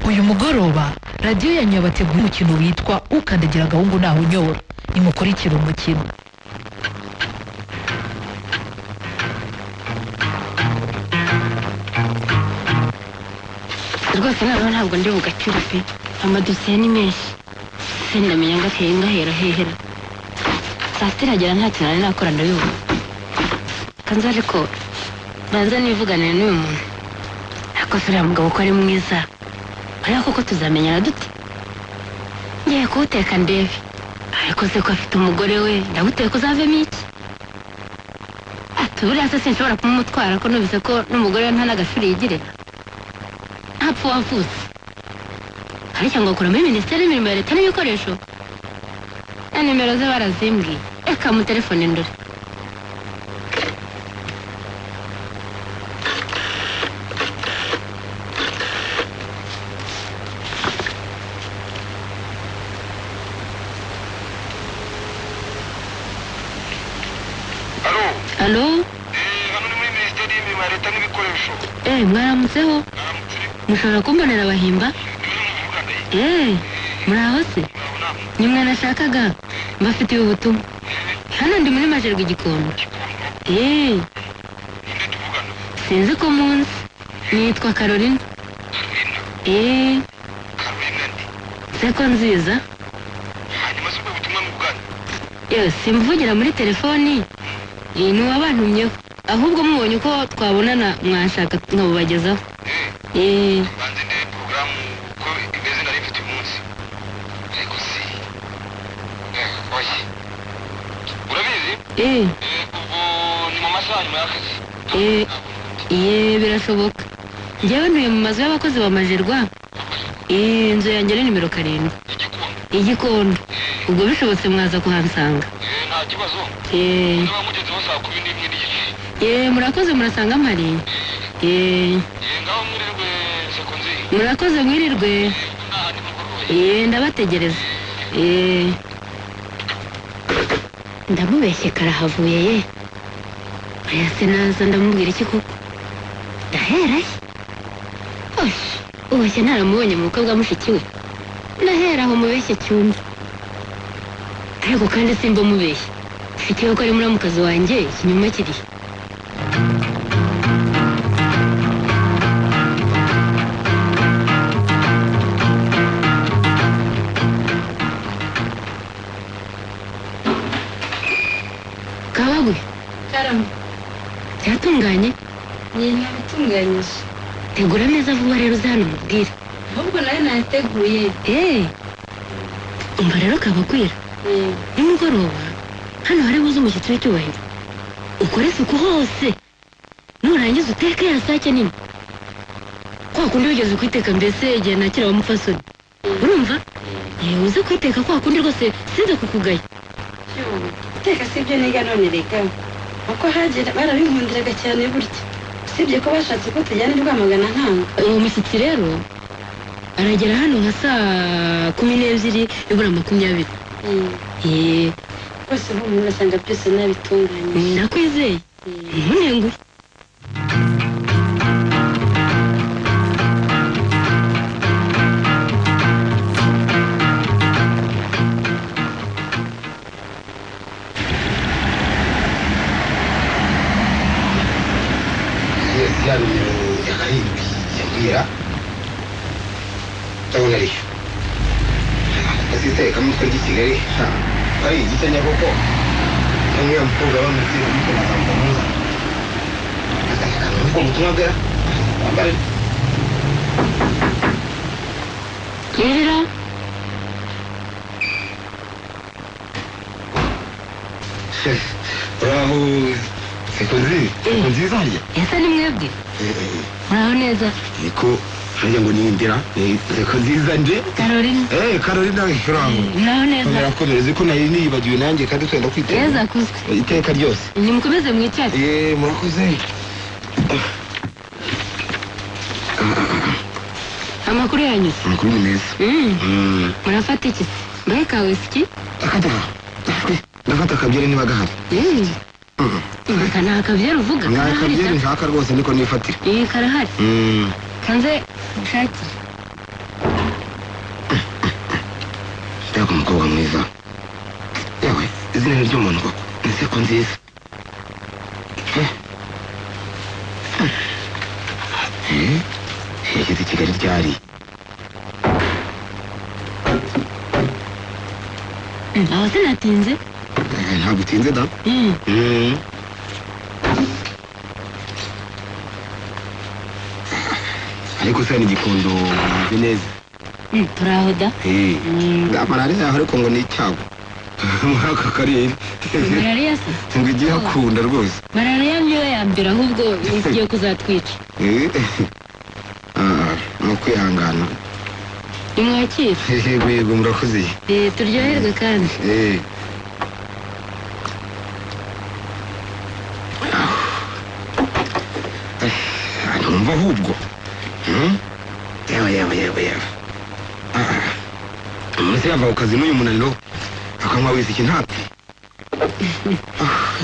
uyu mugoroba radiyo ya nyoba bateguye umukino witwa ukandagira agahungu ntahunyora nimukurikire umukino rwose noneho ntabwo ndi bugacire pe amadosiye ni menshi sendamenya ngo ateye ngahera hehera saa sita iragera nta kintu nari nakora ndabivuga kanza ariko banza nivuganire n'uyu muntu ariko se uriya mugabo ko ari mwiza ariko koko tuzamenyana dute ngiye kuwuteka ndebe ariko se ko afite umugore we ndawuteka uzavemo iki ati buriya se sinshobora kumumutwara ko numvise ko n'umugore we nta n'agashuri yigire ntapfa uwavutse ariko ngo akora muri minisiteri y'imirimo ya leta n'ibikoresho na nimero ze barazimbwiye reka mutelefone ndore alo alo eh, hano ni muri minisiteri y'imirimo ya leta n'ibikoresho eee mwaramutseho aramutse uri mushobora kumbonera abahimba muvugane eee muraho se ni mwe nashakaga mbafitiye ubutumwa hano ndi muri majerwa igikondo eee sinzi ko munsi nitwa carolina eee karolina ndi seko nziza hanyuma si ubwo butumwa mu bugane yewe simvugira muri telefoni iyi ni uwabantumyeho ahubwo mubonye uko twabonana mwashaka nkabubagezaho eee banze ndebe porogaramu uko imeze nari mfite uyu munsi ariko si eh, oye urabizi eee eh, ubwo ni mu masaha nyuma y'akazi eee eee birashoboka njyewe ntuye mu mazu y'abakozi ba majerwa eee inzu yanjye ni nimero karindwi igikunda igikondo ubwo bishobotse mwaza kuhansanga Eh, nta kibazo eee niba mugezeho saa kumi n'imwe n'igice eee murakoze murasanga mpari eee Eh, ngaho mwirirwe sekonzi murakoze mwirirwe nta nimugoroba eee ndabategereza eee ndamubeshye karahavuye ye oya se naza ndamubwira iki koko ndahera he oshi ubashye ntaramubonye mu bukwe bwa mushiki we ndahera aho mubeshye cyumba ariko kandi simba mubeshye mushiki we ko ari muramukazi wanjye ikinyoma kirihe kabagwe karame byatunganye iyi ntabitunganyije tegura ameza vuba rero uzahano umubwire ahubwo nayo nayateguye eee umva rero kabakwira Eh, nimugoroba hano hari buze umushyitsi w'icyubahiro ukore isuku hose nurangiza uteke ya sake nini kwa kundi wigeze kwiteka mbese igihe nakira wa mupfasoni urumva yewe uze kwiteka kwa kundi rwose sinze kukugaya yoo, guteka si ibyo niga none reka uko hagera barabinkundiraga cyane burya usibye ko bashatse ko tujyana i rwamagana ntango uwo mushyitsi rero aragera hano nka saa kumi n'ebyiri ibura makumyabiri Eh, yewe rwose ubu umuntu urasanga byose nabitunganyije nakwizeye Eh, ntunenguhe Yes, ya nimero ya karindwi yambwira ndabona ariyo gasitaye kamutwe ry'i kigali ha, ari igice nyaboko uriya mukobwa bamutira umutwe na zambo muza agasekana ubwo butumwa bwa bambare rero uraho seko nziza seko nziza hariya ese ni mwebwe muraho neza niko hariya ngo niyimbira seko nziza nje karolina eh karolina uraho muraho neza murakomereze ko nari niyibagiwe nanjye kandi twenda neza kwiteza kuze iteka ryose nimukomeze mwicare Eh, murakoze amakuru yanyuze amakuru ni meza Mm, murafata iki se mbahe ka wisiki akata ndafata akabyeri niba gahari Mm, aka ni akabyeri uvuga karahari akabyeri da nshaka rwose niko nifatira iyi karahari Mm. kanze ushakire wabaga umukobwa mwiza yewe izina ry'umuntu koko ni seko nziza Eh. Eh, yageze i kigali ryari aho sinatinze Eh, ntabwo utinze da Mm. Mm. ariko se n'igikondo wumve neza Mm, turaho da Eh, Mm. da malariya yaho ariko ngo ni icyago muri aka karere malariya se ngo ijye ihakunda rwose malariya niyo ya mbere ahubwo igiye kuzatwica Eh, ah, ni ukwihangana nimwakira yego yego murakoze Eh, turyoherwe kandi Eh. Ah, numva ahubwo Hmm? yewe yewe yewe yewe Ah, umuntu se yava ku kazi n'uyu munaniro akanywa wese ikintatsi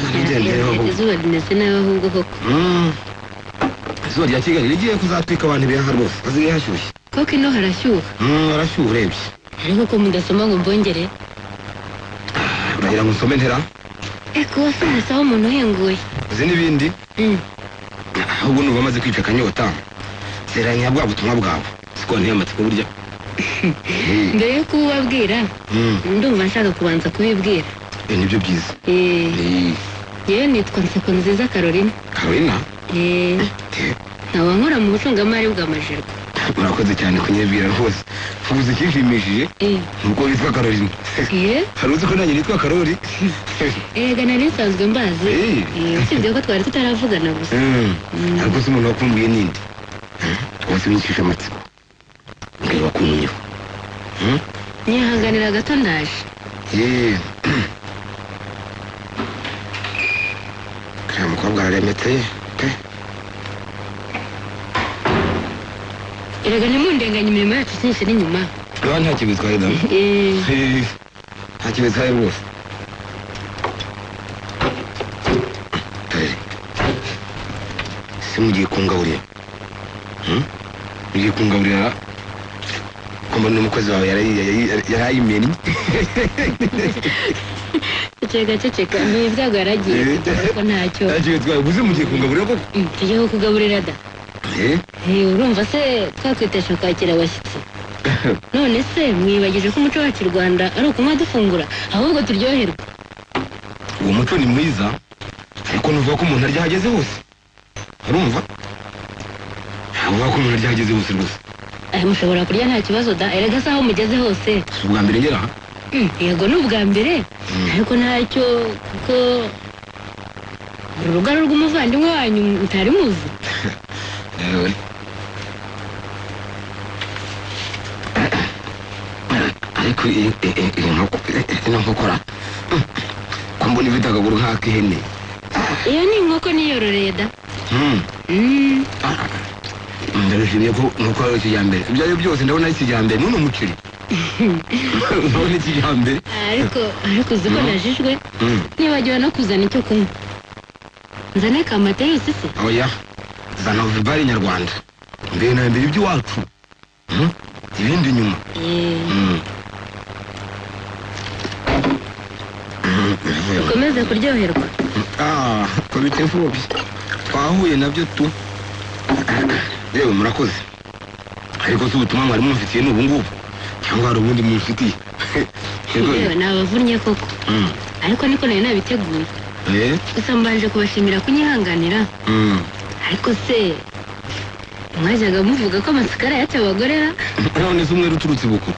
narigendeyeho ahubwo izuba rimeze nawe ahubwo koko Hmm. izuba rya kigali rigiye kuzatwika abantu ibihaha rwose haziri hashyushye koko ino harashyuha Hmm, harashyuha urebye ariko ko mudasoma ngo mbongere uragira ngo nsome ntera eh kuba sinasaho umuntu uhenguye uzi n'ibindi Mm. ahubwo nuba amaze kwica akanyota zeranya bwa butumwa bwawe siko nteye amatsiko burya Eh, mbere yo kububabwira mm, ndumva nshaka kubanza kubibwira eh, nibyo byiza Eh, Eh, yewe nitwa nseko nziza carolina carolina Eh, eh, nkaba nkora mu bucungamari bw'amajerwa murakoze cyane kunyibwira rwose ubuze ikinshimishije Eh, ni uko witwa carolina eh, hari uzi ko nanjye nitwa caroli erega nari nsanzwe mbazi Eh. Eh, usibye ko twari tutaravugana gusa Mm, Mm. ariko si umuntu wakumbuye ninde Eh, rwose winyicisha amatsiko mbwira wakumbuyeho Mm? nyihanganira gato ndaje Eh. Uriya mukobwa araremetse pe erega nimundenganye imirimo yacu byinshi n'inyuma Aba nta kibi bitwaye da Eh, nta kibi bitwaye rwose Dore. se mugiye kungaburira Hmm? mugiye kungaburira ko mbona n'umukozi wawe yarayi- yarayi- yarayimennye ceceka ceceka ni ibyago yaragiye Eh. kugira ko ntacyo nta kibi bitwaye gusa mugiye kungaburira koko Mm, tujyeho kugaburira da Eh, Eh, urumva se twakwitesha kwakira abashyitsi none se mwibagije ko umuco wacu i rwanda ari ukunywa dufungura ahubwo turyoherwa uwo muco ni mwiza ariko nuvuga ko umuntu arya ahageze hose urumva uvuga ko umuntu arya ahageze hose rwose aya mushobora kurya nta kibazo da erega se aho mugeze hose si ubwa mbere ngera aha Mm, yego ni ubwa mbere ariko ntacyo kuko uru rugaro rw'umuvandimwe wanyu mutari muzi Ewe. ariko iyi iyi- iyi- iyi nkoko ino nkokora Mm. ko mbona ifite akaguru nk'ak'ihene iyo ni inkoko niyororeye da Mm. Mm, ndabishimiye ko nkoko ari kijyambere ibyo ari byo byose ndabona ari kijyambere n'uno muceri ndabona kijyambere ariko ariko uzi ko Mm. najijwe Mm. nibagiwe no kuzana icyo kunywa nzane kamateyusi se oya zana vibari nyarwanda mbere na mbere iby'iwacu Hmm? ibindi nyuma Eh, Hmm. Hmm, ndavuga. ukomeze kuryoherwa Ah, komite mfubyi twahuye nabyo tu yewe murakoze ariko si ubutumwa mwari mumfitiye ni ubungubu cyangwa hari ubundi mumfitiye Yego, yewe nabavunnye koko hmm. ariko niko nari nabiteguye Eh? gusa mbanje kubashimira kunyihanganira Hmm. ariko se mwajyaga muvuga ko amasikara yacu abagorera none se umwere uturutse bukuru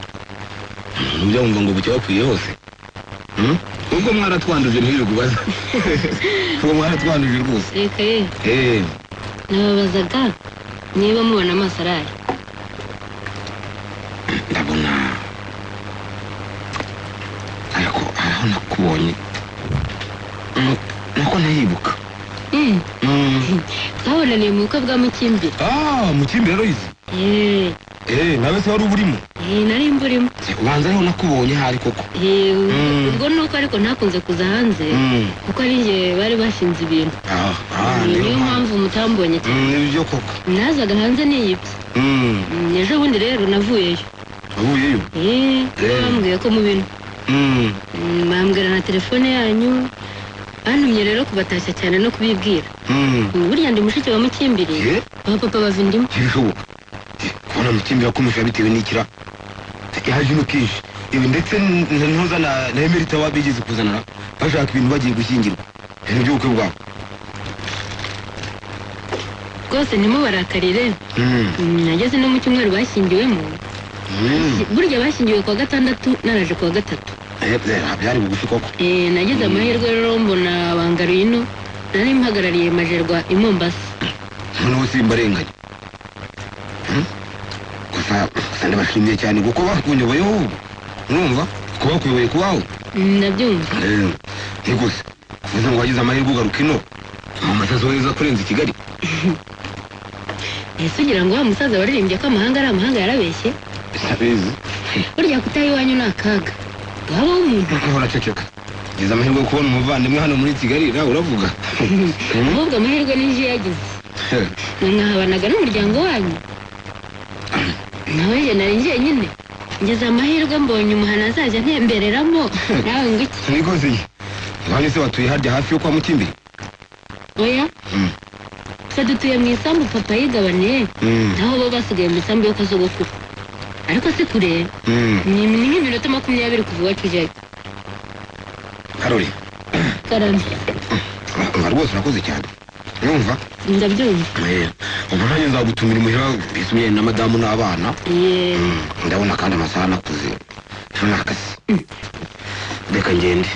nibyo wumva ngo bucya wapfuye hose Hmm? ubwo mwaratwanduje ntirirwe ubaza ubwo mwaratwanduje rwose reka ye Eh, nababazaga niba mubona amaso arari ndabona ariko haraho nakubonye Mm, nako ndayibuka Mm, Mm. twabonaniye mu bukwe bwa mukimbiri ah mukimbi rero izi Eh, Eh, nawe se wari uburimo eh, nari imburimo ubanza ariho nakubonye hari koko Eh, Mm. ubwo ni uko ariko ntakunze kuza hanze Mm. kuko ari njye bari bashinze ibintu Ah, ah, Eh, niyo niyo mpamvu mpamvu mutambonye cyane Mm, nibyo koko nazaga hanze niyibye Mm. Mm, ejo bundi rero navuyeyo wahuyeyo Eh, Eh. bambwiye ko mu bintu Mm, Mm, bambwira na telefone yanyu bantumye rero kubatashya cyane no kubibwira mm. Mm, burya ndi mushiki wa mukimbiri Eh, ba papa bava indimu ntibishoboka Eh, kubona mukimbira kumusha bitewe n'ikira yaje ino kenshi ibi ndetse n- ntuza na na emerita waba yigeze kuzanana bashaka ibintu bagiye gushyingirwa ibintu by'ubukwe bwabo rwose ndimo barakarire Mm, Mm, nageze no mu cyumweru bashyingiwemo mm. burya bashyingiwe kuwa gatandatu naraje kuwa gatatu Eh, eh, byari bugufi koko Eh, nagize amahirwe rero mbona bangaruye ino nari mpagarariye majerwa i mombasa noneho simbarenganya Mm? gusa gusa ndabashimiye cyane kuko bakunyoboyeho ubu urumva kuba bakuyoboye kubaho Mm, ndabyumva Eh, ni gusa kuvuze ngo wagize amahirwe ugaruka ino mama atazoheza kurenza i kigali ese ugira ngo wa musaza waririmbye ko amahanga ari amahanga yarabeshye sabizi burya kutaha iwanyu ni akaga wabaho umuntu nuko horaceceka ngize amahirwe yo kubona umuvandimwe hano muri kigali nawe uravuga Mm? ahubwo amahirwe n'inzu yagize mwahabanaga n'umuryango wanyu nawe njye nari njyenyine ngeze amahirwe mbonye umuhana azajya ntembereramo nawe ngo iki ni gusa iyi abandi se batuye harya hafi yo kwa mukimbiri oya Mm. twe dutuye mu isambu papa yigabaniye Mm, naho bo basigaye mu isambu yo kwa sogokuru ariko si kure mm. ni ni nk'iminota makumyabiri kuva iwacu ujyayo karori karame nga rwose urakoze cyane urumva ndabyumva Eh, ubwo nanjye nzagutumira imuhira bisumye na madamu n'abana ye Mm, ndabona kandi amasaha anakuze ejo ni akazi reka ngende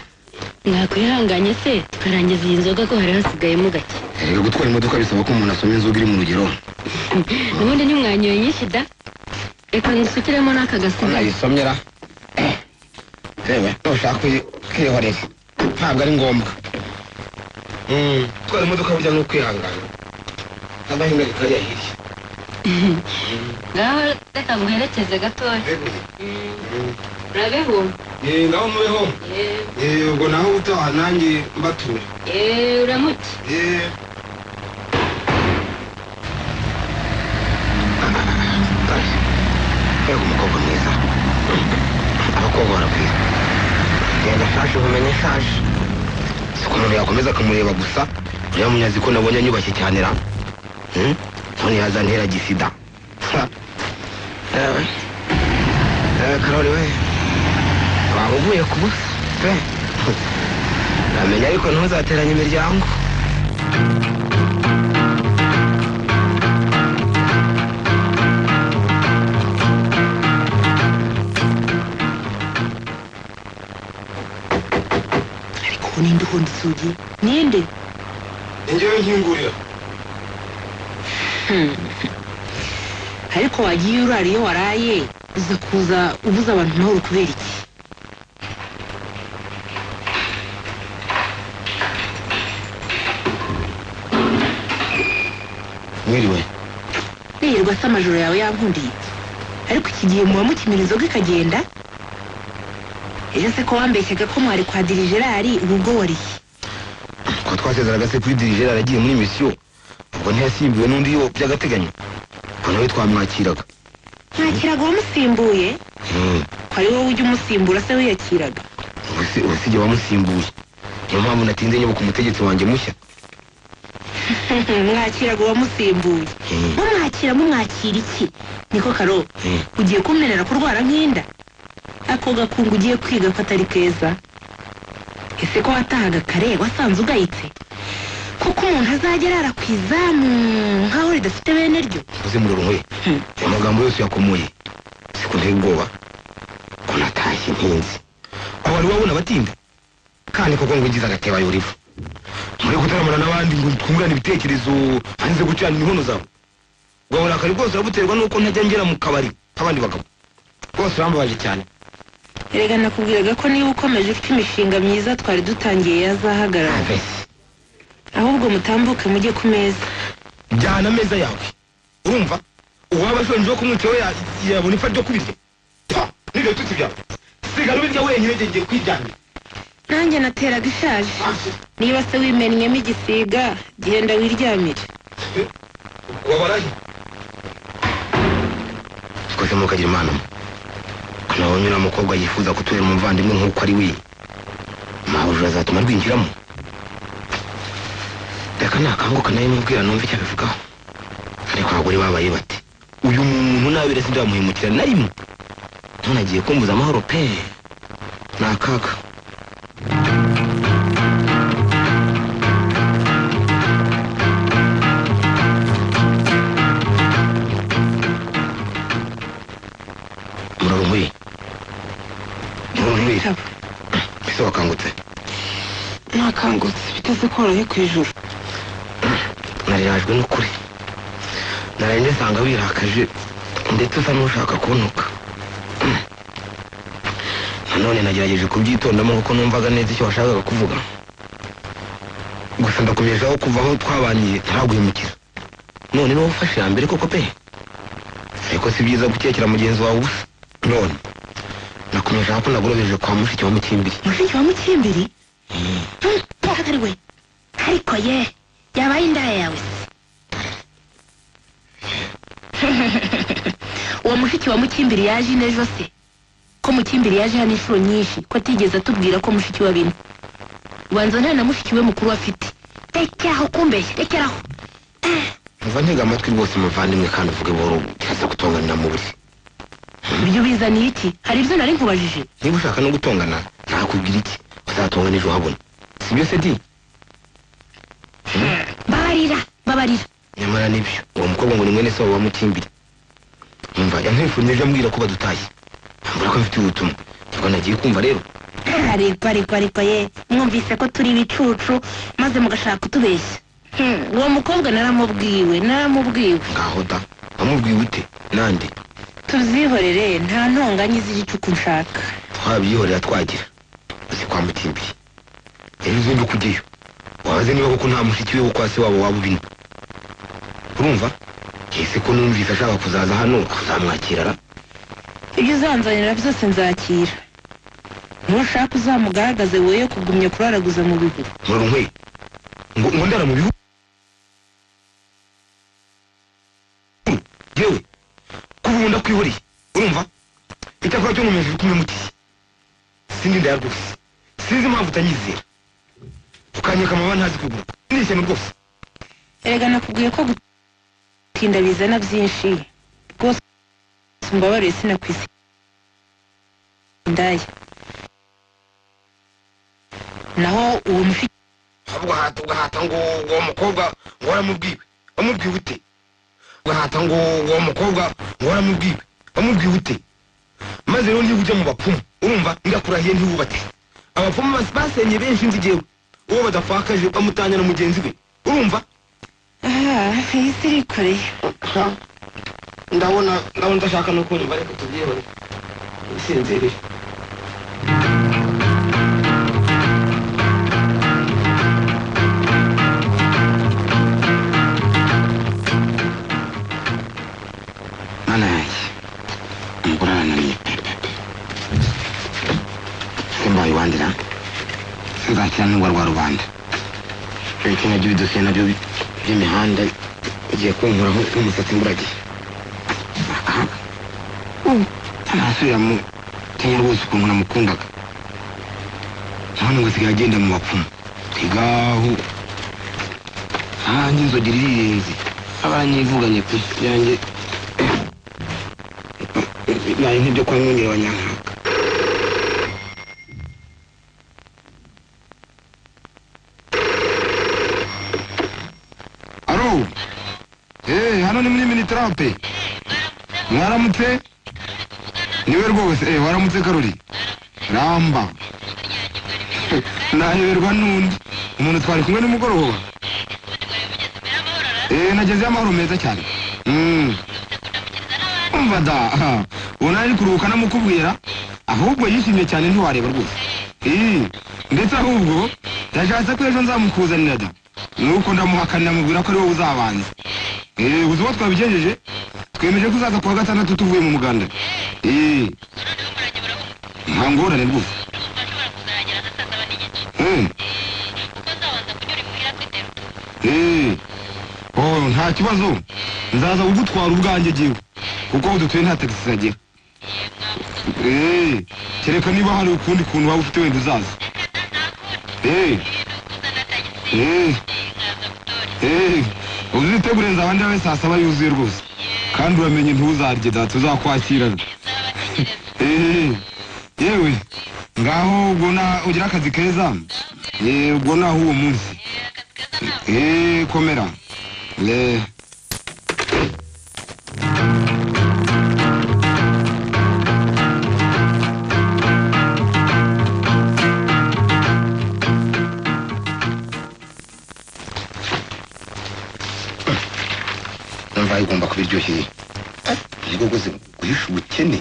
mwakwihanganye se tukarangiza iyi nzoga ko hari hasigayemo gake erega gutwara imodoka bisaba ko umuntu asoma inzoga iri mu rugero ubundi ntimwanyoye nyinshi da reka ngusukiremo n'aka gasigaye nayisomye ra yewe nushaka kuyi- kwihorera ntabwo ari ngombwa Mm, gutwara imodoka burya ni ukwihangana agahinga kajya hirya ngaho reka nguherekeze gatoya urabeho Eh, ngaho mubeho Eh, Eh, ubwo naho utaha nanjye mbature eh, uramuke Eh. mbega umukobwa mwiza abakobwa baragwiza genda shaje ubumenyi shaje si ko umuntu yakomeza akamureba gusa uriya munyazi ko nabonye anyubashye cyane ra Hmm? none yazantera gisida Ha. Ewe. Ewe, karori we waba uvuye ku busa pe namenya ariko ntuzateranye imiryango ariko ubu ninde uhunda isugi ninde njyewe nkingurira ariko wagiye urara iyo waraye uza kuza ubuza abantu amahoro kubera iki mwiriwe nirirwa se amajoro yawe yankundiye ariko iki gihe muba mukimira inzoga ikagenda ejo se ko wambeshyaga ko mwari kwa dirigerari ubu ubwo wariye kuba twasezeraga se kuri dirigeri aragiye muri misiyo ubwo ntiyasimbuwe n'undi yo by'agateganyo ubwo nawe twamwakiraga nta kirago wamusimbuye Mm, ko ari wowe ujya umusimbura se wiyakiraga ubu si- ubu si jye wamusimbuye niyo mpamvu natinze nyoboka umutegetsi wanjye mushya mwakirago wamusimbuye Mm, mumwakira mumwakira iki niko karo mm. ugiye kumenera kurwara nk'inda ako gakungu ugiye kwiga ko atari keza ese ko watahaga kare wasanze ugayitse kuko umuntu azajya arara ku izamu nk'aho ridafite bene ryo uze murorwe Hmm. aya magambo yose yakomoye si ko nteye ubwoba ko natashye ntinzi aho wari wabona abatinda kandi koko ngo ngize agateba yorivu muri gutaramana n'abandi ngo twungurane ibitekerezo hanze gucana inkono zawe ubwo burakari bwose urabuterwa n'uko ntajya ngera mu kabari nk'abandi bagabo bose urambabaje cyane erega nakubwiraga ko niba ukomeje ufite imishinga myiza twari dutangiye yazahagarara Avesi. ahubwo mutambuke mujye ku meza jyana ameza yawe urumva uwaba ashonje wo kumwica we ya- yabona ipfa ryo kubirya pa n'ibyo tutsi byawe sigara ubirya wenyine jye ngiye kwijyanira nanjye nateraga ishaje niba se wimennyemo igisiga genda wiryamire wabaraye twese mukagira imana nabonye uriya mukobwa yifuza kutubera umuvandimwe nk'uko ari we mahujura azatuma rwinjiramo reka nakanguka nawe mubwira numva icyo abivugaho ariko abagore babaye bati uyu muntu nabire sindamuhemukira na rimwe none agiye kumbuza amahoro pe ni akaga murarumuri murarumuri Bitabo. ese wakangutse nakangutse biteze koroye ku ijuru narirajwe n'ukuri naraye ndisanga wirakaje ndetse usa n'ushaka kuntuka nanone nagerageje kubyitondamo kuko numvaga neza icyo washakaga kuvuga gusa ndakumejeho kuva aho twabaniye ntaraguhemukiza none niba ufashe iya mbere koko pe ariko si byiza gukekera mugenzi wawe ubusa none nakumejeho ko nagorobeje kwa mushiki wa mukimbiri mushiki wa mukimbiri atari we ariko ye yabaye indaya yawe se uwo mushiki wa mukimbiri yaje ine ejo se ko mukimbiri yaje hano inshuro nyinshi ko atigeze atubwira ko mushiki wa bine ubanza nta na mushiki we mukuru afite rekeraho kumbeshya rekeraho mva ntega amatwi rwose muvandimwe kandi uvuge buhoro cyasa gutonganira mu buriri ibyo bizaniye iki hari ibyo nari nkubajije niba ushaka no gutongana nakubwira iki uzatonga n'ejo habona si byo se di babarira babarira nyamara nibyo uwo mukobwa ngo ni mwene sabo wa mukimbiri umva yankwifurije ambwira ko badutashye ambwira ko mfite ubutumwa nibwo nagiye kumva rero ariko ariko ariko ye mwumvise ko turi ibicucu maze mugashaka kutubeshya Hmm, uwo mukobwa naramubwiwe naramubwiwe ngaho da wamubwiye ute nande tubyihorere nta ntonganya z'igicuku nshaka twabyihorera twagira uzi kwa mukimbiri rero uzumve kujyayo wabaze niba koko nta mushiki we wo kwa se wabo waba ubino urumva ese ko numvise ashaka kuzaza hano uzamwakira ra ibyo uzanzanira byose nzakira nushaka uzamugaragaze woye kugumya kuraraguza mu bihuru murunkwe ngo ngo ndara mu bihugu yewe kuba ndakwihoreye urumva icyakora cyo nkomeje kumwimukira sindi ndaya rwose sinzi impamvu utanyizera ukanyeka amababa ntazi kugura ni ishyano rwose erega nakubwiye ko gutinda bizana byinshi rwose umbabarire sinakwisi indaya naho uwo mufi ugahata ugahata ngo uwo mukobwa ngo waramubwiwe wamubwiwe ute ugahata ngo uwo mukobwa ngo waramubwiwe wamubwiwe ute maze rero niba ujya mu bapfumu urumva ndakurahiye ntiwubate abapfumu bas- basenye benshi nzi jyewe uwo badafakaje bamutanya na mugenzi we urumva aha iyi si irikoreye ndabona ndabona udashaka no kumva reka tubyihore usinziriye mana yanjye umugore arananiye pepepe simba wibandira sinzakira n'urwa rwa rubanda ibiti nabyo bidosiye nabyo bi- by'imihanda bigiye kunkuraho n'umusatsi mburagiye ntarasubira mu kenya rwose ukuntu namukundaga none ngo asigaye agenda mu bapfumu twigaho nanjye inzoga irirenze abanyivuganye pe yanjye nari nk'ibyo kwa mwongere wa nyankaka aro eee hano ni muri minitarape mwaramutse niwe rwose eh waramutse karori ramba nanyoberwa n'undi umuntu twari kumwe nimugoroba eh nagezeyo amahoro meza cyane Mm. umva da aha, uwo nari kuruhuka namukubwira ahubwo yishimye cyane ntiwareba rwose Eh, ndetse ahubwo yashatse ko ejo nzamukuzanira da nuko ndamuhakanira mubwira ko ari wowe uzabanza Eh, uzi uwo twabigejeje twemeje ko uzaza kuwa gatandatu tuvuye mu muganda Eh, nta ngorane rwose Eh. Eh. oh nta kibazo nzaza kugutwara ubwanjye giwe kuko aho dutuye nta tagisi zagera Eh, kereka niba hari ukundi kuntu waba ufite wenda uzaza Eh, eh, eh, uzitegure nzaba we saa saba yuzuye rwose kandi uramenye ntuzarye data uzakwakirana Eh, yewe ngaho ubwo na- ugira akazi keza Eh, ubwo naho uwo munsi Eh, komera Eh, umva igomba kuba iryoshye nibwo rwose guhisha ubukene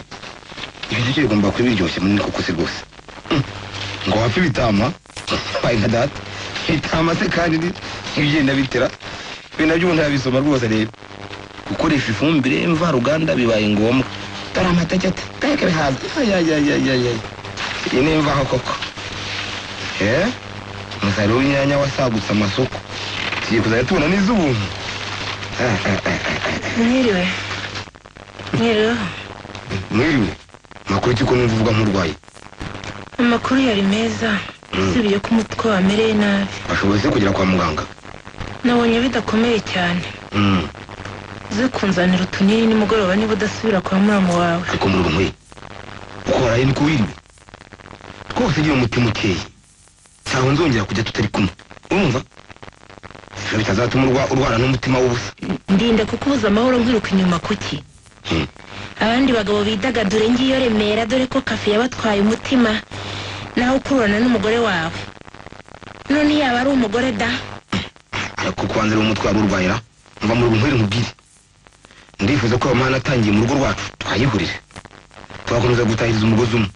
ibi nabyo bigomba kuba biryoshye munini koko se rwose Mm. ngo wapfe ibitama wabaye nka data ibitama se kandi ni- ntibigenda bitera ibi nabyo ubu ntabisoma rwose rero gukoresha ifumbire mvaruganda bibaye ngombwa dore amata ajya ateka bihaza ayayayayayay iyi ni imvaho koko eh umusaruro w'inyanya wasagutse amasoko tugiye kuzajya tubona n'iz'ubuntu Ah, ah, ah. mwiriwe mwiriweho mwiriwe makuru ki ko numva uvuga nk'urwaye amakuru yari meza usibye ko umutwe wamereye nabi washoboye se kugera kwa muganga nabonye bidakomeye cyane Mm, uze kunzanira utunini nimugoroba niba udasubira kwa muramu wawe ariko muri rumwe uko waraye niko wiriwe rwose ugira umutima ukeye ntaho nzongera kujya tutari kumwe urumva ibyo bitazatuma urwa- urwara n'umutima w'ubusa ndinda kukubuza amahoro nkiruka inyuma kuki Mm. abandi bagabo bidagadure ngiyo remera dore ko kafe yabatwaye umutima nawe ukururana n'umugore wawe none yaba ari umugore da ariko kubanza rero umutwe wari urwayira mva muri rumwe nkubwire ndifuza ko amahane atangiye mu rugo rwacu twayihurire twakomeza gutahiriza umugozi umwe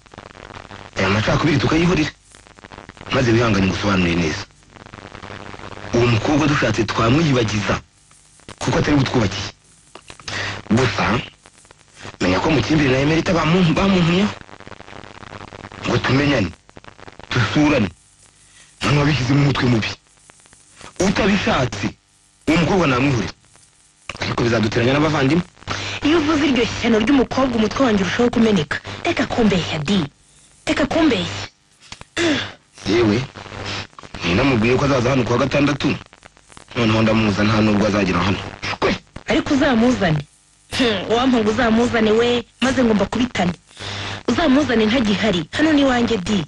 aya macakubiri tukayihurire maze wihangane ngusobanurire neza uwo mukobwa dushatse twamwiyibagiza kuko atari butwubakiye gusa menya ko mukimbiri na emerita bamuntu bamuntumyeho ngo tumenyane dusurane none wabishyizemo umutwe mubi utabishatse uwo mukobwa namwihurira ariko bizaduteranya n'abavandimwe iyo uvuze iryo shyano ry'umukobwa umutwe wanjye urushaho kumeneka reka kumbeshya di reka kumbeshya yewe ninamubwiye ko azaza hano kuwa gatandatu noneho ndamuza nta nubwo azagera hano shwe ariko uzamuzane Hmm, wampamvu uzamuzane we maze ngomba kubitane uzamuzane ntagihari hano ni wanjye di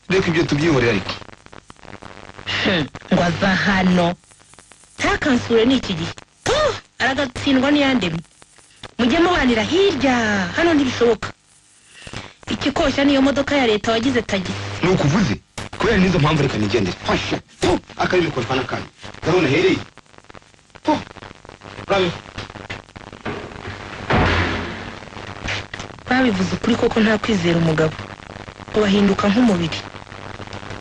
reka ibyo tubyihorera ariko Hmm, ngo aza hano ntakansure ni iki gihe Puh, aragatsindwa n'iyandemye mujye mubanira hirya hano ntibishoboka ikikoshya niyo modoka ya leta wagize tagisi ni ukuvuze kubera n'izo mpamvu reka nigendere hasha Puh! akarimi kotwa n'akandi ndabona hereye Puh! Urabe. babivuze ukuri koko nta kwizera umugabo ubahinduka nk'umubiri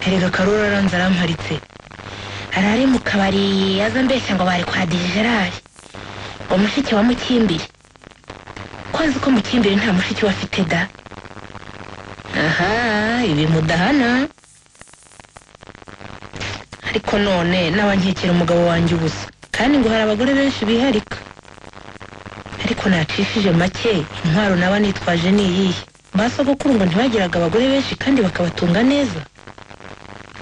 erega karori aranze aramparitse arare mu kabari aza mbeshya ngo bari kwa dijerari ngo mushiki wa mukimbiri ko azi ko mukimbiri nta mushiki we afite da aha ibi mudahana ariko none n'abankekera umugabo wanjye ubusa kandi ngo hari abagore benshi biharika ariko nacishije make intwaro naba nitwaje ni iyihe ba sogokuru ngo ntibagiraga abagore benshi kandi bakabatunga neza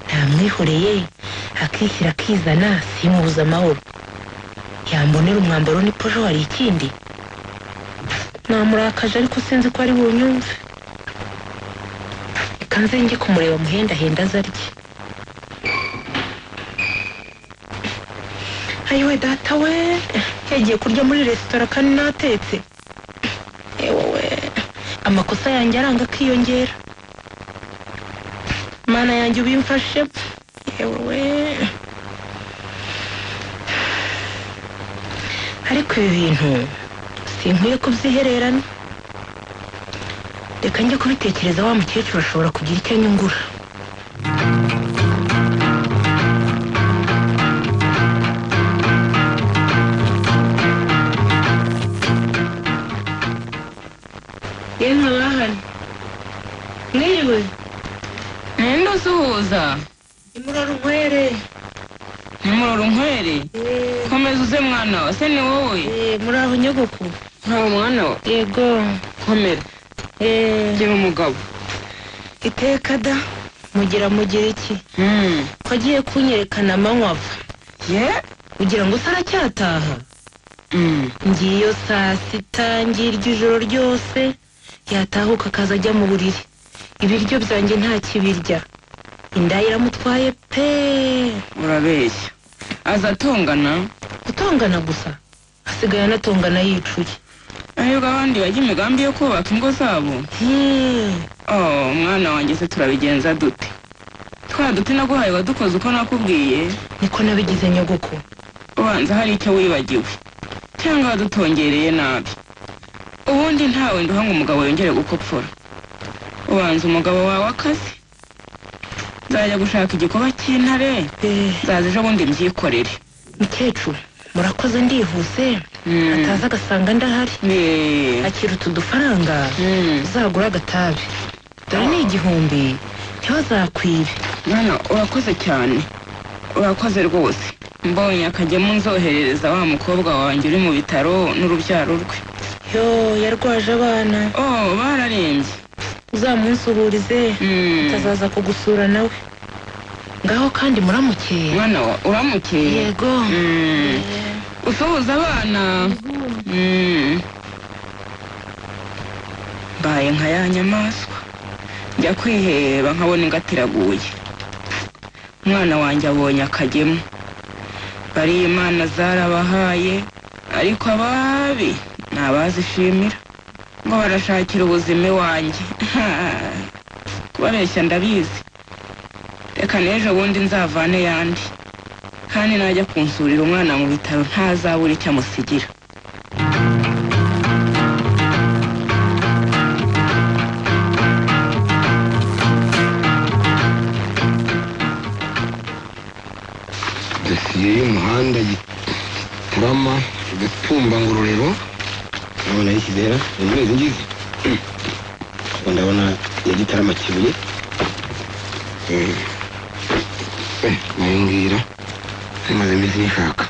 ntamwihoreye akishyira akizana simubuze amahoro yambonera umwambaro n'iposho hari ikindi namurakaje ariko sinzi ko ari bunyumve reka nze njye kumureba muhendahenda azarye ayiwe data we yagiye kurya muri resitora kandi natetse yewe we amakosa yanjye aranga akiyongera mana yanjye ubimfashe yewe we ariko ibi bintu sinkwiye kubyihererana reka njye kubitekereza wa mukecuru ashobora kugira icyo anyungura yemwe bahana mwiriwe mwenda usuhuza imurorunkwere nimurora unkwere komeza uze mwana wa se ni wowe muri aho nyogoko ntawe mwana wa yego komera eee ndi umugabo iteka da mugira mugira iki ko agiye kunyerekana amanywa ava ye ugira ngo se aracyataha ngiyo saa sita ngirya ijoro ryose yatahuka akaza ajya mu buriri ibiryo byanjye nta kibirya inda ye iramutwaye pe urabeshya azatongana gutongana gusa asigaye anatongana yicuye ahubwo abandi bajya imigambi yo kubaka ingo zabo Hmm, oh mwana wanjye se turabigenza dute twa duti naguhaye wadukoze uko nakubwiye niko nabigize nyogoko ubanza hari icyo wibagiwe cyangwa wadutongereye nabi ubundi ntawe nduha ngo umugabo yongere gukopfora ubanza umugabo wawe akazi nzajya gushaka igikoba cy'intare Eh, nzaza ejo bundi mbyikorere mukecuru murakoze ndihuse ataza agasanga ndahari Eh, akira utu dufaranga mm. uzagura agatabi dore ni igihumbi ntiwazakwibe mwana urakoze cyane urakoze rwose mbonye akajyamo nzoherereza wa mukobwa wanjye uri mu bitaro n'urubyaro rwe yo yarwaje abana oh bararembye uzamunsuhurize Mm. atazaza kugusura nawe ngaho kandi muramuke mwana wa- uramukeye yego Mm. usuhuza abana Mm. mbaye nka ya nyamaswa njya kwiheba nkabona ingatiraguye umwana wanjye abonye akajyemo bariya imana zarabahaye ariko ababi ni abazishimira ngo barashakira ubuzima iwanjye kubabeshya ndabizi reka n'ejo bundi nzavane yandi kandi najya kunsurira umwana mu bitaro ntazabura icyo amusigira dosiye y'umuhanda gitarama gatumba ngororero ndabona yishyizera imvura izi ngizi ubu ndabona ya gitarama kibuye Eh, eh, nayo ngira imaze iminsi nishaka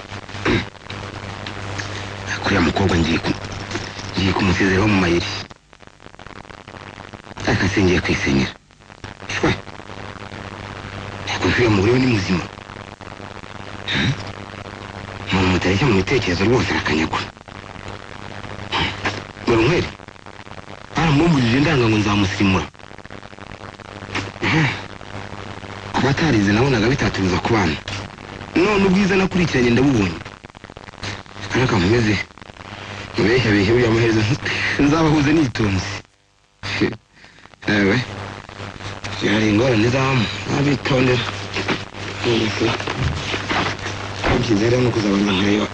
kuriya mukobwa ngiye ku- ngiye kumusezereho mu mayeri akase ngiye kwisenyera shwe ariko uriya mugore we ni muzima umuntu mutareshya mu bitekerezo rwose arakanyagwa barumwere baramumbujije ndanga ngo nzamusimura kuba atarize nabonaga bitatubuza ku bana none ubwiza nakurikiranye ndabubonye ariko nkomeze mubeshya beshya buriya amaherezo nzabahuza nitonze ewe yari ingorane zamu nabitondera Mm-hmm. byizera no kuzabana nkayo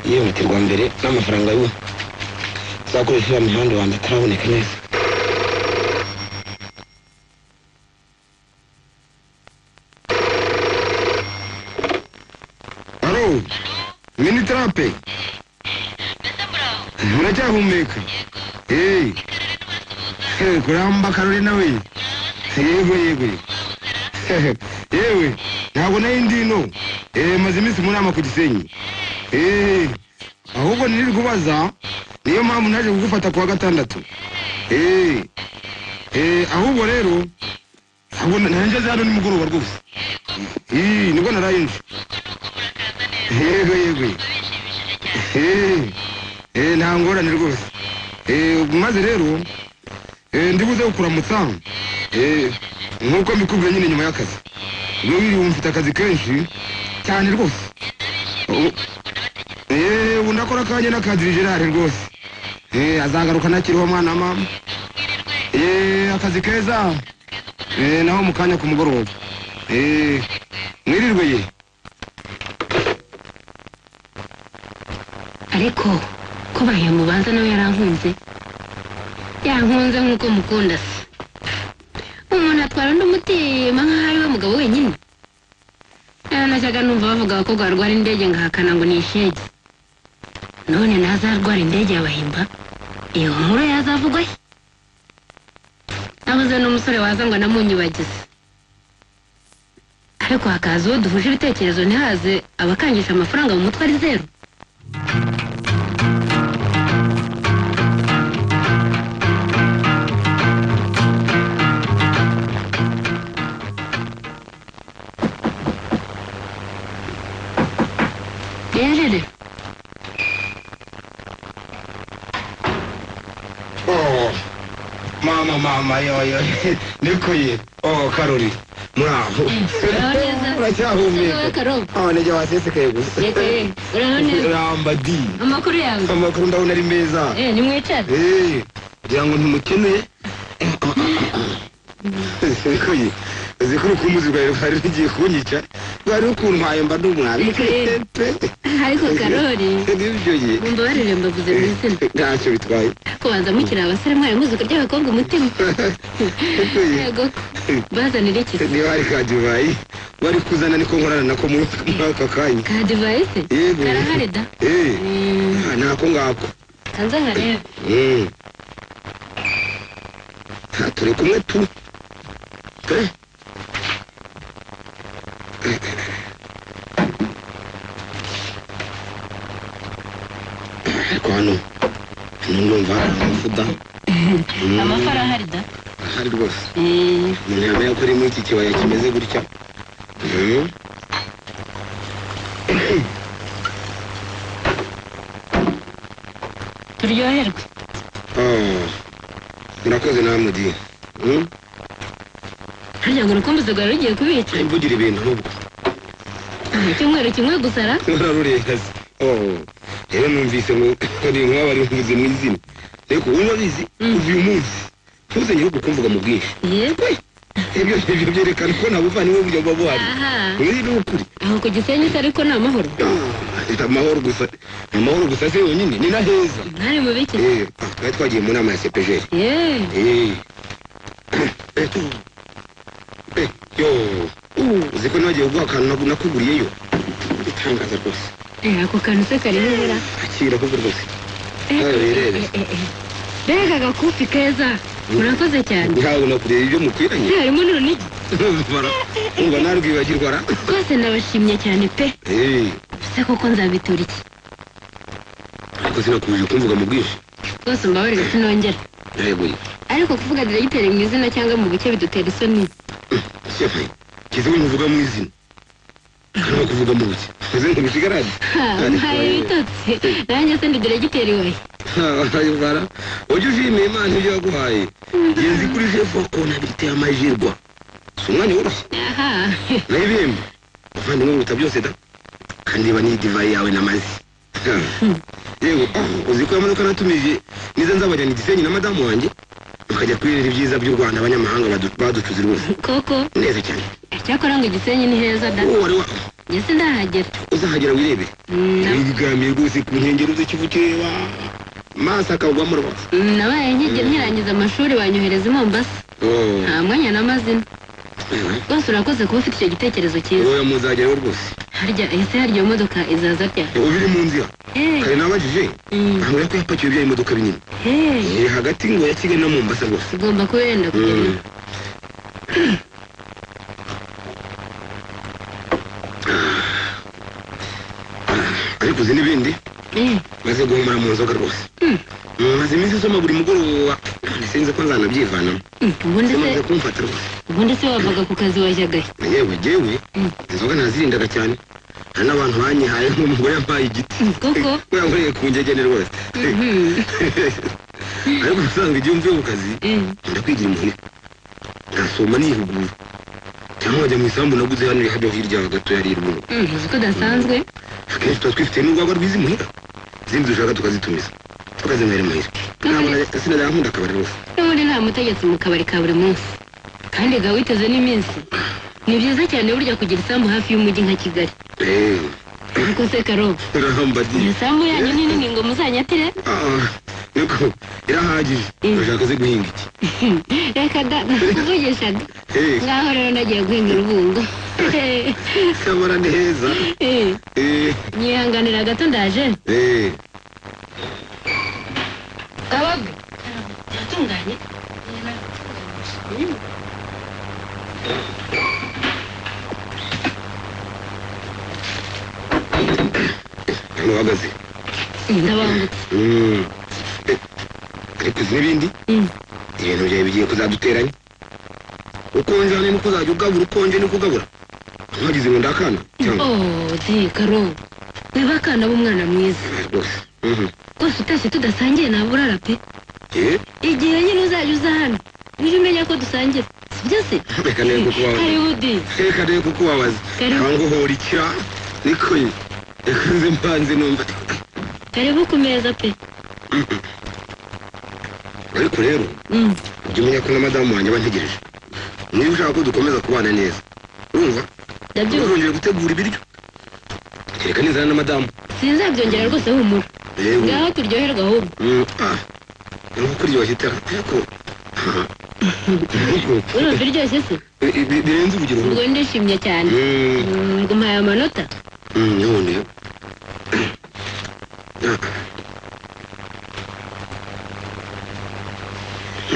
yihutirwa mbere n'amafaranga y'ubu zakoresha iriya mihanda wanjye ataraboneka neza alo mini tarape muracyahumeka eee kuramba karori nawe yego yego yewe ntabwo nari ndino eee maze iminsi mu nama ku gisenyi eee ahubwo niri kubaza niyo mpamvu naje kugufata ku wa gatandatu eee eee ahubwo rero ntabwo nanjye hano nimugoroba rwose eee nibwo naraye nje yego yego Eh, eh, nta ngorane rwose Eh, maze rero eh, ndibuze kukuramutsa Eh, nk'uko mbikubwiye nyine nyuma y'akazi ubwo wiriwe mfite akazi kenshi cyane rwose Ubu- Eh, ubu ndakora akanya n'akadiri gerard rwose Eh, azagaruka ntakiriho mwana wa mama Eh, akazi keza Eh, naho mu kanya ku mugoroba Eh, mwirirwe ye ariko ko bayamubanza nawe yarankunze yankunze nk'uko mukunda se umuntu atwara undi umutima nk'aho ari we mugabo wenyine Eh, najyaga numva bavuga abakobwa barwara indege ngahakana ngo ni ishege none ntazarwara indege yabahimba iyo nkuru yazavugwa he nabuze n'umusore waza ngo anamunyibagize ariko hakaza uwo duhuje ibitekerezo ntihaze abakangisha amafaranga mu mutwe ari zeru mama mama yoyo nikuye oh karori muraho Uraho neza? Ese wowe uracyahumeka Karoli? aho nijya wasesekaye gusa Yego, eh, uraho neza? ramba di amakuru yawe amakuru ndabona ari meza eh nimwicare Eh, kugira ngo ntimukene nikuye uzi ko urukumuzi rwawe rwari rugiye kunyica rwari rukuntwaye mba ndumwabi Nikuye. ariko karori nibyo ye mumbabarire mbavuze mu izina ntacyo bitwaye kubanza mukiri abasore mwari muzi uko ry'abakobwa umutima nikuye yego bazanira iki niba hari ka divayi wari kuzana niko nkorana nako muri muri aka kanya ka divayise Yego. karahari da Eh, Mm, nta- ntako ngako kanza nkarebe Mm. Ah, turi kumwe tu Eh. ariko hano hano ndumva hari amavuta amafi arahari da ahari rwose Eh, umuntu yamenya ko ari muri iki kibaya kimeze gutya Mm. turyoherwe Oh. murakoze namudi Mm. harya ngo urukumbuzi rwari rugiye kubica mvugire ibintu ahubwo icyumweru kimwe gusara bararurengaze oh rero numvise ngo ari nk'abari mvuze mu izina ariko uba bizi Mm. kuva uyu munsi ntuzanye ahubwo kumvuga mu bwinshi yego ibyo ibyo byerekana ko nta buvandimwe buryo buba buhari aha uyu ni ukuri aho ku gisenyi se ariko ni amahoro Ah, ni amahoro gusa ni amahoro gusa se yonyine ni na heza mwari mu biki eh ah, twari twagiye mu nama ya cepejeri yeee eh Eh, eh, yo uzi ko nagiye kuguha akantu nagu- nakuguriyeyo itangaza rwose ako kantu se kariho ibura akira ahubwo rwose Nawe wirebe. mbega agakufi keza murakoze cyane ntabwo nakuriye ibyo mukwiranye se harimo n'urunigi umva narwibagirwa ra rwose nabashimye cyane pe Eh, se koko nzabitura iki ariko sinakomeje kumvuga mu bwinshi rwose mbabarire sinongera yeguye ariko kuvuga diregiteri mu izina cyangwa mu buke bidutera isoni shefe kizi we ntuvuga mu izina hano kuvuga mu buke uze ntibishigarane Ha, mpaye ibitotsi nanjye se ndi diregiteri wayo ayobara ujye ushimiye imana ibyo yaguhaye genzi kuri shefu wakona biteye amajirwa si umwanya woroshye aha nayo ibihembo muvandimwe biruta byose da kandi niba n'iyi divayi yawe n'amazi yewe ah, uzi ko yamunuka natumije niza nzabajyana igisenyi na madamu wanjye bakajya kwirira ibyiza by'u rwanda abanyamahanga badu- baducuze rwose koko neza cyane cyakora ngo igisenyi ni heza da uwo wari wa njye sindahagera uzahagera wirebere Mm, na- wigamiye rwose ku nkengero z'ikivu kireba maso akagwamo rwose mm, nabaye nkigira nkirangiza amashuri banyohereza i mombasa Oh, nta mwanya n'amazina ewe. rwose urakoze kuba ufite icyo gitekerezo cyiza wowe muzageraho rwose harya ese harya iyo modoka izaza ryari ubu iri mu nzira Eh, kare nabajije mm, ambwira ko yapakiwe bya imodoka binini eh, Eh, hagati ngo ya kigali na mombasa rwose igomba kuba yenda kugera Mm. ariko uzi n'ibindi Eh, maze guhumura mu nzoga rwose maze iminsi isoma buri mugoroba none sinzi ko nzanabyivanamo mm, ubundi se zimaze kumfata rwose ubundi se wavaga ku kazi wajyagahe yewe yewe Mm. inzoga ntazirindaga cyane hari n'abantu banyihaye nk'umugore yampaye igiti Mm, koko yankoreye ku ngegene rwose Mhm, ariko usanga igihe mvuye mu kazi mm. nkunda kwigira imuhira ngasoma nihugura cyangwa nkajya mu isambu naguze hano hano hirya gato ya rirwo Mm, uzi ko udasanzwe akenshi tuba twifitiye n'urwagwa rw'izi muhira izindi dushaka tukazitumiza tukazinywera imuhira ntabwo najya- sinajya nkunda akabari rwose n'ubundi nta mutegetsi mu kabari ka buri munsi kandi ga witeze n'iminsi ni byiza cyane burya kugira isambu hafi y'umujyi nka kigali eee ariko se karoba urahamba di iyo sambu yanyu ni nini ngo muzanyatire Ah, niko irahagije Mm. urashaka ze guhinga iki reka da nakuvugishaga eee ngaho rero nagiye guhinga urubungo kabara ni heza Eh, eee nyihanganira gato ndaje eee kabagwe yatunganye hano uhagaze ndabangutse Mm. Eh, ariko uzi n'ibindi Mm. ibintu byawe bigiye kuzaduteranya ukonje hano niko uzajya ugabura ukonje niko ugabura ntuhagize ngo ndakana cyangwa oh de karo wiba akana b'umwana mwiza Ah, rwose Mhm. rwose utashye tudasangiye ntabwo urara pe Eh, igihe nyine uzajya uza hano rusange sibyo se reka ndebe kuko wabaza karibu di reka ndebe kuko wabaza Karibu. cyangwa uhora ikira niko ye reka nze mpanze numva karibu ku meza pe ariko rero Mm, jya umenya ko na madamu wanjye bantegereje niba ushaka ko dukomeza kubana neza urumva ndabyumva uzongera gutegura ibiryo kereka n'inzara na madamu sinzabyongera rwose humura rero ngaho turyoherwa ahubwo nko kuryoshya itara ariko aha. Ariko, urumva iryoshye se bi- bi- birenze urugero ubwo ndishimye cyane Mm, Mm, ngumaye amanota mm, none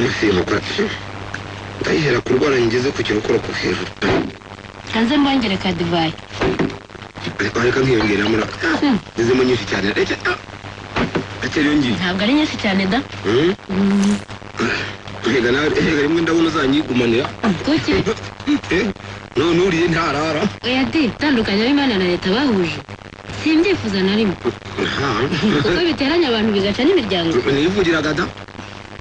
nsimuka ndayihera kurwara ngeze ku kirokoroko hejuru hanze mbongere ka divayi ariko reka nkiyongerera muri Hmm. ngezemo nyinshi cyane reka ah, reka yongeye ntabwo ari nyinshi cyane da Mm, Mm, reka nawe reka rimwe ndabona uzanyigumanira kuki Eh, none uriye ntarara oya di itandukanye ab'imana na leta bahuje simbyifuza na rimwe Aha. kuko biteranya abantu bigaca n'imiryango nivugiraga da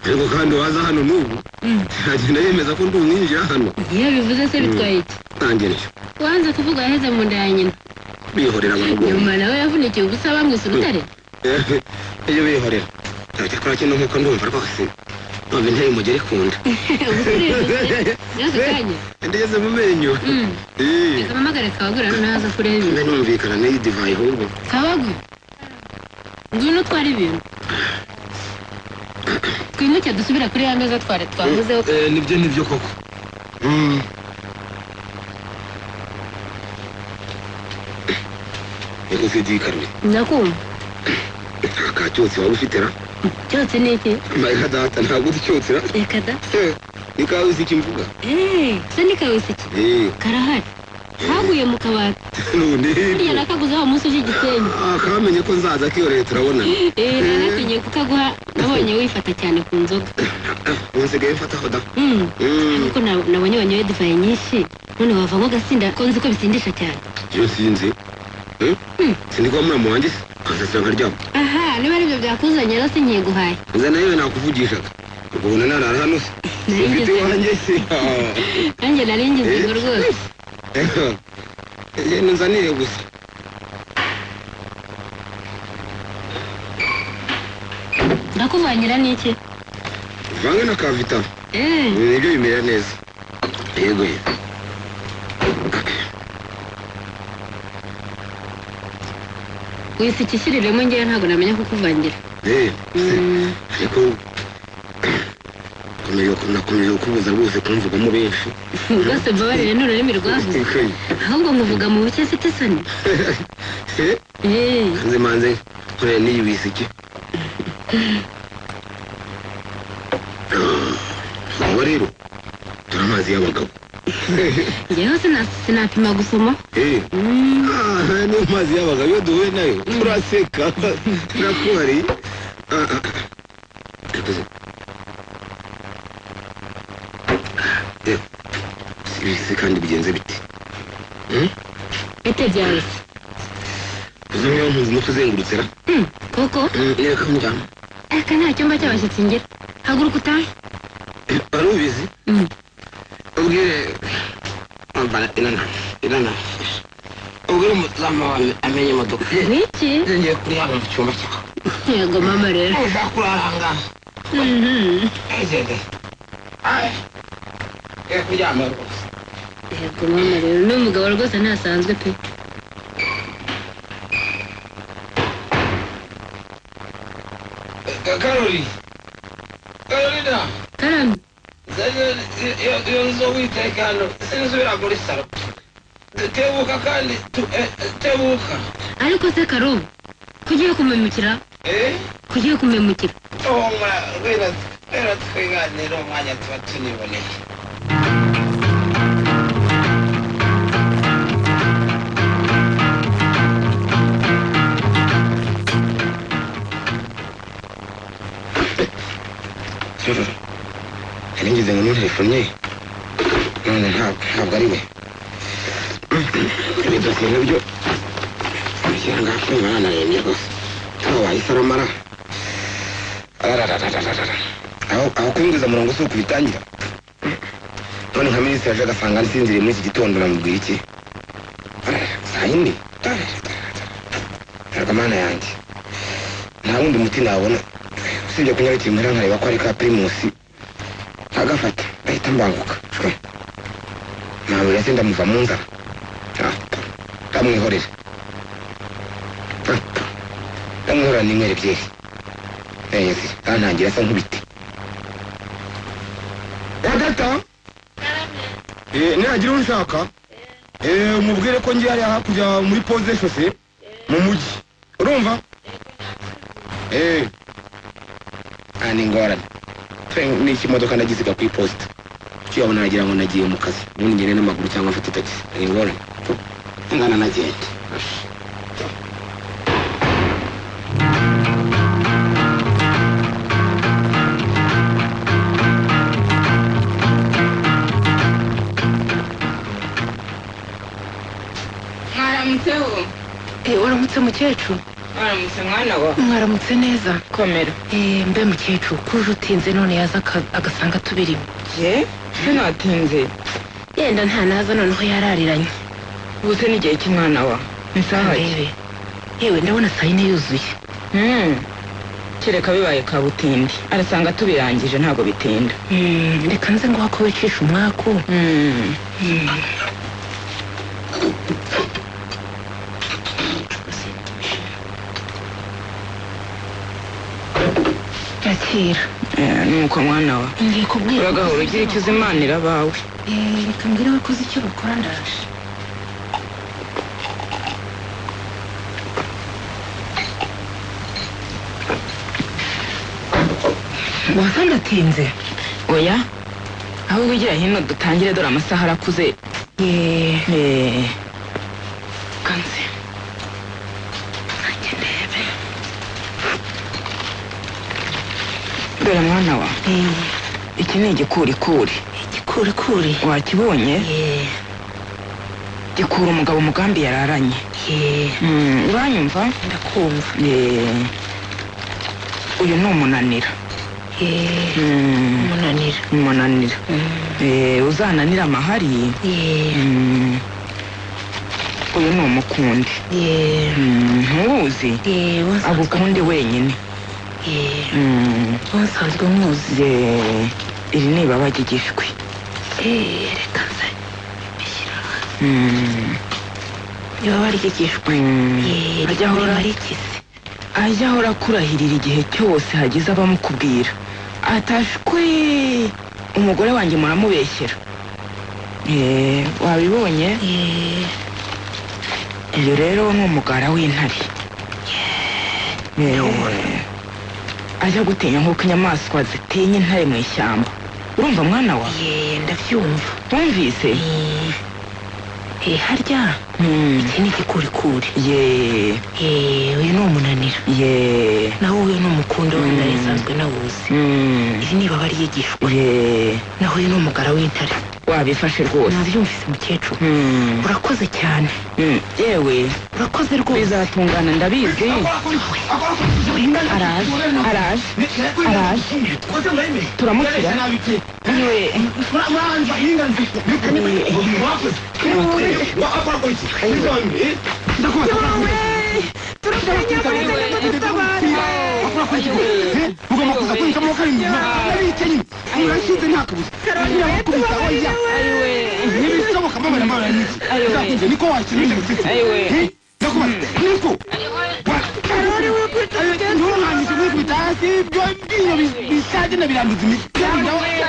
ariko kandi waza hano n'ubu Mm. agenda yemeza ko ndi umwinjira hano iyo bivuze se bitwaye iki nanjye ntyo wanze kuvuga aheze mu nda ya nyina bihorera abagomba nyuma nawe yavunikiye ubusa bamwise urutare iyo bihorera ntabwo kora kino nk'uko ndumva rwose none nteye umugeri kunda ubusa uributse byose kanya ndageze mu menyo Mm. Eh, reka mpamagare kabagura ntaza kureba mbe numvikana n'iyi divayi ahubwo kabagura ngwino utware ibintu twimuke dusubira kuri ya meza twari twavuzeho Eh, nibyo nibyo koko Mm. Ego sidikarwe ndakumva nta ka cyose waba ufite ra cyose ni iki mbaye data ntabwo ucyotse ra reka da Eh, ni kawe uzi icyo mvuga eee se ni kawese iki Eh, karahari kaguye mu kabati none burya nakaguze wa munsi ushy'igisenyi Ah, kamenye ko nzaza kiyoreye turabona eee nanatinye kukaguha nabonye wifata cyane ku nzoga unsigaye mfataho da Mm. Mm. ariko na- nabonye wanyoye divayi nyinshi none wavamo ugasinda ko nzi ko bisindisha cyane iyo sinzi Eh? sindi kuba muramu wanjye se kansasira nkaryama aha niba ari ibyo byakuzanye rero sinkiguhaye nza nawe nakuvugishaga ukabona narara hano se Narinjye ufite se. iwanjye se Ah. nanjye nari ngize ingo rwose Eh, nzaniye gusa ndakuvangira n'iki vange na kavita eee nibyo bimera neza yego ye wisukishyiriremo ngewe ntabwo namenya kukuvangira Eh, Mm. ariko nakomeje nakomeje kukubuza rwose kumvugamo benshi rwose mbabarire ni ururimi rwavuze Ikoye. ahubwo nkuvuga mu buke mfite isoni Eh, eee hanze manze nkorera n'iyi wisiki ubu rero dore amazi y'abagabo ngewe sina- sinapima gusoma Eh, Mm. ah, aya ni amazi y'abagabo iyo duhuye nayo turaseka nakuhari Ah, ah. Yakoze. Eh, se kandi bigenze biti bite byawe se uzi niyo mpunzi no kuzengurutse ra Mm. koko reka njyamo aka nta cyumba cy'abashyitsi ngira haguruka utahe wari ubizi Mm. ubwire wambara inanasi inanasi ubwire umuzamu wawe amenye imodoka n'iki ngiye kuri hano mu cyumba cyawe yego mama rero ushaka kuraranga Mhm. egede ngiye kuryama rwose yego mama rero ni umugabo rwose ntasanzwe pe Eh, karori karorina karame zariyo- iyo iyo nzu witeka hano sinzubira muri saro tebuka kandi tu- eh, eh, tebuka ariko se karobo kugiye kumemukira eh kugiye kumemukira tuhumura rwera rwera twiganira umwanya tuba tuniboneye Sura, hari ngize ngo ni telefone ye none nta- ntabwo ari we ibi dosiye nabyo ngira ngo akumva yanarembye rwose ntabwo wahise aramara arararararara aho aho kumwiza umurongo si ukubitangira none nka minisitiri yaje agasanga nsinziriye muri iki gitondo namubwiye iki saa yindi ntabwo amana yanjye nta wundi muti nabona usibye kunyarukira imuhira nkareba ko ari ka pirimusi agafata ahita mbanguka ntabwo se ndamuva mu nzara ndamwihorera ndamwihorera n'inywera ebyiri neza kantangira asa nk'ibiti data nihagira unshaka eh, umubwire ko ngiye hariya hakurya muri pose shose mu mujyi urumva Eh, nta n'ingorane n'ikimodoka ndagisiga ku iposita kiyabona nagira ngo nagiye mu kazi ubundi ngende n'amaguru cyangwa mfate tagisi hari ingorane ingana nagenda mwaramutseho Eh, uramutse mukecuru mwaramutse mwana wa mwaramutse neza komera Eh, mbe mukecuru kuje utinze none yaza aka- agasanga tubirimo je se natinze yenda nta naza noneho yarariranye ubu se n'igihe cy'umwana wa ni saha ki Arebe. yewe ndabona saa yine yuzuye Hmm. kereka bibaye kabutindi arasanga tubirangije ntabwo bitinda Mm, reka nze nguha ko wicisha umwaku Hmm. yakira Eh, nuko mwana wa ngiye kubwira uragahora ugira icyo uzimanira abawe Eh, reka mbwire abakozi icyo bakora ndaje wasa ndatinze oya ahubwo ugira hino dutangire dore amasaha arakuze yeee Eh. kanze dore mwana wa iki ni igikurikuri igikurikuri wakibonye yeee gikura umugabo umugambi yararanye yeee Mm, uranyumva ndakumva Eh, uyu ni umunanira yeee Mm, umunanira umunanira Eh, uzananira amahari yeee Mm, uyu ni umukundi yeee Mm, ntuwuzi yeee wasanzwe agukundi wenyine yeee Mm, wasanzwe muzi eh, iri ni ibabage igishwi yeee reka nze bishyira Mm, niba baryigishwa mm, yeee ajya ryahora ahora arikize ajya ahora akurahirira igihe cyose hagize abamukubwira atashwe umugore wanjye muramubeshyera Eh, wabibonye yeee iyo rero ni umugara w'intare Eh, ajya gutinya nk'uko inyamaswa zitinya intare mu ishyamba urumva mwana wa yeee ndabyumva wumvise yeee harya Mm, iki ni igikurikuri ye yeee uyu ni umunanira ye naho uyu ni umukundo Mm. w'intare isanzwe nawuzi Mm, iri ni ibaba ryigishwa ye naho uyu ni umugara w'intare wabifashe rwose nabyumvise umukecuru Mm, urakoze cyane mm, yewe urakoze rwose bizatungana ndabizi araje araje araje turamukira yewe ugomba kuza kunshamo karindwi nabitse nyine murashyize nta kabuza ndabakubita oya ntibishoboka mbabara mbabara n'iki nzakunze niko washyiramo imisatsi Ayiwe. ndakubaza niko karori wikubita nturuhanyije wikubita hasi ibyo ibyinyo bisaje na biranduza imitsi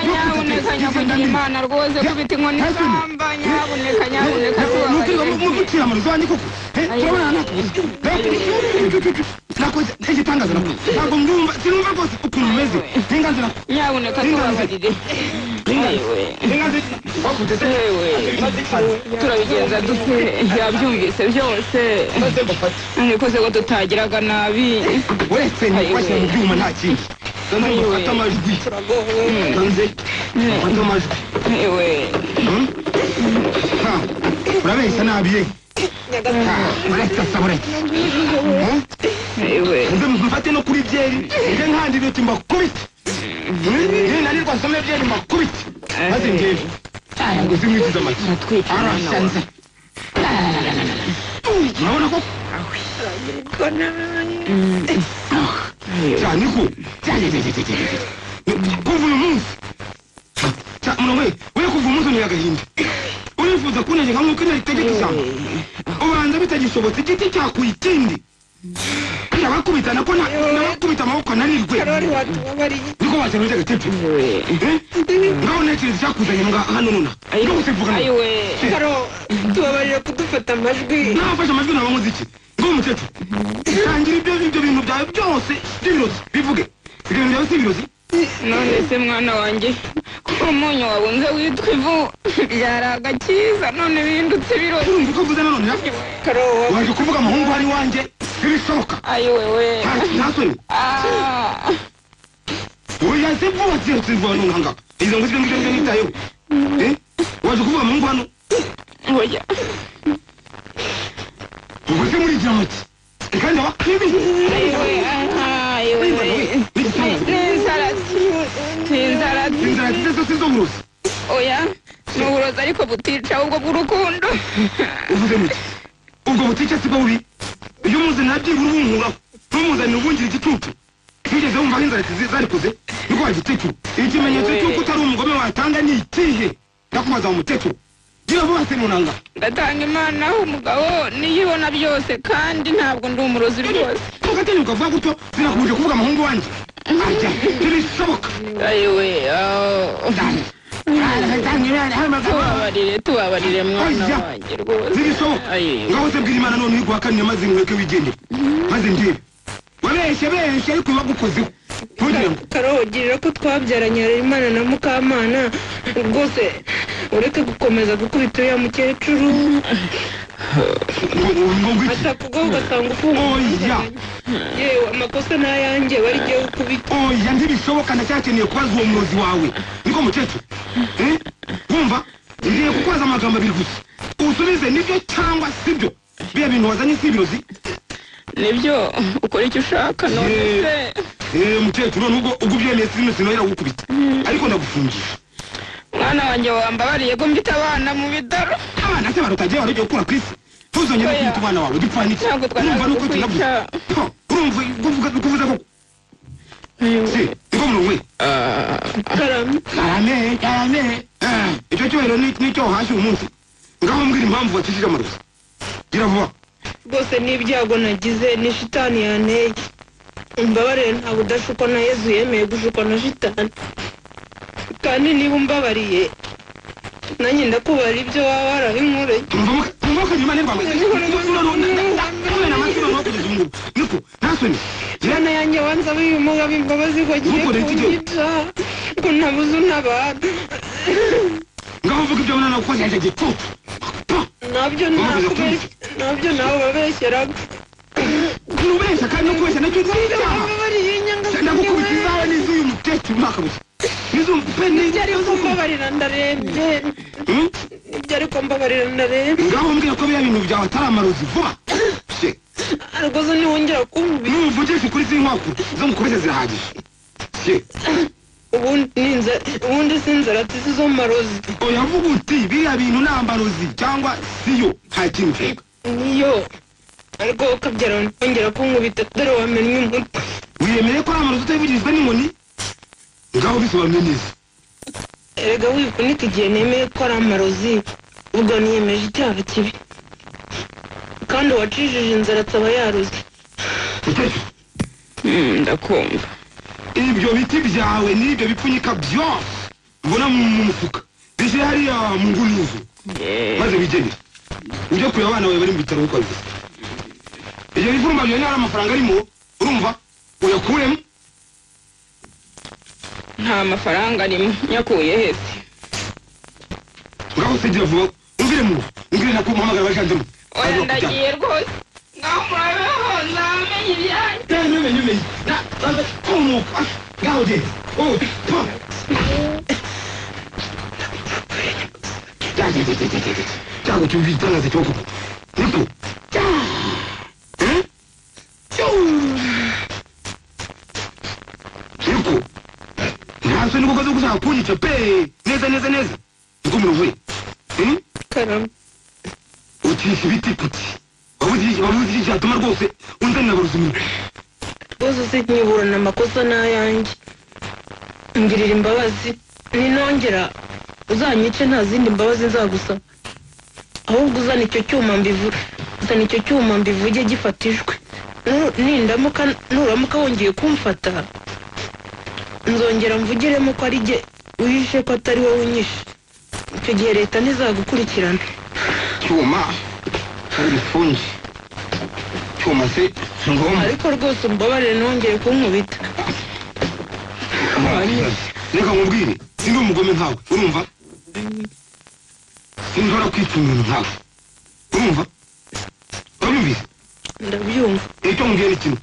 nyabuneka nyakugira imana rwose kubita inkoni isamba nyabuneka nyabuneka tubabarire mugucira amarozi wanjye koko Eh, turabona nta kabuza nakoze igitangaza nakoze ntabwo ndumva sinumva rwose ukuntu umeze n'inganzira nyabuneka tubabarire Ayiwe. n'inganzira bakuteze Yewe. turabigenza dute yabyumvise byose nikoze ko tutagiraga nabi uretse nifashe mu byuma nta kindi none ngo mfate amajwi nze mfate amajwi yewe Ha, urabeshya nabi ye Ha, urasasa buretse Eh, yewe nze mfate no kuri byeri nze nkandira uti mbakubite ninanirwa nsome byeri mbakubite maze ngewe ngo zimwikize amagi Natwite umwana wawe. arashanze murabona ko cyane ko cyane kuva uyu munsi Cya- murawe we kuva umunsi ni agahinda urifuza kunenga nka mwuka naritegeka ishyamba ubanza bitagishobotse igiti cyakuye ikindi ndabakubitana ko na- nabakubita amaboko narirwe niko wazana urya gatete Eh? ngaho ntekereza icyakuzanye mbwa hano nonaha no gusimpfuka ayiwe tubabarire kudufata amajwi nabafashe amajwi naba nkoze iki ngo mukecuru tangira ibyo ibyo bintu byawe byose by'ibirozi bivuge ibyo bintu byawe si ibirozi none se mwana wanjye ko umunyu wabunze witwa ivu byari agakiza none bindutse ibiro urumva uko mvuze nanone nawe waje kuvuga amahungu ari iwanjye ntibishoboka ayiwe we ntasore Ah. oya se vuba ziyo zivuba hano nkanga izo ngo zibyo ngibyo ngibyo nitayeho Eh? waje kuvuga amahungu hano oya ubwo se muri igira make kandi aba ayiwe ah, ayiwe n'inzara n'inzara inzara zize zo si zo burozi oya ni uburozi ariko butica ahubwo bw'urukundo uvuze muke ubwo butike si bwo bubi iyo muze nabyibura ubunkuraho ntumuzanire ubungire igicucu wigeze wumva aho inzara zizi- zarikoze niko wagikecuru ikimenyetso cy'uko utari umugome watanga ni ikihe ndakubaza wa mukecuru gira vuba se munanga ndatanga imana umugabo niyibona byose kandi ntabwo ndi umurozi rwose mugatinyuka vuba gutyo sinakubuje kuvuga amahungu wanjye ajya ntibishoboka ayiwe ah. tubabarire tubabarire mwana Ajya. wanjye rwose ntibishoboka ayiwe ngaho se bwira imana none iguhakanire maze ngureke wigendere maze ndebe wabeshye beshe ariko bagukozeho ntugire ngo karogirira ko twabyaranye imana na mukamana rwose ureke gukomeza gukubita uriya mukecuru ngo ngo ngwiki atakugwaho ugasanga ufunguye Oya. yewe amakosa ni ayanjye wari igiye gukubita oya ntibishoboka ndacyakeneye kubaza uwo murozi wawe niko mukecuru Eh? wumva ngiye kukubaza amagambo abiri gusa usubize nibyo cyangwa sibyo biriya bintu wazanye si ibirozi nibyo ukora icyo ushaka none Ye- se Eh, mukecuru nubwo ubwo ubyemeye sino sinahera gukubita ariko ndagufungisha mwana wanjye wambabariye ko mfite abana mu bitaro abana se barutagiye wari ugiye gukura ku isi ntuzongere Oya. kwita abana bawe gipfa n'iki Ntabwo twari urumva nuko kukwica. tunaguze Ho, urumva kuvuga kuvuza ko si niko murongo we karame karame karame Eh, icyo cyubahiro ni- nicyo wahashye uyu munsi ngaho mbwira impamvu wakijije amarozi gira vuba rwose n'ibyago nagize ni shitani yanteye umbabarire ntabwo udashukwa na yezu yemeye gushukwa na shitani kandi niba umbabariye nanjye ndakubara ibyo waba warahinkureye umwuka nyuma n'irwanda kugeza ubu ngubu niko ntasoni Jana yanjye wanza bimuga bimbabazi ko agiye Ntukore iki gihe. kunyica ko ntabuze untabara ngaho uvuga ibyo abona nawe ukoze igihe cyose nabyo navuga nabyo nawe babeshyeraga nubeshya kandi no kubeshya nacyo ni icyaha bambabariye inyanga ndagukubita izawe n'iz'uyu mukecuru nta kabuza n'iz'umu pe byari n'iz'umu kumbabarira ndarembye byari kumbabarira ndarembye ngaho mbwira ko biriya bintu byawe atari amarozi vuba se rwose ntiwongera kumbi n'umuvugisha ukuri z'inkwaku zo mukubeshya zirahagije se ubundi ni inzara ubundi si inzara tizi zo mu marozi uyavuga uti biriya bintu ni amarozi cyangwa siyo nta kintu uvuga niyo ariko ukabyara wongera kunkubita dore wamennye umutwe wiyemeye ko ari amarozi utabivugirizwa n'inkoni ngaho bisobanuye neza erega wivunika igihe nemeye ko ari amarozi ubwo niyemeje icyaha kibi kandi uwacishije inzara ataba yaruze mukecuru ndakumva ibyo biti byawe n'ibyo bipfunyika byose mbona mu mu mufuka bishyire hariya mu nguni y'inzu maze bigenere ujye kureba abana bawe bari mu bitaro uko bivuze ibyo bivumba byawe niba ari amafaranga arimo urumva uyakuremo nta mafaranga arimo nyakuye hese ngaho usigira vuba umbwire mu umbwire nako umuhamagara bashanzemo oya ndagiye rwose ngaho murabe hose ahamenye ibyanyu ngaho genda Oh, pa. Cya- cya- cya- cya- cya- cya- cya- cyago cyumva igitangaza cyoko niko Eh? niko ntaso niko kaza gushaka kunyica pe neza neza neza niko z'umuruwe Eh? karama ucisha ibiti puti wabuze iki- wabuze iki cyatuma rwose unzanira baruzimiro bose sinyibura amakosa ni ayanjye ngirira imbabazi ninongera uzanyice nta zindi mbabazi nzagusaba ahubwo uzana icyo cyuma mbivuge uzana icyo cyuma mbivuge gifatishwe Nu- nindamuka nuramuka wongeye kumfata nzongera mvugiremo ko ari jye wihishe ko atari wowe unyishe icyo gihe leta ntizagukurikirana cyuma hari ibifunge cyuma se ni ngombwa ariko rwose umbabarire nongeye kunkubita reka nkubwire sindi umugome nkawe urumva sinshobora kwica umuntu nkawe urumva wabyumvise ndabyumva icyo nkubwira ni kimwe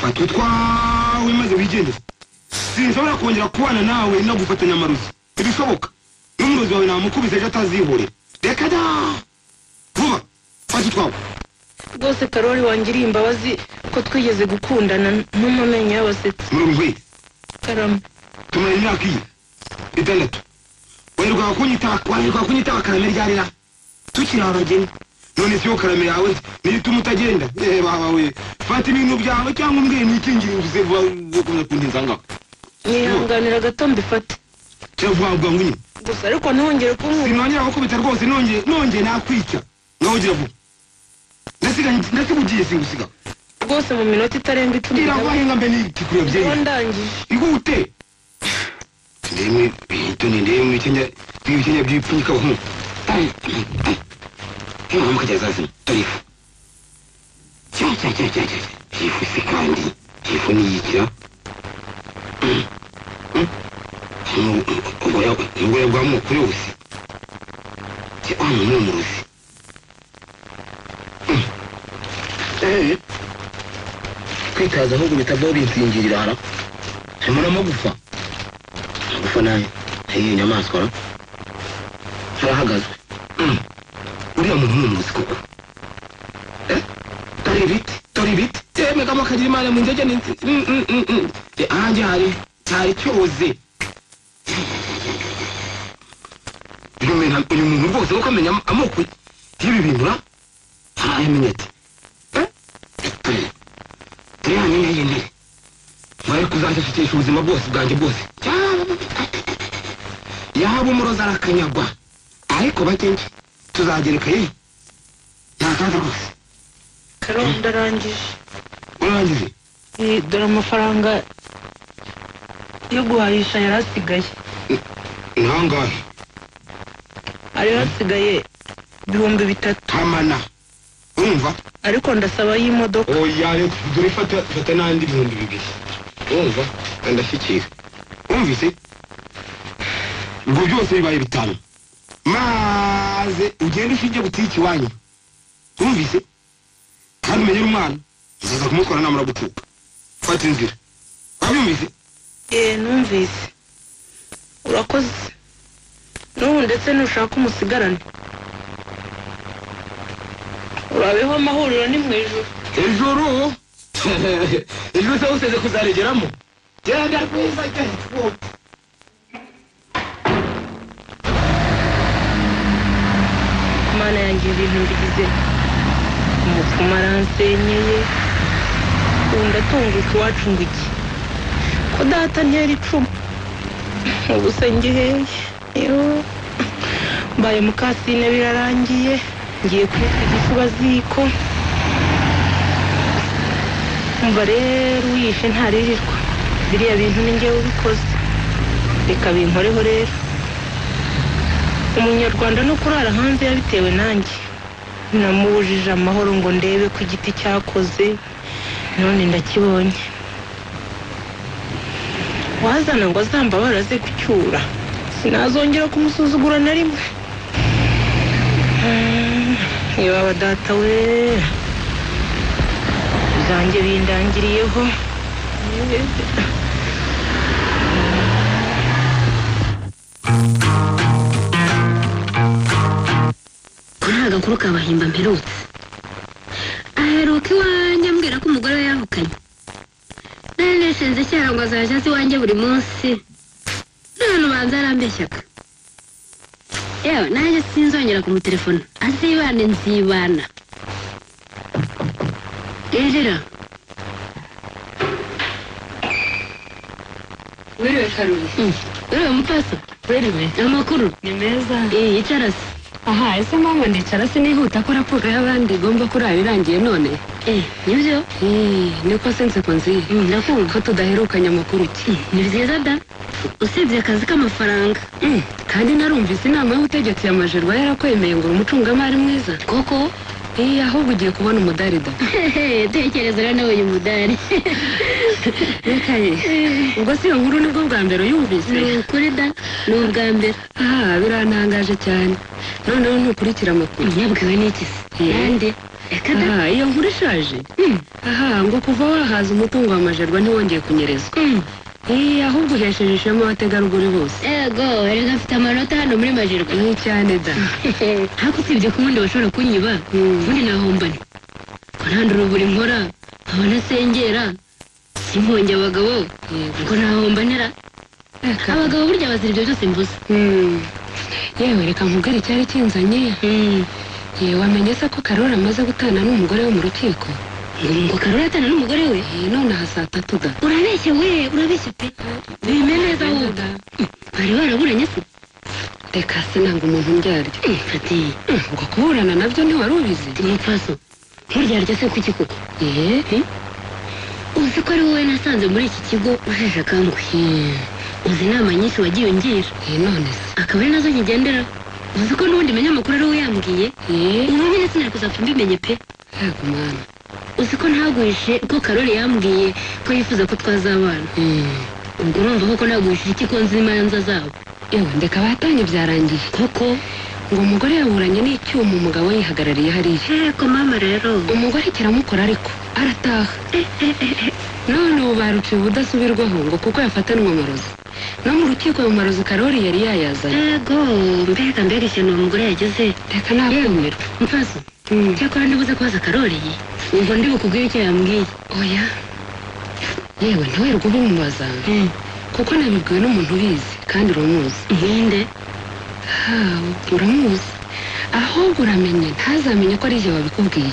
fata utwawe maze wigendere sinshobora kongera kubana nawe no gufatanya amarozi ntibishoboka n'umurozi wawe namukubise ejo atazihorera reka da vuba fata utwawe rwose karori wangiriye imbabazi ko twigeze gukundana ntuma amenyo y'abasetsi murongo we karama tumara imyaka iyi itandatu wanyirwa kunyitaka wanyirwa kunyitaka karame ryarira tukiri abageni none siyo karame yawe niyo ituma utagenda ehe baba we fata ibintu byawe cyangwa umbwire nikingire uvuze vuba ukomeza kundinza ngaho nihanganira gato mbifate cyangwa vuba vuba ngunyine gusa ariko ntongere kunkubita sinongera gukubita rwose nongeye nongeye nakwica nawugira vuba ndasigaye ndasigugiye singusiga rwose mu minota itarenga icumi iravuga ngo mbe nikikureba ndaba byeri ndangije igute ndemwe bito ni ndemwe ikenya ibikenya byipfunyika abahu nk'umuntu kajya zazima tarifu cya cya cya cya cya ifu se kandi ifu niyikira ubuya bwa mukuru yose cya wa muntu w'umurozi Eh, kwitaza ahubwo bitavaho binsingirira hara harimo n'amagufa amagufa nayo ayiyo nyamaswa ra arahagazwe Mm. uriya muntu ni umuzi koko Eh, tori ibiti tori ibiti yemegamo akagira imana mu nzege ni Mm, mm, mm, mm. Eh, ahanjye hari cyari cyoze uyu muntu- uyu muntu rwose nuko amenya am- amoko y'ibi bintu ra harayamenya ati Eh, tori tori hanyuma y'intebe bari kuzashakisha ubuzima bwose bwanjye bwose yaba umurozi arakanyagwa ariko bagenzi tuzagereka yewe nta kaza rwose karama ndarangije urangije Eh, dore amafaranga yo guhahisha yari asigaye ni angahe hari hasigaye ibihumbi bitatu hamana urumva ariko ndasaba y'imodoka oya reka dore fata fata n'andi bihumbi bibiri urumva ndashyikira wumvise ubwo byose bibaye bitanu maze ugende ushinge butiki iwanyu wumvise kandi umenyere umwana uzaza kumukora namara gucuka fata inzira wabyumvise Eh, numvise urakoze n'ubu ndetse nushaka umusigarane urabeho amahuriro ni mu ijuru ijoro ijoro se useze kuzaregeramo genda rwiza genda imana yanjye ibintu mbigize umupfumu aransenyeye ubu ndatunguka iwacu ngo iki ko data ntera icumu ubu se ngiheye Yoo. mbaye mukasine birarangiye ngiye kureka igifuba ziko umva rero uyishe ntaririrwa biriya bintu ni ngewe ubikoze reka binkoreho rero umunyarwanda no kurara hanze yabitewe nanjye namubujije amahoro ngo ndebe ko igiti cyakoze none ndakibonye wazana ngo azamba baraze gucyura sinazongera kumusuzugura na rimwe Mm, ibaba data we zanjye bindangiriyeho nta gakuru kabahimba mperutse aheruka iwanjye ambwira ko umugore we yahukanye nari neshenze cyane ngo azajya aza iwanjye buri munsi none ubanza arambeshyaka yewe nanjye sinzongera kumutelefona azibane nzibana rero wiriwe karori uriya mupasa Wiriwe, amakuru ni meza. iyi icarasi Aha, ese mpamvu ndicara sinihuta ko raporo y'abandi igomba kurara irangiye none? eh nibyo Eh, niko sense ko nziye. Mm, ndakumva Ko tudaherukanye amakuru ki? ni byiza da usibye akazi k'amafaranga Mm, kandi narumvise inama y'ubutegetsi ya Majerwa yarakwemeye ngo uri umucungamari mwiza. koko Eh, ahubwo ugiye kubona umudarida. tekereza rero nawe uyu mudari Rekaye, ubwo si iyo nkuru nibwo bwa mbere uyumvise? ni ukuri da ni ubwa mbere Ah, birantangaje cyane. Noneho ntukurikira amakuru. yabwiwe n'iki se Eh. nande reka da Aha, iyo nkuru ishaje? Aha, ngo kuva wahaza umutungo wa Majerwa ntiwongeye kunyerezwa. Mm. Eh, ahubwo uhesheje ishema abategarugori bose. ego erega afite amanota hano muri majerwa Ni cyane da. ariko usibye ko ubundi bashobora kunyiba ubundi nahombane kurandura uburi nkora nkaba nasengera simponge abagabo ngo nahombanira abagabo burya bazira ibyo byose mvuze Mm. yewe reka nkubwire icyari kinzanye yewe wamenye se ko karori amaze gutana n'umugore we mu rukiko ngo karori atana n'umugore we Eh, none aha saa tatu da urabeshye we urabeshye pe bime neza wumva bari baraburanye se reka se ntabwo umuntu undyarya Eh, kati Mm, ubwo kuburana nabyo ntiwari ubizi umupfaso nturyarya se kuki koko Eh, eh, uzi ko ari wowe nasanze muri iki kigo ujeje akangwe uzi inama nyinshi wagiye ungira eh, none se akaba ari nazo nkigendera uzi ko n'ubundi menya amakuru ari we yambwiye Eh, ubu nyine sinari kuzapfa mbimenye pe yego mwana uzi ko ntaguhishe ko karori yambwiye ko yifuza ko twazabana Mm, ubwo urumva koko naguhishije iki ko nzi imanza zabo yewe ndeka batanye byarangiye koko ngo umugore yaburanye n'icyuma umugabo yihagarariye hariya heko mama rero umugore kiramukora ariko arataha none ubu baruciye ubudasubirwaho ngo kuko yafatanwe amarozi no mu rukiko ayo marozi karori yari yayazanye yego mbega mbega ishyano uwo mugore yageze reka nakumirwa mfaso cyakora ndibuze kubaza karori ubwo ndi bukubwire icyo yambwiye oya yewe ntiwirirwe ubimubaza kuko nabibwiwe n'umuntu ubizi kandi uramuzi nkinde ha uramuzi ahubwo uramenye ntazamenye ko ari jye wabikubwiye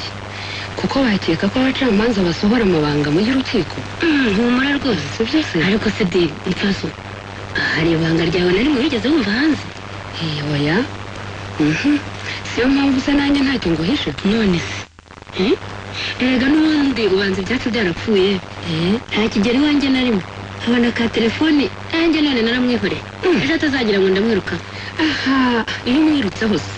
kuko bakeka ko abacamanza basohora amabanga mu y'urukiko Mm, humura rwose si byo se ariko se di mfaso hari ibanga ryawe na rimwe wigeze wumva hanze Eh, oya Mhm. siyo mpamvu se nanjye ntacyo nguhisha none se eh? erega n'ubundi ubanza ibyacu byarapfuye Eh, nta kigero iwanjye na rimwe nkabona ka telefoni nanjye none naramwihoreye ejo atazagira ngo ndamwiruka aha iyo umwirutseho se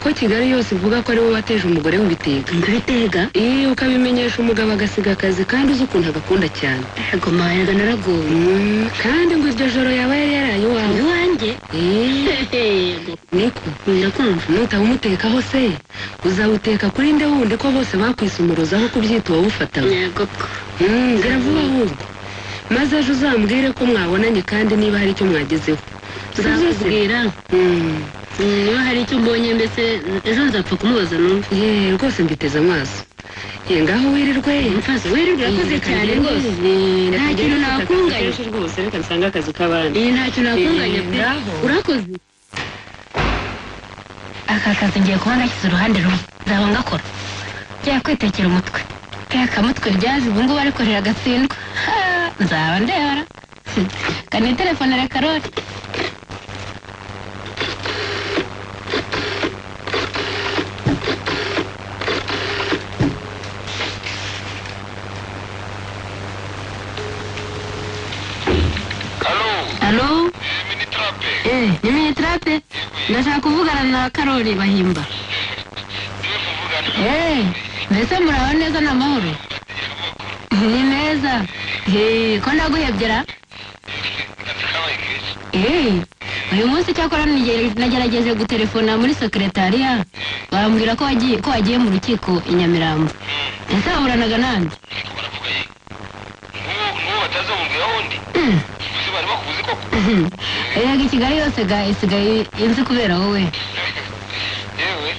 ko kigali yose ivuga ko ari wowe wateje umugore w'ibitega nkabitega iyo ukabimenyesha umugabo agasiga akazi kandi uzi ukuntu agakunda cyane ego mayaga naragowe Mm, kandi ngo iryo joro yaba yari yaraye iwawe iwanjye Eh, Yego, niko ndakumva nutaba umutekaho se uzawuteka kuri nde wundi ko bose bakwise umurozi aho kubyita uwawufatawe yego ko Mm, nzira vuba ahubwo maze ejo uzambwire ko mwabonanye kandi niba hari icyo mwagezeho uzakubwira nzakubwira Mm, niba hari icyo mbonye mbese ejo nzapfa kumubaza numva ye rwose mbiteze amaso ye ngaho wirirwe mfaso wirirwe urakoze cyane rwose nta kintu nakunganya rwose reka nsanga akazi k'abandi iyi nta kintu nakunganya pe ngaho. urakoze aka kazi ngiye kuba nashyize uruhande rumwe nzaba ngakora njya kwitekera umutwe kaya kamutwe ryaje ubu ngubu ariko riragatsindwa Ha, nzaba ndebara kani telefone ya karori alo Eh, ni Minetrape. Ndashaka kuvugana na Karoli Bahimba. Eh, mbese muraho neza na mahoro? Ni neza. Eh, ko ndaguhebyera? Eh, uyu munsi cyakora nige- nagerageje gutelefona muri sekretariya barambwira ko wagiye ko wagiye mu rukiko i Nyamirambo. Ese waburanaga nande? n'uwo batazamubwira wundi ese bari bakubuze koko Erega i Kigali yose ga isigaye inzi kubera wowe. yewe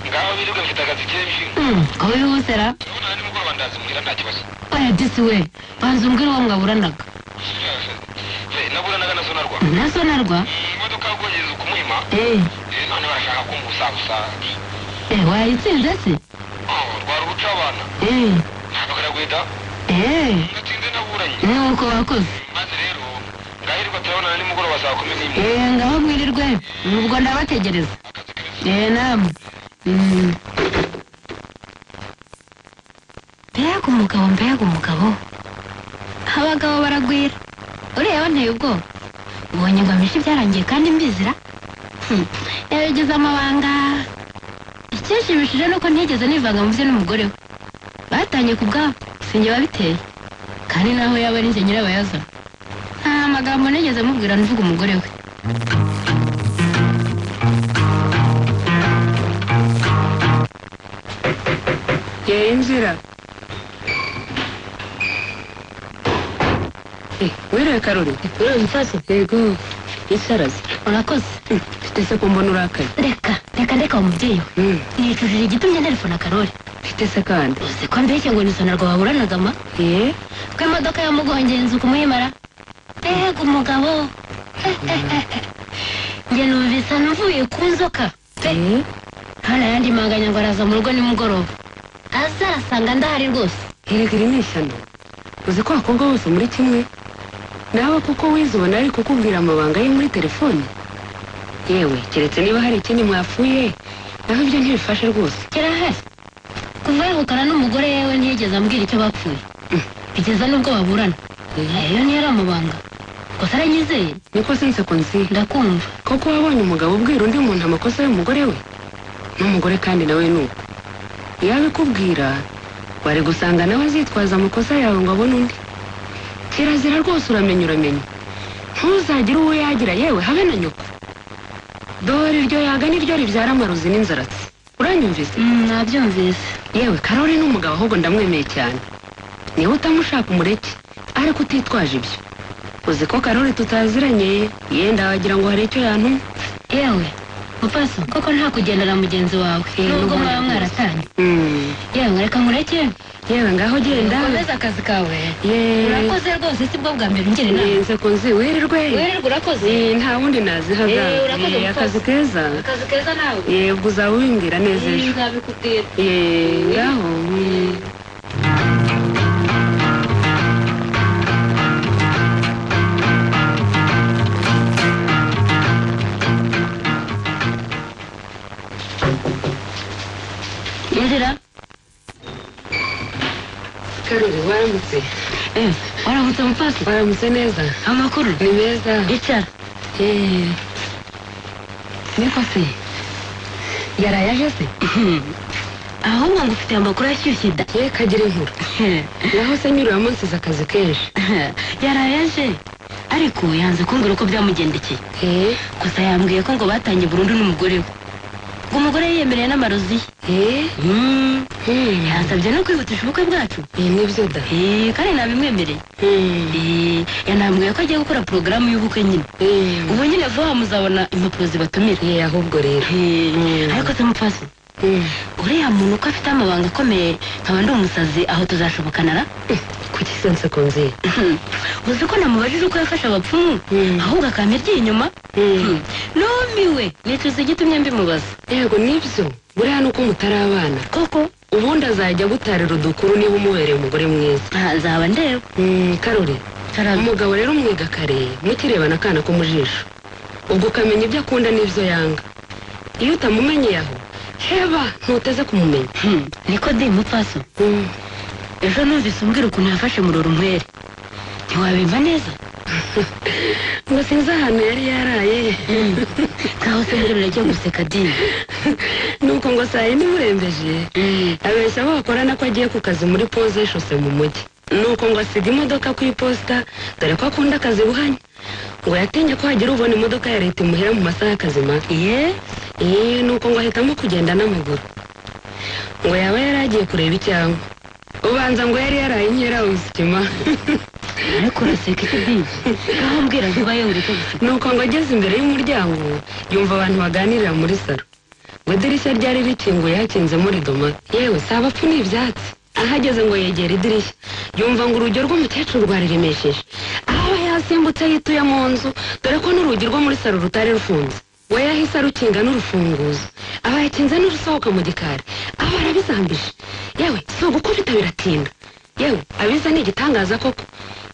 ngaho birirwa mfite akazi kenshi Mm, ko bihusera. urabona nimugoroba ndazimubwira nta kibazo oya disi we banza umbwira uwo mwaburanaga naburanaga na sonarwa nasonarwa imodoka yagwongereza ukumuhima eh nta none barashaka kumbusagusa eh wayitsinze se rwari ubuca abana eh ntabagaragwida eh ndatsinze naburanye nuko wakoze maze rero ngahirwa turabonana nimugoroba saa kumi n'imwe eh ngaho mwirirwe ubwo ndabategereza eh namwe Mm. mbega umugabo mbega umugabo abagabo baragwira ureba nteye ubwoba ubonye ngo amishe byarangiye kandi mbizira Hmm, yabigeze amabanga icyishimishije ni uko ntigeze nivanga mu bye n'umugore we batanye ku bwabo sinjye wabiteye kandi naho yaba ari njye nyirabayazana nta magambo nigeze mubwira nvuga umugore we ye inzira Eh, werewe karori Uri mfase yego isarazi urakoze mfite se kumbona urakaye reka reka ndeka uwo mubyeyi we Mm, nicujije igitumye nterefona karori mfite se kandi uzi ko mbeshye ngo nisonarwa waburanaga ma ye ko imodoka yamugongenze ukumuhimara mbega umugabo njye numvise navuye ku nzoka pe ye hano yandi manganya ngo araza mu rugo nimugoroba azasanga ndahari rwose erega iri ni ishyano uzi ko abakobwa bose muri kimwe nawe kuko wize ubona ari kukubwira amabanga ye muri telefone yewe keretse niba hari ikindi mwapfuye naho ibyo ntibifashe rwose kirahari kuva yahukana n'umugore yewe ntiyigeze ambwira icyo bapfuye bigeza n'ubwo baburana ayo niyo ari amabanga gusa aranyizeye niko sinse ko nzihe ndakumva koko wabonye umugabo ubwira undi muntu amakosa y'umugore we n'umugore kandi nawe ni uko iyo abikubwira wari gusanga nawe azitwaza amakosa yawe ngo abone undi kirazira rwose uramenya uramenya ntuzagire uwo yagira yewe habe na nyoko dore iryo yaga niryo ribyara amarozi n'inzaratsi uranyumvise Mm, nabyumvise yewe karori ni umugabo ahubwo ndamwemeye cyane niba utamushaka umureke ariko utitwaje ibyo uzi ko karori tutaziranye yenda wagira ngo hari icyo yantuma yewe mupaso koko nta kugendera mugenzi wawe Eh, nubwo n'ubundi mwaba mwaratanye Mm. yewe reka nkureke yewe ngaho genda ukomeze akazi kawe yeee urakoze rwose si bwo bwa mbere ungira inama nze kunzi wirirwe wererwa urakoze Eh, nta wundi nazihaga Eh, urakoze Eh, mukozi. akazi keza akazi keza nawe yebwe uzaba ubimbwira neza ejo nzabikubwira Eh, ngaho mm. inzira karori waramutse Eh, waramutse mupaso waramutse neza amakuru ni meza icara Eh, niko se yaraye aje se ahubwo ngufitiye amakuru ashyushye da ye kagira inkuru naho se nyirura munsi iza akazi kenshi yarayaje ariko yanze kumbwira uko byamugendekeye Eh, gusa yambwiye ko ngo batangiye burundu n'umugore we ngo umugore yiyemereye n'amarozi eh, ye Mm, mm. yansabye no kwihutisha ubukwe bwacu Eh, nibyo da Eh, kandi nabimwemereye Mm. Eh, yanambwiye ko agiye gukora porogaramu y'ubukwe nyine Eh, ubu nyine vuba muzabona impapuro zibatumira eh, ahubwo rero Eh, Mm. ariko se mupfasi Mm. uriya muntu uko afite amabanga akomeye nkaba ndi umusazi aho tuzashobokanara kuki sense kunzi uzi ko namubajije uko yafashe abapfumu Mm. ahubwo akampa inyuma numiwe nicuza igitumye mbimubaza yego nibyo buriya ni uko mutari abana koko ubundi azajya agutarira udukuru niba umubereye umugore mwiza aha, nzaba ndeba Mm, karori taraza umugabo rero umwiga kare mukirebana akana ko mu jisho ubwo ukamenya ibyo akunda n'ibyo yanga iyo utamumenyeye aho heba ntuteze kumumenya Hmm, niko ndi mupfaso Mm. ejo numvise umbwira ukuntu yafashe muroro nkwere ntiwabimva neza ngo sinzi ahantu yari yaraye nkaho se mbwira uragiye guseka dini nuko ngo saa yine murembeje abeshya abo bakorana ko agiye ku kazi muri poze yishose mu mujyi nuko ngo asiga imodoka ku iposita dore ko akunda akazi buhanya ngo yatinye ko hagira ubona imodoka ya leta imuhera mu masaha y'akazi mabi ye eh nuko ngo ahitamo kugenda n'amaguru ngo yaba yari agiye kureba icyangwa ubanza ngo yari yaraye inkera ubuzima ariko uraseka iki dini nkaho mbwira vuba ye ureke guseka nuko ngo ageze imbere y'umuryango yumva abantu baganirira muri saro ngo idirishya ryari rikinguye hakinzemo ridoma yewe si abapfu ni ibyatsi ahageze ngo yegera idirishya yumva ngo urujyo rw'umukecuru rwariremesheje aho yasimbutse yituye mu nzu dore ko n'urugi rwo muri saro rutari rufunze we yahise arukinga n'urufunguzo abayakinze n'urusohoka mu gikari aho arabizambije yewe si ugukubita biratinda yewe abiza ni igitangaza koko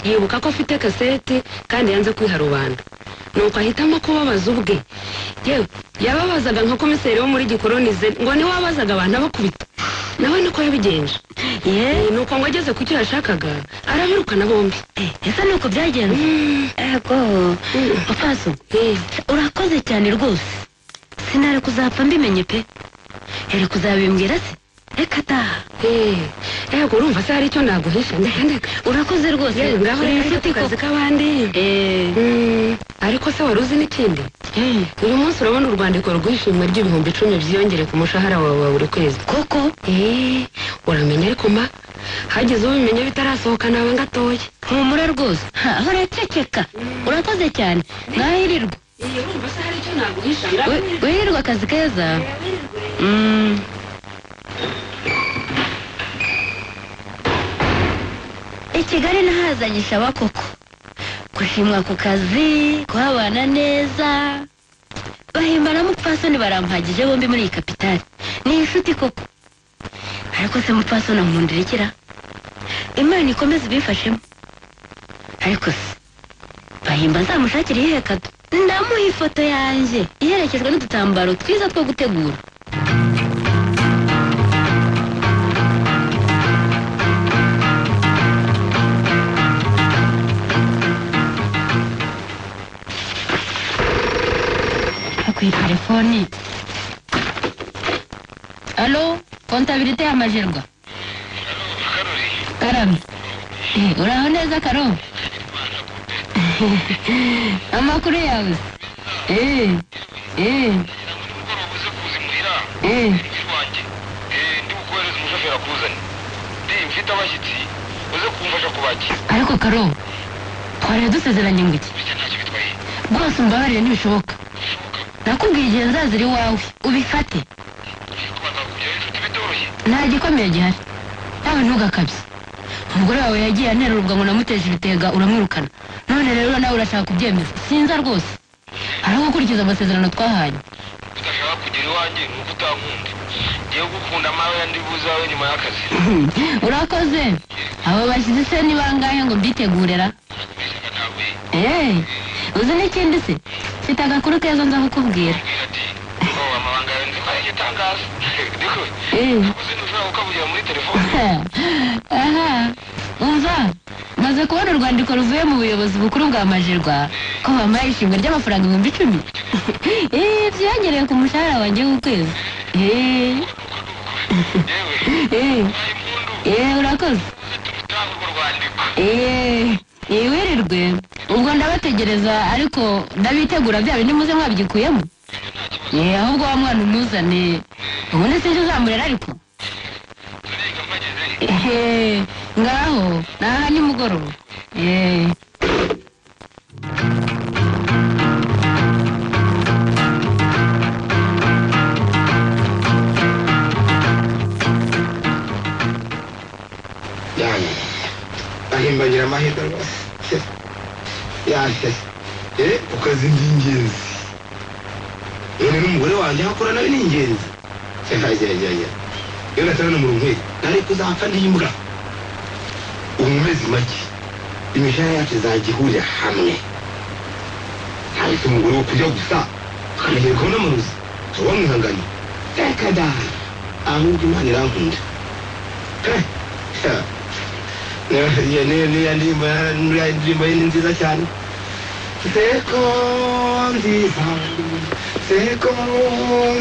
yibuka ko afite kaseti kandi yanze kwiha rubanda nuko ahitamo kubabaza ubwe yewe yababazaga nka komiseri wo muri gikoroni ze ngo niwe wabazaga abantu abakubita nawe niko yabigenje yeee ni uko ngo ageze ku cyo yashakaga arabirukana bombi ese ni uko byagenze ego papaso Eh, urakoze cyane rwose sinari kuzapfa mbimenye pe ere kuzabimbwira se reka taha eh, ego urumva se hari icyo naguhisha ndeka ndeka urakoze rwose yewe ngaho uri rero inshuti ku kazi koko k'abandi eee Mm, ariko se wari uzi n'ikindi uyu munsi urabona urwandiko rw'ishimwe ry'ibihumbi icumi byiyongere ku mushahara wawe wa buri kwezi koko Eh, uramenye ariko ma hagize ubimenya bitarasohoka nawe gatoya humura rwose Ha, uraceceka urakoze cyane mwahirirwa iyi urumva se hari icyo naguhisha We- wirirwa akazi keza Mm. i kigali nahazanye ishaba koko gushimwa ku kazi kuhabana neza bahimba na mupfasoni barampagije bombi muri iyi kapitali ni inshuti koko ariko se mupfasoni amundirekera imana ikomeze ibifashemo ariko se bahimba nzamushakire iyihe kado ndamuha ifoto yanjye iherekejwe n'udutambaro twiza two gutegura akuye telefoni alo kontabirite y'amajerwa karame Eh, uraho neza karome amakuru yawe se eh eh uze kuza imuhira eh wanjye ndi bukohereze umushoferi akuzane ndi mfite abashyitsi uze kumfasha kubakira ariko karo twari dusezeranye ngo iki bityo ntacyo bitwaye rwose umbabarire ntibishoboka nakubwiye igihe nzazira iwawe ubifate kubanza kugeraho inshuti bitoroshye nta gikomeye gihari nawe ntugakabye umugore wawe yagiye anerurwa ngo namuteje ibitega uramwirukana none rero nawe urashaka kubyemeza sinza rwose hari aho gukurikiza amasezerano twahanye udashaka kugera iwanjye ni uko utankunda ngiye gukunda amawe yandi buze wawe nyuma y'akazi urakoze abo bashyize se ni bangahe ngo mbitegurira kubeshyaga nawe eee uzi n'ikindi se mfite agakuru keza nza kukubwira mbwira ati ngo amabanga yawe nzi maze igitangaza ariko eee uzi ntushobora kukavugira muri telefone aha umva maze kubona urwandiko ruvuye mu buyobozi bukuru bwa majirwa ko bampaye ishimwe ry'amafaranga ibihumbi icumi eee byiyongereye ku mushahara wanjye w'ukwezi eee yewe eee mbaye impundu eee urakoze utanga urwo rwandiko eee eee wirirwe ubwo ndabategereza ariko ndabitegura bya bindi muze mwabigikuyemo eee ahubwo wa mwana umuzane ubundi sinjye uzamurera ariko turiga mpageze ehe ngaho naha nimugoroba eee yani ahimbagira amahirwe rwose yase eh ukazi ni ingenzi yene n'umugore wanjye aho akora nawe ni ingenzi yajyajyaja iyo natarana mu rumwe nari kuzapfa n'imbwa ubu mu mezi make imishahara yacu izajya ihurira hamwe ntabitse umugore wo kurya gusa tukanagerekaho n'amarozi uba mwihanganye reka da ahubwo imana irankunda Eh, yeah. niyo niyo niyo ndirimbo ya- nuriya ndirimbo ye ni nziza cyane seko nziza seko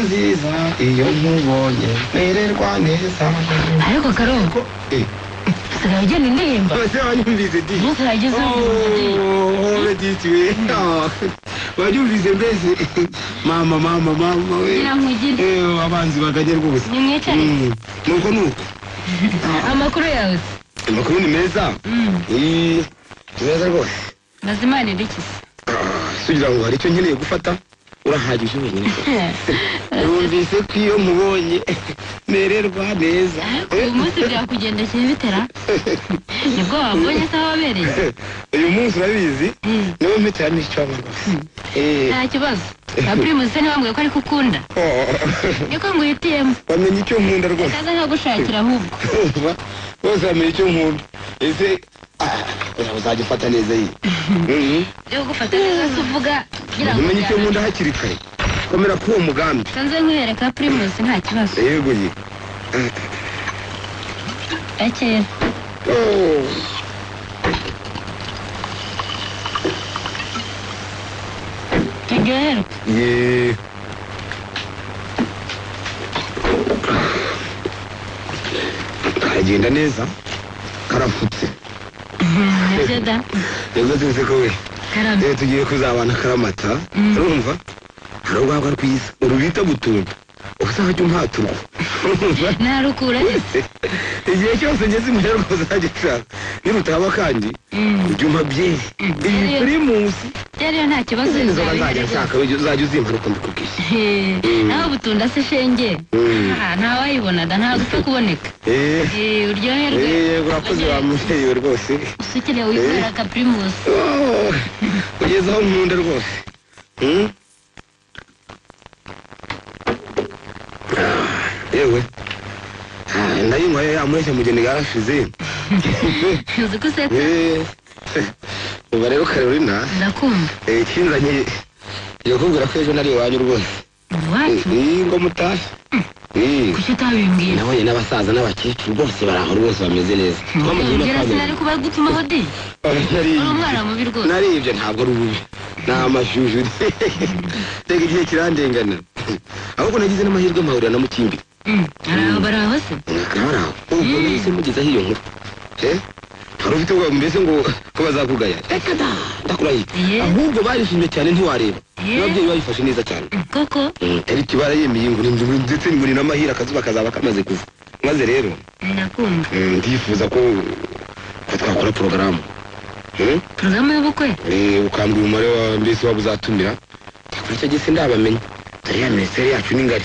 nziza iyo nkubonye mererwa neza ariko karo Ko- eh, usigaye ugena indirimbo abasore banyumvise di umunsi wagize ubuzima beditiwe banyumvise mbese mama mama mama we kugira ngo ugire Eh, abanzi bakajya rwose ni mwicare Mm, nuko nuko amakuru yawe amakuru ni meza Eh, ni meza rwose mazimana irikisi Ah, sugira ngo hari icyo nkeneye gufata urahagije wenyine yumvise ko iyo mubonye mererwa neza uyu munsi byakugenda kiri bitera nibwo wabonye se wabereye uyu munsi urabizi niwo mpitamo icyo amagufi nta kibazo na pirimusi niba mbwiye ko ari kukunda niko nguhitiyemo wamenye icyo nkunda rwose kaza nkagushakira ahubwo urumva bose bamenye icyo nkunda ese ah, oya, uzajya ufata neza iyi Mhm. byo gufata neza se uvuga kugira ngo umenye icyo njyane. nkunda hakiri kare komera kuri uwo mugambi nsanze nkwereka pirimusi nta kibazo yego ye akeza Oh. turyoherwe Ye. karagenda neza karafutse nibyo da nibwo tuzi ko we karame rero tugiye kuzabana karamata urumva hari urwagwa rwiza urubita gutumba uzajya umpaturwa urumva ntarukura igihe cyose ngeze imuhera uzajya ushaka nirutaba kandi ibyuma byeri iyi pirimusi rero nta kibazo inzoga bizaba nzajya bihari. nshaka uzajya uzimparuka mbikubwiye He, nawe ubutunda se shenge Mm. Ah, ntawayibona da ntabwo upfa kuboneka Eh, Eh, uryoherwe eh, urakoze wa mubyeyi we rwose usukire wikorera ka primus Oh, ugeze aho nkunda rwose Hmm? Ah, yewe Ah, ndayinywa ya mureshya mugeni yarashize uzi ko useka Eh, uba rero karolina ndakumva eh, ikinzanye ngiye kukubwira ko ejo nari iwanyu rwose iwacu Eh, ngo mutahe Eh, kuki utabimbwira nabonye n'abasaza n'abakecuru bose bari aho rwose bameze neza Twamugenda ongera twamenya. sinari kuba gutumaho de Nari- uri umwana mubi rwose naribye ntabwo ari ububi ni amashusho tega igihe kirandengana ahubwo nagize n'amahirwe mpahurira na mukimbi Mm, araho baraho se akaba ari aho ubwo nahise mugezaho iyo nkuru Eh, wari ufite ubwoba mbese ngo ko bazakugaya reka da ndakurahiye Ye. ahubwo barishimye cyane ntiwareba Ye. n'ababyeyi babifashe neza cyane koko Mm, tariki barayemeye ngo ni- ni- ndetse ngo ni n'amahire akazuba kazaba kamaze kuva maze rero ndakumva mm, ndifuza ko ko twakora porogaramu Mm? porogaramu y'ubukwe Eh, ukambwira umubare wa mbese waba uzatumira cyakora icyo gise ndabamenya dore ya minisiteri yacu ni ngari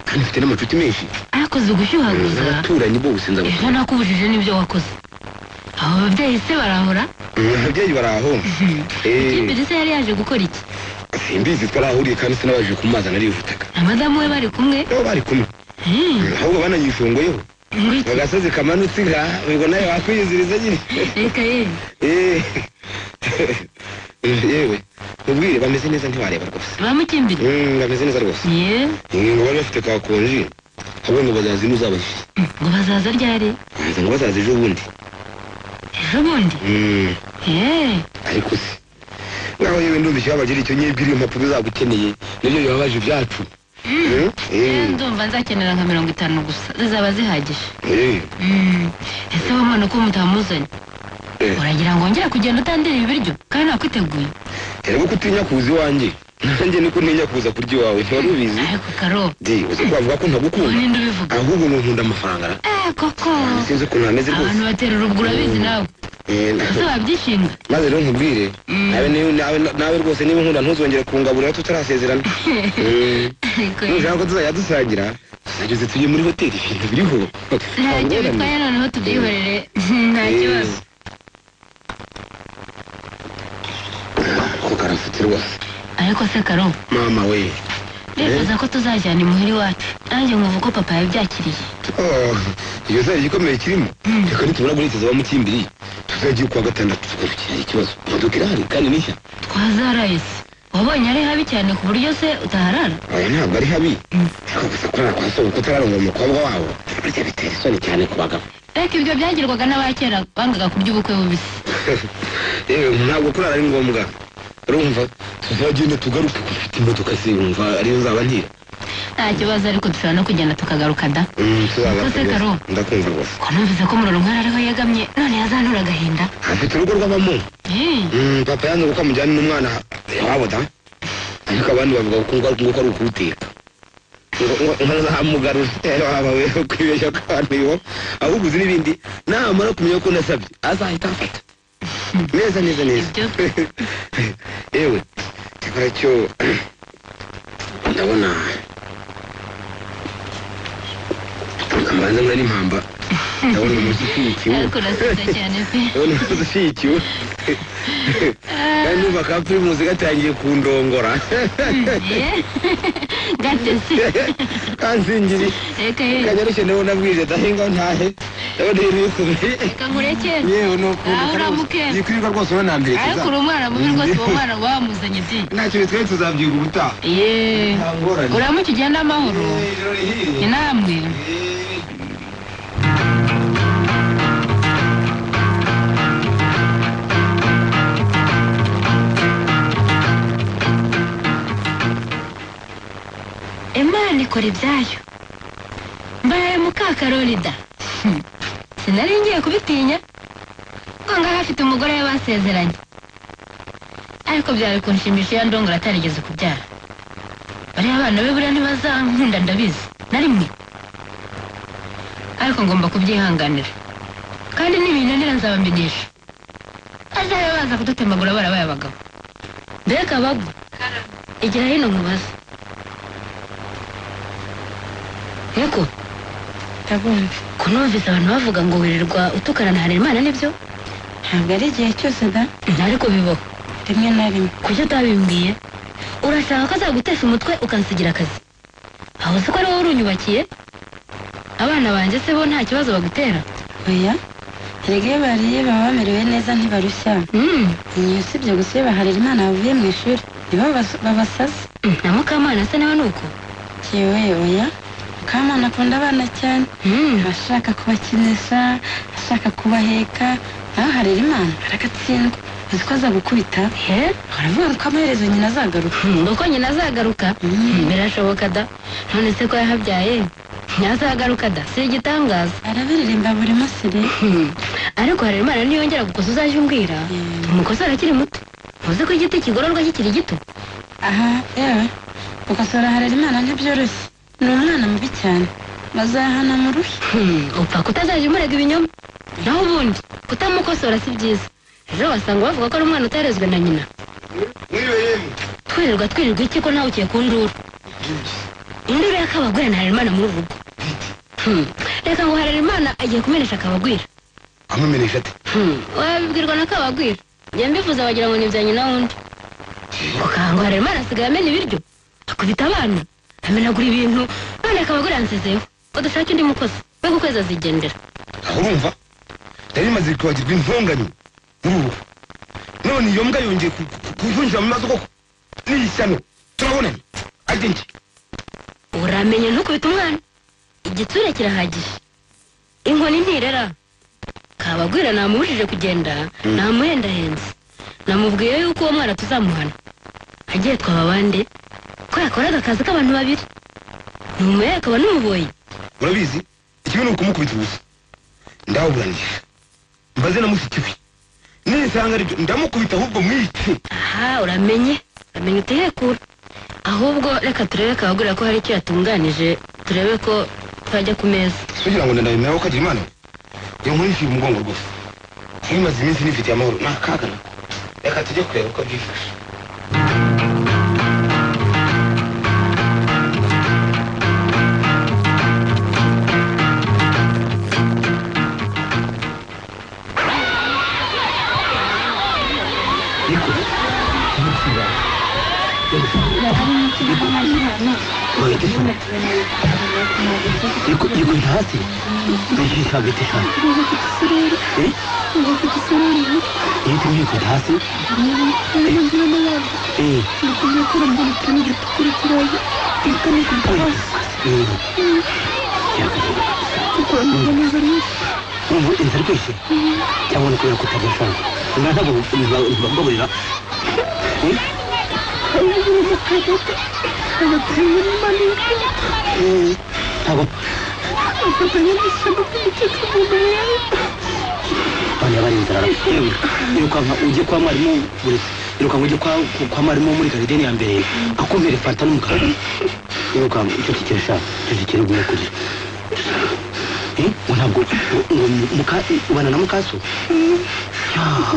kandi mfite n'amacuti menshi ariko uzi gushyuhaguza n'abaturanyi bose ejo nzabakora nakubujije n'ibyo wakoze abo babyeyi se barahora ababyeyi bari aho Eh, imbere se yari yaje gukora iki simbizi twarahuriye kandi sinabajije kumazana arivutaga na madamu we bari kumwe nabo bari kumwe Mm, Mm, ahubwo bananyifunguyeho ngo iki? agasozi kamanutse ga ngo nawe wakwiyiziriza nyine reka ye Eh, yewe mubwire bameze neza ntiwareba rwose bamukimbire Mm, bameze neza rwose ye Eh, ngo bari bafite ka konji ahubwo ngo bazazi n'uzabafite Mm, ngo bazaza ryari nza ngo bazaza ejo bundi ejo bundi Mm, ye ariko se naho yewe ndumva ikibabagira icyo nyibwira impapuro uzaba ukeneye nibyo bibabaje ibyacu Mm, Eh, eh, ndumva nzakenera nka mirongo itanu gusa zizaba zihagije eh, Mm, ese wa mwana ko mutamuzanye Eh. uragira ngo ngera kugenda utandira ibiryo kandi nakwiteguye erega ko utinya kuza iwanjye nanjye niko ntinya kuza kurya iwawe ntiwari ubizi ariko karo di uzi ko wavuga ko ntagukunda ninde ubivuga ahubwo ngo nkunda amafaranga na- eh koko sinzi ukuntu hameze rwose abantu batera urubwo urabizi nawe Eh, ese wabyishinga maze rero nkubwire Mm. nawe niba- nawe- nawe rwose niba nkunda ntuzongere kungaburira tutarasezerana Mm. ariko nushaka ko tuzajya dusangira tuzajya uzi tujye muri hoteli ibintu biriho ntacyo Wabibonanye? bitwaye noneho tubyihorere nta kibazo ko karafite rwose ariko se karo mama we ndifuza ko tuzajyana imuhira iwacu nanjye nkumva ko papa yabyakiriye Oh, iyo zari igikomeye kirimo reka nitubura guherekeza abamukimbiri tuzagiye kwa gatandatu tugarukira ikibazo imodoka irahari kandi ni nshya twazaraye se wabonye ari habi cyane ku buryo se utaharara aya ntabwo ari habi ariko gusa kurara kwa sobuka utararongora umukobwa wabo burya bitera isoni cyane ku bagabo ariko ibyo byagirwaga n'abakera bangaga kurya ubukwe bubisi yewe ntabwo kurara ari ngombwa urumva tuzagenda tugaruke ko ufite imodoka se yumva ariyo zaba ntira nta kibazo ariko dushobora no kugenda tukagaruka da Mm, tuzagaruka Ikoze rwose. karo. ndakumva rwose ko numvise ko murorunkwari ariho yegamye none yazanura agahinda afite urugo rw'abamo Eh, Mm, papa yanze kuko amujyana n'umwana iwabo da ariko abandi bavuga ko ngo ngo ko ari ukuwuteka Ngo- ngo- ngo nzamugarura waba we kwibeshya kw'abantu iwo ahubwo uzi n'ibindi namara kumenya ko nasabye azahita afata neza neza neza Ibyo. yewe gikora cyo ndabona ambanza muri n'impamba ndabona umuntu ushyigikiwe ariko uraseka cyane pe ndabona umuntu ushyigikiwe kandi numva ka pirimusi gatangiye kundongora gatesi kanzingiri reka ye kanyarushye nawe nabwije ndahinga ntahe ndabona ibintu bikomeye reka nkurekere yewe ni ukuntu Ah, uramukera. yikwirirwa rwose uba namberekeza ariko uri umwana mubi rwose uwo mwana wamuzanye byinshi nta kintu twari tuzabyiga ubutaha ye nta ngorane uramuke ugenda amahoro Eh, ijoro rihiye. inambwe Eh, imana ikora ibyayo mbaye mukakarorida sinari ngiye kubitinya ngo ngaho afite umugore we basezeranye ariko byari kunshimisha iyo ndongora atarigeze kubyara bariya abana be buriya ntibazankunda ndabizi na rimwe ariko ngomba kubyihanganira kandi n'ibintandira nzabamenyesha azabe baza kudutemagura barabaye abagabo mbega bagwa igira hino nkubaza Yego ndabumva kunumvise abantu bavuga ngo wirirwa utukana na Harerimana nibyo ntabwo ari igihe cyose da ariko bibaho rimwe na rimwe kuki utabimbwiye urashaka ko azagutesha umutwe ukansigira akazi aho si ko ari wowe urunyubakiye abana banjye se bo nta kibazo bagutera oya erega iyo bariye baba bamerewe neza ntibarushya Mm, iyo usibye gusa iyo baharira imana bavuye mu ishuri nibo bas- babasaza mm, na mukamana se nawe ni uko yewe oya mukamana akunda abana cyane Mm, ashaka kubakinisha ashaka kubaheka nawe harira imana aragatsindwa azi ko aza gukubita he aravuga ko amaherezo nyina azagaruka Mm, ngo ko nyina azagaruka Mm, birashoboka da none se ko yahabyaye ntazagaruka da si igitangaza arabiririmba buri munsi rero Hmm. ariko Harerimana niyongera gukosa uzajya umbwira Mm. umukosora akiri muto uzi ko igiti kigororwa kikiri gito aha yewe gukosora harira imana ntibyoroshye ni umwana mubi cyane bazahana mu ruhe Hmm, upfa kutazajya umurega ibinyoma naho ubundi kutamukosora si byiza ejo wasanga bavuga ko ari umwana utarezwe na nyina mwiriwe yemwe twirirwa twirirwa iki ko nawe ukiye ku nduru induru y'akabagwira na Harerimana muri uru rugo Hmm, reka ngo Harerimana agiye kumenesha akabagwira amumenesha ate Hmm, wabibwirwa na kabagwira njya mbivuza wagira ngo ni ibya nyina wundi ukanga Harerimana asigaye amena ibiryo akubita abana amenagura ibintu none akabagwira yansezeyeho ngo dushake undi mukozi we ku kwezi azigendera aho urumva nari rimaze kwibagirwa intonganya muri ubu none iyo mbwa yongeye ku- ku- kuyinjira mu maso koko n'iyi shyano turabonana ajye njye uramenye ntukubite umwana igitsure kirahagije inkoni ntirera kabagwira namubujije kugenda namuhendahenze namubwiye yuko uwo mwana tuzamuhana agiye twaba abandi ko yakoraga akazi k'abantu babiri ntumuye akaba n'umuboyi urabizi ikibi ni ukumukubita ubusa ndawuburanisha mbaze na mushiki we nisanga aribyo ndamukubita ahubwo mwice aha uramenye uramenye utihekura ahubwo reka turebe kabagwira ko hari icyo yatunganije turebe ko twajya ku meza kugira ngo ndabimera ko agira imana we iyo nkuru nshyira umugongo rwose niba imaze iminsi nifitiye amahoro nta kaga nako reka tujye kureba uko byifashe ariko ariko ntihasi ndashyushya hagati cyane Eh? iyo tugiye kujya hasi Eh. Eh. Urumva inzara iryoshye cyangwa ni kubera kutabashaka ntabwo baburira ntabwo abana bari inzara yewe yirukanka ujye kwa mwarimu buri yirukanka ujye kwa kwa mwarimu wo muri garideni ya mbere akumere fanta n'umukara yirukanka icyo kikere sha icyo kikere uguye kurya eh ngo ntabwo ngo muka ubana na mukaso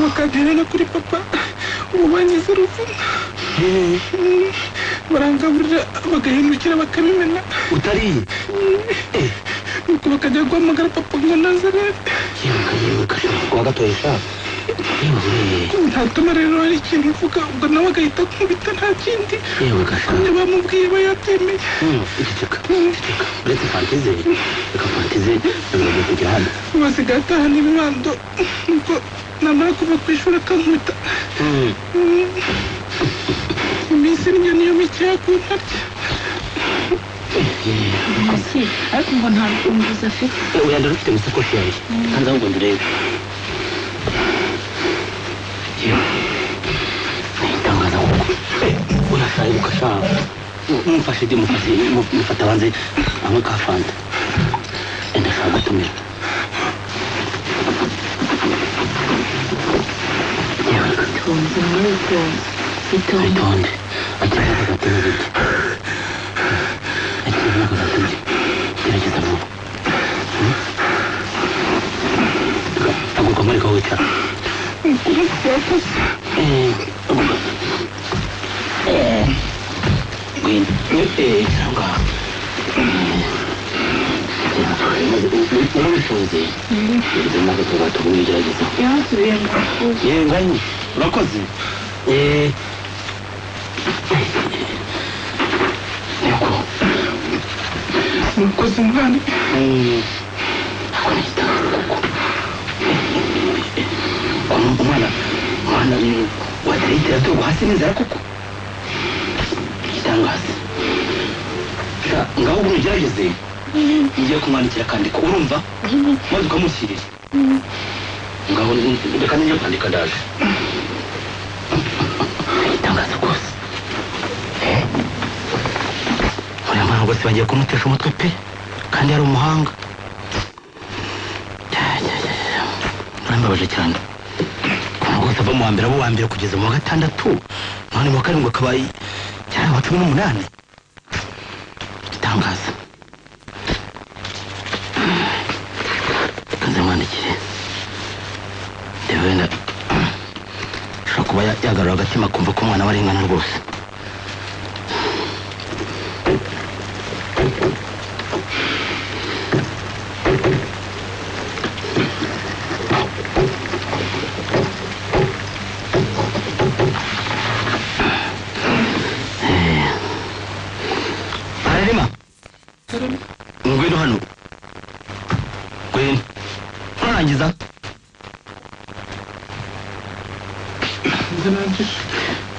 mukabyerera kuri papa ubu bangize urupfu barangaburira bagahindukira bakamimena utari nuko bakajya guhamagara papa ngo nazarete yibuka yibuka kuba gatoya ishaka ntatuma rero hari ikintu uvuga ubwo nawe agahita akubita nta kindi yibuka niyo bamubwiye aba yatemeye ceceka ceceka uretse fantize reka fantize ntabwo kujya hano basigaye atahana ibibando nuko namara kuva ku ishuri akankubita iminsi iryo niyo mikeya ku ntarya Mbese ariko ngo nta rufunguzo afite oya ndarufite mu isakoshi yanjye hanze ahubwo ndurebe itangaza kuko urasaye ugashaka mumfashe ibyo mufashe mufata banze anywe ka fanta ndashaka gutumira itonze mwitonze itonze witonde akira kuzatema ibiti akira kuzatema ibiti gerageza vuba aguka muri ko wicara Eh, aguka. Eh, ngwino. Eh, icara ngaho. Eh, gerageza. Umushoze. Gerageza nako tugato kumwigerageza. yasubiye mu ishuri 예, 사장님. 락커즈. 예. nuko zumwana 음. umwana umwana wadarikira tuba hasi n'inzara koko igitangaza sha ngaho ubu ugerageze ngiye kumwandikira akandiko urumva maze ukamushyirira ngaho reka ngiye kwandika ndaje igitangaza rwose Eh. uriya mwana rwose bagiye kumutesha umutwe pe kandi yari umuhanga urambabaje cyane umuntu rwose ava mu wa mbere abo wa mbere kugeza mu wa gatandatu none mu wa karindwi akaba cyane wa cumi n'umunani igitangaza kanze mwandikire ndeba wenda ashobora kuba ya- yagarura agatima akumva ko umwana we arengana rwose ararema ngwino hano ngwino urarangiza nze narangije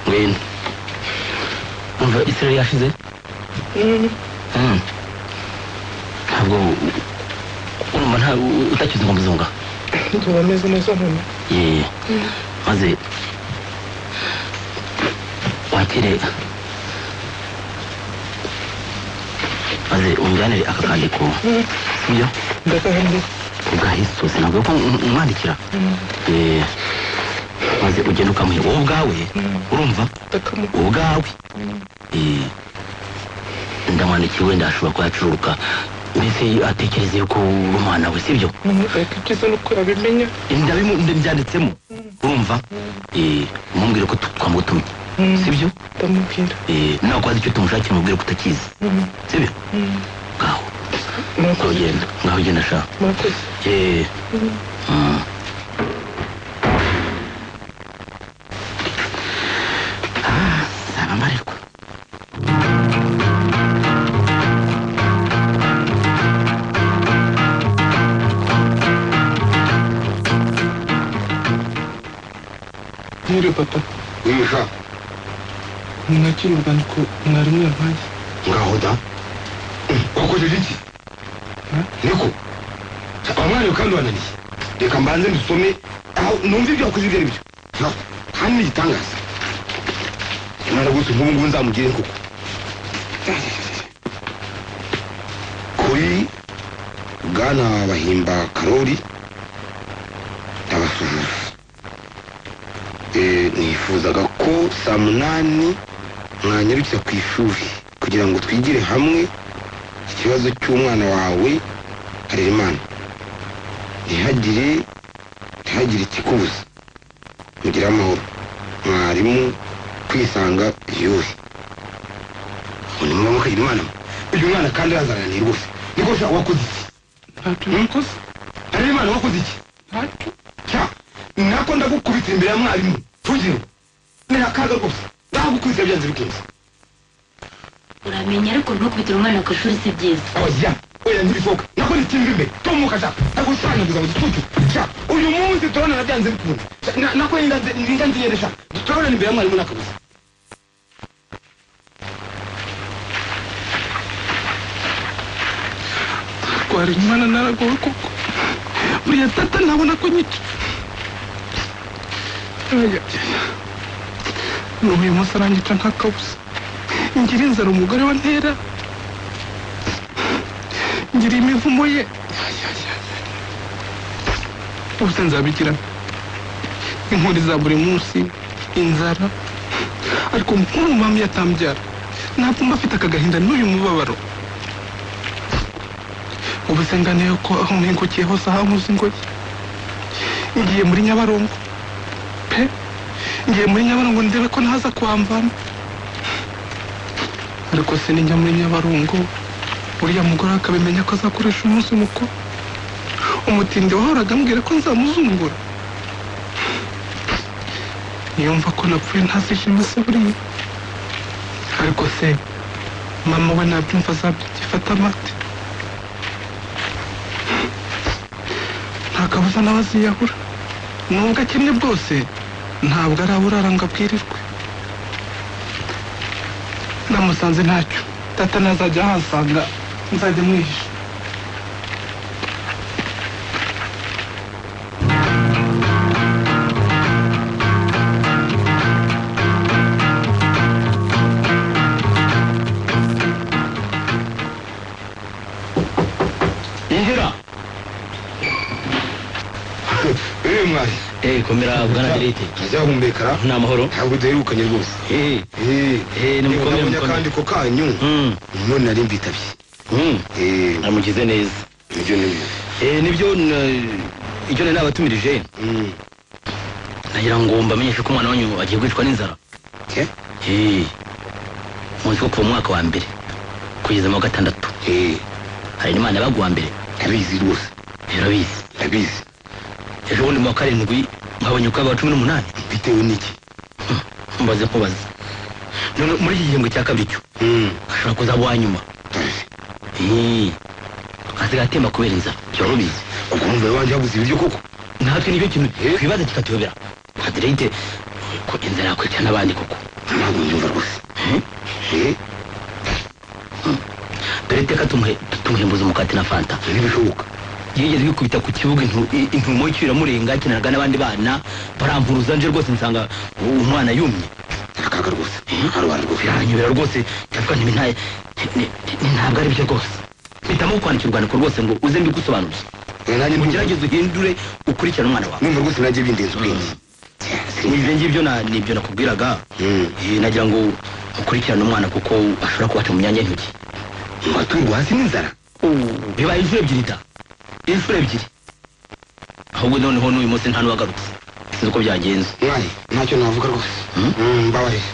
ngwino umva isirari yashize Mm. ntabwo urumva nta utakizungazunga ntuba ameze neza noneho ye maze wakire maze umujyanire aka kandiko sibyo ndakahambye ubwahisose ntabwo ko umwandikira Eh, maze ugenda ukamuha wowe ubwawe urumva ndakamu ubwawe Eh, ndamwandikiye wenda ashobora kuba yacururuka mbese atekereza yuko uri umwana we sibyo ariko ibyiza ni uko yabimenya ndabimu ndabyanditsemo urumva Eh, umumbwire ko tu- twamutumye sibyo ndamubwira Eh, nawe kwazi icyo tumushakira umubwire ko utakizi sibyo ngaho ngaho ugenda ngaho ugenda sha murakoze Eh, mm. Ah, saba mbarirwa nyiri papa wimusha nakiri urwandiko mwarimu yampaye ngaho da wakojeje iki niko abamwariwe kandi wananiye reka mbanze ndusome aho numva ibyo wakoze ibyo ari byo Na- kandi ni igitangaza imana rwose nk'ubu ngubu nzamugire koko kuri bwana bahimba karori ndabasuhuza Eh, nifuzaga ko saa munani mwanyarukira ku ishuri kugira ngo twigire hamwe ikibazo cy'umwana wawe harerimana ntihagire ntihagire ikikubuza mugire amahoro mwarimu kwisanga yose ubundi muba mukagira imana mwe uyu mwana kandi arazaraniye rwose niko sha wakoze iki ntacyo nakoze areba imana wakoze iki ntacyo cya nako ndagukubita imbere ya mwarimu tugire ni akaga rwose ndagukubita byanze bikunze uramenya ariko ntukubitire umwana ku ishuri si byiza oya oya ntibishoboka nakora ikintu imbere tomuka sha ndagusanyaguza mu gicucu sha uyu munsi turabonana byanze bikunze Sha, na- nako ninda nziyere sha turabonana imbere ya mwarimu nakabuze twari umwana naragowe koko buriya data nabona ko nyica Aya, aya. n'uyu munsi arangica nta kabuza ngira inzara umugore wa ntera ngira imivumo ye Aya, aya, aya. ubuse nzabigira inkuri za buri munsi inzara ariko nk'ubu mama yatambyara ntabwo mba afite aka gahinda n'uyu mubabaro ubusengane yuko aho mwengukiye hose ahanguze ingoyi ngiye muri nyabarongo pe ngiye muri nyabarongo ndebe ko ntaza kwambana ariko se ninjya muri nyabarongo uriya mugore akabimenya ko azakoresha umunsi mukuru umutindi wahoraga ambwira ko nzamuzungura niyumva ko napfuye ntazishima se buriya ariko se mama we nabyumva azabyifata amate nta kabuza n'abaziyahura nubwo akennye bwose ntabwo araburara ngo abwirirwe namusanze ntacyo data nazajya ahasanga nzajya mwihisha injira eee mwari eee komera bwana derete ntazahumekara ni amahoro ntabwo duherukanye rwose eee eee eee ni mukomere mukomere akandiko kanyu none nari mbitabye eee amugize neza nibyo nibyo eee nibyo na- icyo nari nabatumirije nagira ngo mbamenyeshe ko umwana wanyu agiye kwicwa n'inzara Okay. eee munsi wo kuva mu mwaka wa mbere kugeza mu wa gatandatu hari n'imana yabaga uwa mbere ndabizi rwose urabizi ndabizi ejo bundi mu wa karindwi mwabonye ukwaga wa cumi n'umunani bitewe n'iki mbaze kubaza none muri iki gihembwe cya kabiri cyo ashobora kuzaba uwa nyuma Eh, asigaye atemba kubera inzara byaba ubizi ubwo umugore wanjye yabuze ibiryo koko natwe nicyo kintu twibaza kikatuyobera adereyite ko inzara yakwica n'abandi koko ntabwo nyumva rwose dore iteka tumuhe- tumuhembuza umukati na fanta ntibishoboka yigeze kwikubita ku kibuga intu- i- intumo y'ikiramurenga akinanaga n'abandi bana barampuruza nje rwose nsanga u- umwana yumye akaga rwose arwara rwose biranyobera rwose ndavuga nti ntaye ntabwo ari byo rwose mpitamo kukwandikira urwandiko rwose ngo uze mbigusobanuze ugerageze uhindure ukurikirane umwana wawe numva rwose najye bindinze ubwenge ibyo ngibyo na- nibyo nakubwiraga Eh, nagira ngo ukurikirane umwana kuko ashobora kubaca mu myanya y'intoki ngo aturwe hasi n'inzara bibaye inshuro ebyiri da inshuro ebyiri ahubwo noneho n'uyu munsi nta n'uwagarutse sinzi uko byagenze mwari ntacyo navuga rwose mbabarire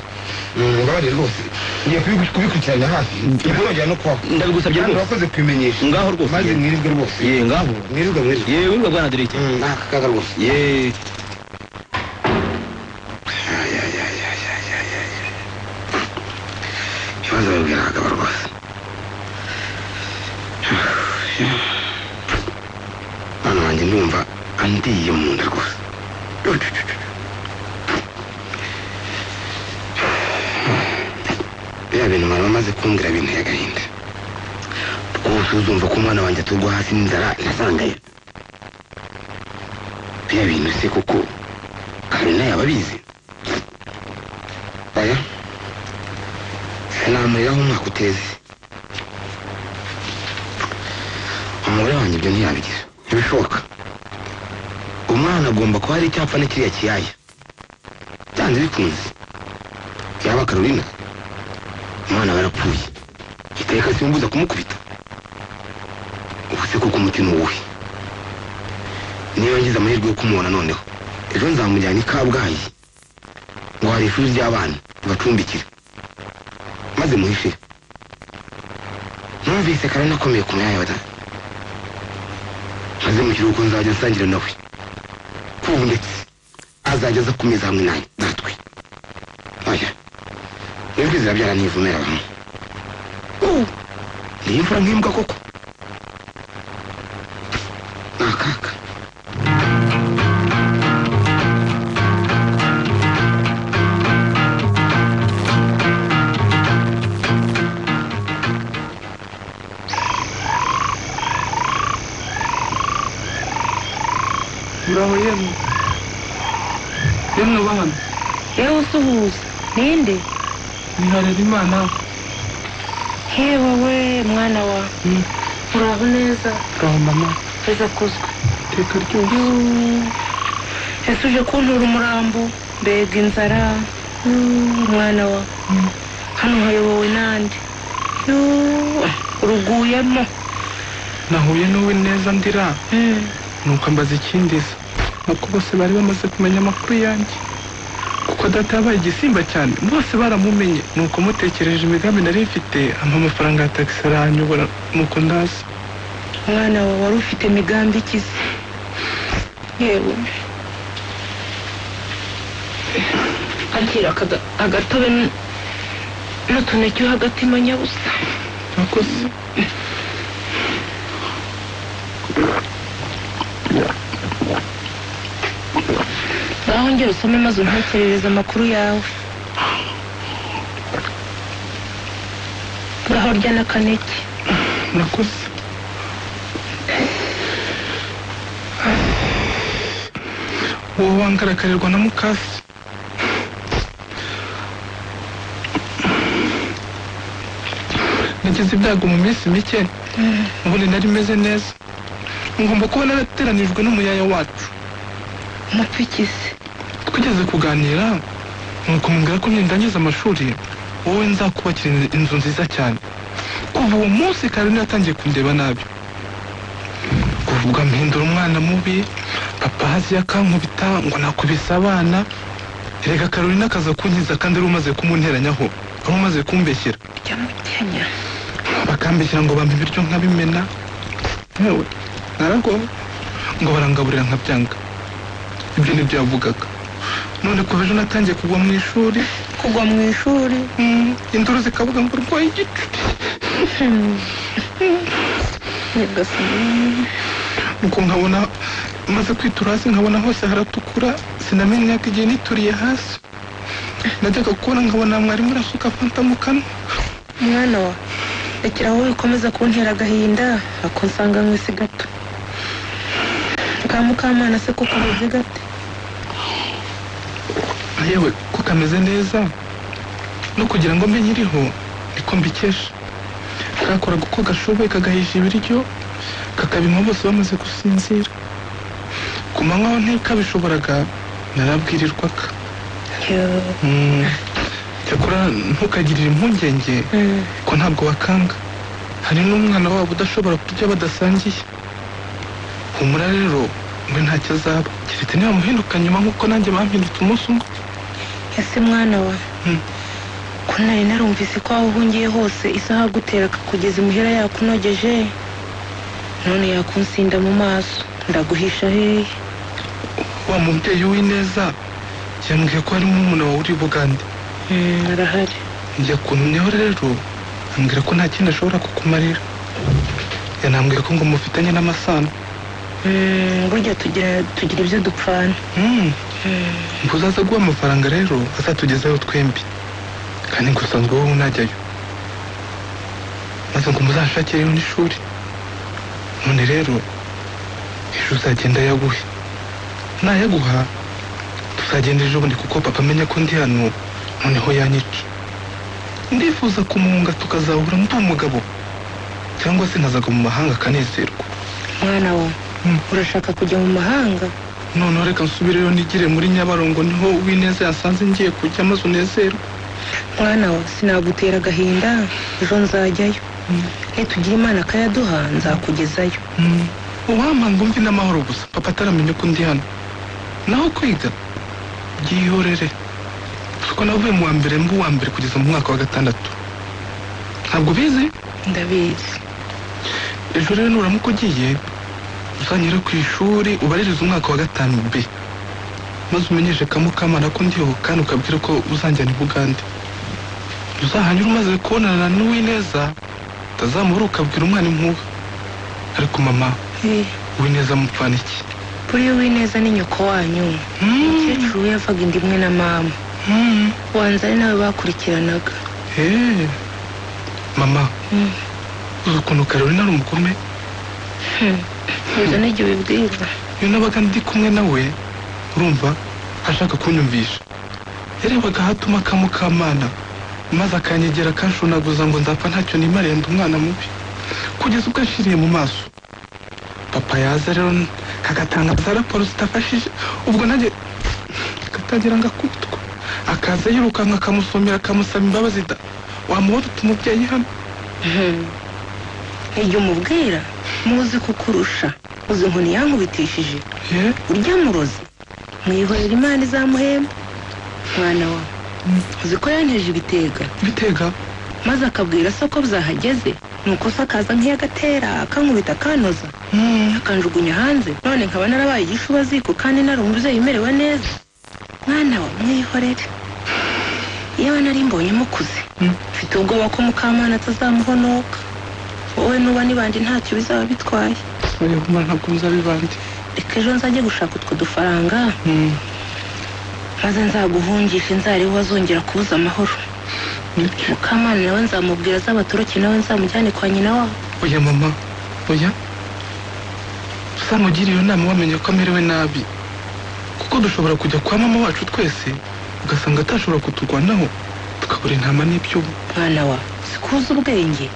mbabarire rwose ngiye kubi- kubikurikirana hafi ntibyongera no kubaho ndabigusabye Kandi rwose. urakoze kubimenyesha ngaho rwose maze mwirirwe rwose ye ngaho mwirirwe mwirirwe ye wirirwa bwana derite n'akaga rwose ye ibibazo babibwira abagabo rwose mwana wanjye ndumva andiye mu nda rwose biriya bintu bari bamaze kumbwira binteye agahinda rwose uzumva ko umwana wanjye aturwa hasi n'inzara nasangayo biriya bintu se koko karina yaba abizi aya namuriraho umwaka uteze umugore wanjye ibyo ntiyabigira ntibishoboka umwana agomba kuba hari icyapfa n'ikiriya kiyaya byanze bikunze yaba karolina umwana we arapfuye iteka simbuza kumukubita ubu se koko umutima uwuhe niba ngize amahirwe yo kumubona noneho ejo nzamujyana i kabgayi ngo hari ishuri ry'abana bacumbikire maze muhishe numvise karani akomeye ku myanya yawe dada maze mu kiruhuko nzajya nsangira nawe kubu ndetse azajya aza ku meza hamwe nanjye natwe oya nijwi zirabyara nivumera bamwe Uh, ni imvura nk'imbwa koko muraho yemwe yemwe bana yewe usuhuza ninde niharera imana hewe we mwana wa uraho neza ngaho mama eza kuzwe iteka ryose ese uje kuntura umurambo mbega inzara Yuuu, mwana wa hano hayobowe nande Yuuu, uruguyemo nahuye n'uwe neza ndira nuko ambaza ikindisa nuko bose bari bamaze kumenya amakuru yanjye kuko data yabaye igisimba cyane bose baramumenye nuko mutekereje imigambi nari mfite ampa amafaranga ya tagisi aranyobora nuko ndaza mwana wa wari ufite imigambi ikize yewe agira akaga- agatobe n- n'utuneke hagatima nyabusa murakoze ngaho ngera usome maze untekerereze amakuru yawe ngaho rya n'akaneke murakoze wowe wangaragarirwa na mukasi nagize ibyago mu minsi mike ubundi nari meze neza ngomba kuba narateranijwe n'umuyaya wacu umupfikizi twigeze kuganira nuko mubwira ko ndangiza amashuri wowe nzakubakira inzu- inzu nziza cyane kuva uwo munsi karine yatangiye kundeba nabi kuvuga mpindura umwana mubi papa haziya akankubita ngo nakubise abana reka karine akaza kunkiza kandi ari umaze kumunteranyaho ari umaze kumbeshyera byamutinya bakambeshyira ngo bampe ibiryo nkabimena yewe naragowe ngo barangaburira nkabyanga ibyo nibyo yavugaga none kuva ejo natangiye kugwa mu ishuri kugwa mu ishuri induru zikavuga ngo urwaye igicu nyagasani nuko nkabona maze kwitura hasi nkabona hose haratukura sinamenyaga igihe nituriye hasi najyaga kubona nkabona mwarimu urasuka fanta mu kanwa mwana wa rekera wowe ukomeza kuntera agahinda ako nsanga mwese gato ka mukamana se ko kameze gate yewe ko kameze neza no kugira ngo mbe nkiriho niko mbikesha kakoraga uko gashoboye kagahisha ibiryo kakabima bose bamaze gusinzira ku manywa aho ntikabishoboraga narabwirirwaga Mm. cyakora ntukagirire impungenge ko ntabwo wakanga hari n'umwana wabo udashobora kurya badasangiye humura rero we ntacyo azaba keretse niba muhinduka nyuma nk'uko nanjye bampindutse umunsi umwe ese mwana wa ko nari narumvise ko aho uhungiye hose isaha gutera kugeza imuhira yakunogeje none yakunsinda mu maso ndaguhisha hehe wa mubyeyi w'ineza yambwiye ko harimo umuntu wawe uri bugande arahari njya kuntumyeho rero ambwira ko nta kindi ashobora kukumarira yanambwiye ko ngo mufitanye n'amasano Mm, burya tugira tugira ibyo dupfana mvuze aza guha amafaranga rero azatugezayo twembi kandi ngo usanzwe wowe unajyayo maze ngo muzashakire n'ishuri none rero ejo uzagenda yaguhe nayaguha tuzagenda ejo bundi kuko papa amenya ko ndi hano noneho yanyica ndifuza kumuhunga tukazahura ndi umugabo cyangwa se nkazaga mu mahanga akanezerwa mwana wa urashaka kujya mu mahanga noneho reka nsubireyo nigire muri nyabarongo niho w'ineza yasanze ngiye kujya maze unezerwa mwana wa sinagutera agahinda ejo nzajyayo nitugira imana akayaduha nzakugezayo uwampa ngo mve n'amahoro gusa papa ataramenya ko ndi hano naho kwiga byihorere kuko navuye mu wa mbere mba uwa mbere kugeza mu mwaka wa gatandatu ntabwo ubizi ndabizi ejo rero nuramuka ugiye uzanyure ku ishuri ubaririze umwaka wa gatanu b maze umenyeshe kamukamana ko ndiho kandi ukabwira ko uzanjyana i bugande uzahanyura umaze kubonana n'uwineza utazamubura ukabwira umwana impuha ariko mama uwineza amupfana iki buriya uwineza ni nyoko wanyu umukecuru we yavaga inda imwe na mama wanze ari nawe bakurikiranaga Eh, mama uzi ukuntu karori ari umugome nza n'igihe ubibwirwa iyo nabaga ndi kumwe nawe urumva ashaka kunyumvisha yarebaga ahatuma kamukamana maze akanyegera akanshunaguza ngo nzapfa ntacyo nimariye ndi umwana mubi kugeza ubwo ashiriye mu maso papa yaza rero agatanga za raporo zitafashije ubwo nanjye katagira ngo akutwe akaza yirukanka akamusomera akamusaba imbabazi da wamuhora utuma umubyeyi hano igihe umubwira muzi kukurusha uzi inkoni yankubitishije urya murozi mwihorera imana izamuhemba mwana wawe uzi ko yanteje ibitega ibitega maze akabwira se ko byahageze nuko se akaza nk'iyagatera akankubita akanoza akanjugunya hanze none nkaba narabaye igishubaziko kandi nari umubyeyi umerewe neza mwana wa mwihorere yewe nari mbonye mukuze mfite ubwoba ko mukamana atazamuhonoka wowe nuba n'ibandi ntacyo bizaba bitwaye oya mama ntabwo nzabibandi reka ejo nzajye gushaka utwo dufaranga maze nzaguhungisha inzara wazongera kubuza amahoro mukamana nawe nzamubwira az'abatoroke nawe nzamujyane kwa nyina wabo oya mama oya uzamugire iyo nama wamenye ko amerewe nabi kuko dushobora kujya kwa mama wacu twese ugasanga atashobora kuturwanaho tukabura intama n'ibyuma mwana wa sikuza ubwenge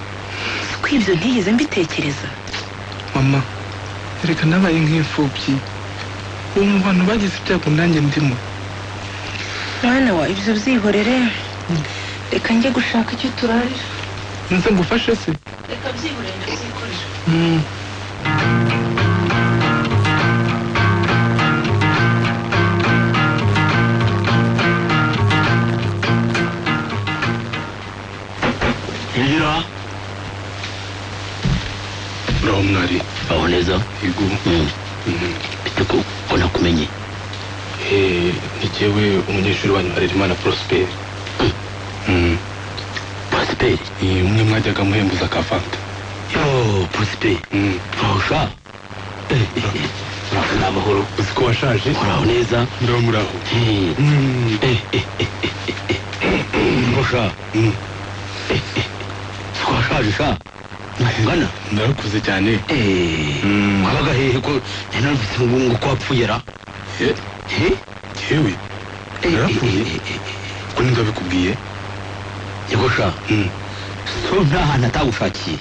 siko ibyo ntigeze mbitekereza mama erega nabaye nk'imfubyi ubu mu bantu bagize ibyago nanjye ndimo mwana wa ibyo byihorere reka njye gushaka icyo turarira nze ngufashe se reka byihorere ndabyikorera Mm. injira naho mwari aho neza yego bite ko ko nakumenye Eh, ni jyewe umunyeshuri wanyu harerimana prosperi prosiperi umwe mwajyaga muhembuza akavanta yo prosiperi urahusha uraho n'amahoro uzi ko washaje uraho neza muraho muraho Eh, eh, eh, eh, eh, eh, eh. urusha Eh, eh, eh. ko washaje sha ntungana narakuze cyane wabaga hehe ko nari narufite ngo ko wapfuye ra Eh? yewe narapfuye ko ningabikubwiye yegosha so nta hantu atagushakiye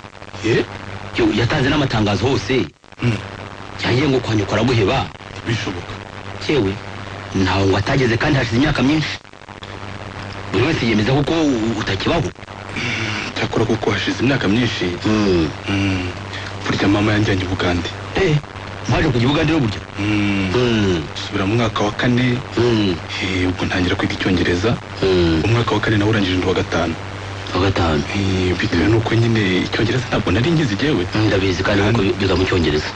Yo, yatanze n'amatangazo hose yangiye ngo kwanyuka araguheba bishoboka yewe ntawe ngo atageze kandi hashize imyaka myinshi buri wese yemeza kuko utakibaho cyakora kuko hashize imyaka myinshi Mm. burya mama yanjyanye ubugande eh mwaje kujya ubugande no burya subira mu mwaka wa kane Eh, ubwo ntangira kwiga icyongereza umwaka wa kane nawe urangije undi wa gatanu wa gatanu Eh, bitewe n'uko nyine icyongereza ntabwo nari ngizi igewe ndabizi kandi kuko biga mu cyongereza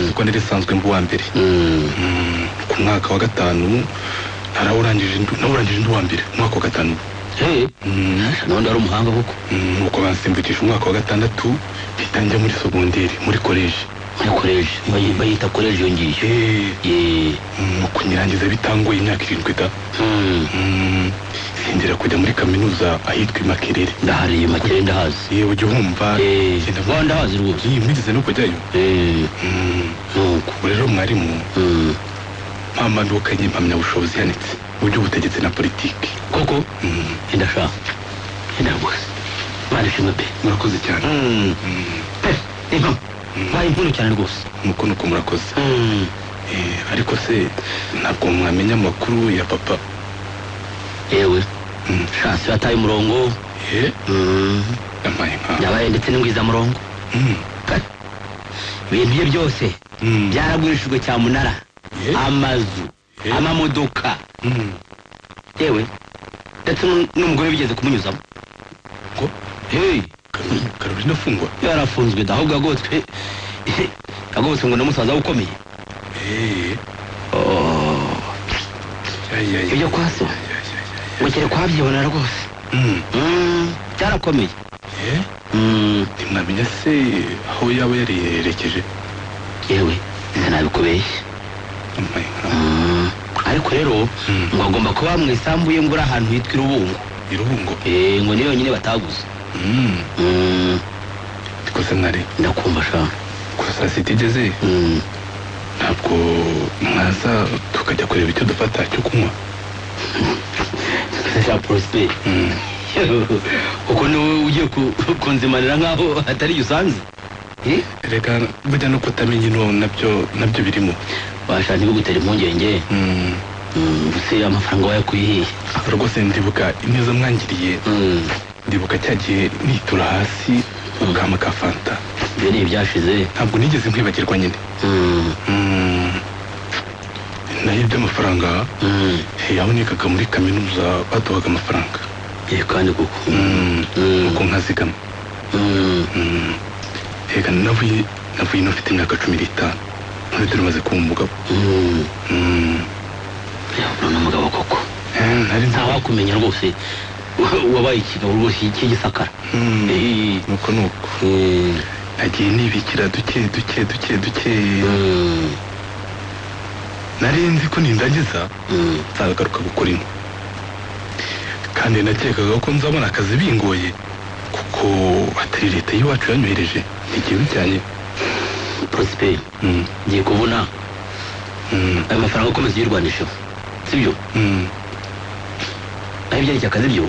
nuko nari isanzwe mbu wa mbere Mm, ku mwaka wa gatanu narawurangije ndu- nawurangije undi wa mbere umwaka wa gatanu eh none ari umuhanga koko nuko bansimbukije umwaka wa gatandatu mpita njya muri sogonderi muri koleji muri koleji bayi- bayita koleji iyo ngiyo Eh, nuko nyirangiza bitangoye imyaka irindwi da Mm, sindira kujya muri kaminuza ahitwa i makerere ndahariye makere ndahazi yewe ujya uhumva genda mu- wa ndahazi rwose Iyi, mwigeze no kujyayo Mm, ubu rero mwarimu mpambandukanye impamyabushobozi yanitse mu by'ubutegetsi na politiki koko ndashaka enda rwose mwana ishimwe pe murakoze cyane pe impamo mwaye inkuru cyane rwose nuko nuko murakoze Eh, ariko se ntabwo mwamenya amakuru ya papa yewe shansi yataye umurongo Mm. yampaye nka yabaye ndetse n'ingwizamurongo Pe, ibintu bye byose byaragurishijwe cyamunara amazu amamodoka yewe ndetse n'u- n'umugore bigeze kumunyuzamo hey karolina afungwa yarafunzwe da ahubwo yagotswe yagotswe ngo na musaza we ukomeye Oh. ibyo kwa so ukiri kwabyibonera rwose Mm, byarakomeye ntimwamenya se aho yaba yariyerekeje yewe sinabikubeshya Mm, ariko rero ngo agomba kuba mu isambu ye ngo uri ahantu hitwa irubungo irubungo eh ngo niyo yonyine bataguze Mm. rwose mwari ndakumva sha kuva saa sita igeze ntabwo mwaza tukajya kureba icyo dufata cyo kunywa cya prosper uko ni wowe ugiye ku- kunzimanira nk'aho hatari iyo usanze reka burya no kutamenya ino nabyo nabyo birimo basha ntibigutera impungenge mbese amafaranga wayakuye rwose ndibuka ineza mwangiriye ndibuka cya gihe nitura hasi ukama ka fanta ibyo ni ibyashize ntabwo nigeze nkwibagirwa nyine Mm. naho iby'amafaranga hey, yabonekaga muri kaminuza baduhaga amafaranga kandi kuko kuko nkazigama Mm. reka navuye navuye ino mfite imyaka cumi n'itanu none dore umaze kuba umugabo urabona umugabo koko nta wakumenya rwose wabaye ikigabo rwose cy'igisakara nuko nuko nagiye nibikira duke duke duke duke nari nzi ko nindangiza nzagaruka gukora ino kandi nakekaga ko nzabona akazi bingoye kuko atari leta y'iwacu yanyohereje ntigiye bijyanye prosper ngiye kubona ayo mafaranga akomeza uyirwanisheho sibyo aho ibyerekeye akazi byo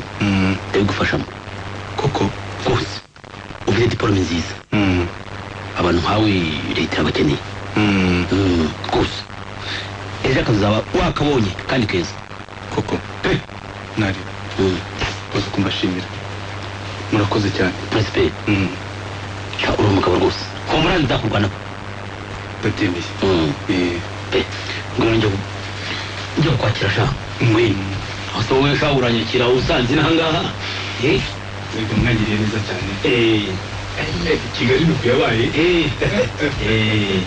ndabigufashamo koko rwose ufite diporome nziza abantu nkawe leta irabakeneye Mm, rwose ejo akazaba wakabonye kandi keza koko pe nari uzi kumbashimira murakoze cyane prosper sha uri umugabo rwose humura nzakurwanaho ndabyemeye pe ngwino njya ku- njya kukwakira sha ngwino aho se wowe sha uranyakira usanze n'ahangaha eh reka mwangiriye neza cyane eh kigali nuko yabaye eh eh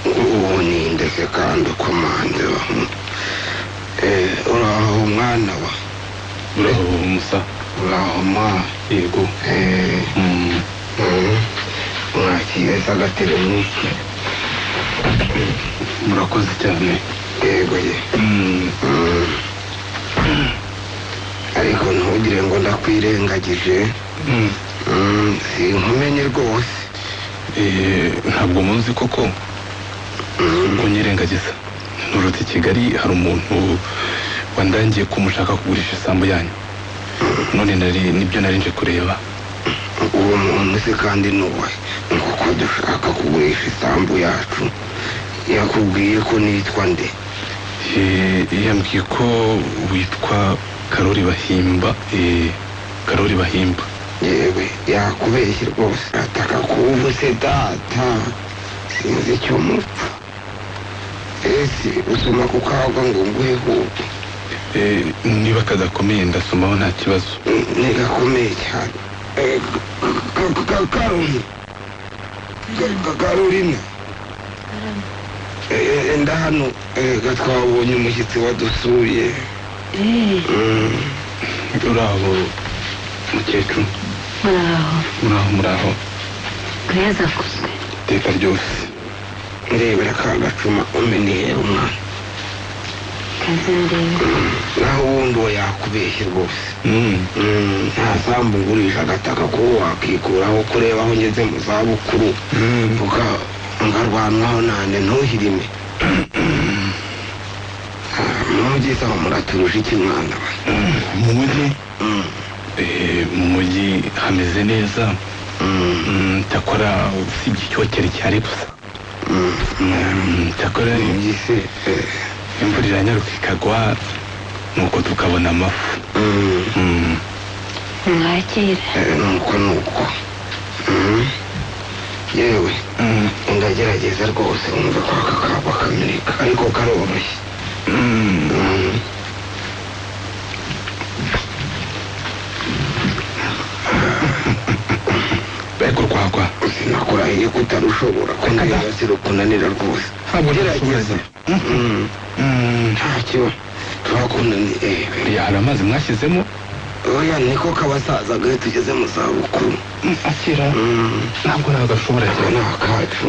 ubu nindeke kandi ukomande wa Eh, uraho mwana wa uraho musa uraho ma yego mwakibeza agatebe mwiki murakoze cyane yego ye Mm. ariko ntugire ngo ndakwirengagije Mm, sinkumenye rwose Eh, ntabwo munzi koko ubwo nyirengagiza nturutse i kigali hari umuntu wandangiye ko mushaka kugurisha isambu yanyu none nari nibyo nari nje kureba uwo muntu se kandi nuwe nk'uko dushaka kugurisha isambu yacu yakubwiye ko nitwa nde Eh, yambwiye ko witwa karori bahimba Eh, karori bahimba yewe yakubeshye rwose ataka kuwuvutse data sinzi icyo mupfa ese usoma ku kagwa ngo nguhe hubu Eh, niba kadakomeye ndasomaho nta kibazo ni gakomeye cyane Eh, ka- ka- ka- karori Ka- ka- karorina Eh, eh, nda hano Eh, ga twabonye umushyitsi wadusuye Mm. uraho mukecuru muraho muraho muraho kayaza akozwe iteka ryose ndebera ka gacuma umenihera umwana kaza ndebe naho ubundi uwo yakubeshye rwose Mm, nta sambu ngurisha agataka ko wakikuraho kureba aho ngeze mu zabukuru uka ngarwanwaho nande ntuhirime Ah, mumugize aho muraturusha iki mwana we? mu mujyi Eh, mu mujyi hameze neza Mm, cyakora usibye icyokere cyari gusa Mm, cyakora imvura iranyaruka ikagwa nuko tukabona amafu mwakira Eh, nuko nuko Mm. yewe ndagerageza rwose umva ko aka kabo kamirika ariko karoroshye Mm. ariko rwagwa sinakurahiye ko utarushobora kumbwira kunanira rwose ntabwo gerageza ntacyo turakunani ya hari amazi mwashyizemo oya niko kabasazaga iyo tugeze mu zabukuru akira ntabwo ntabwo ashobora cyane ni akacu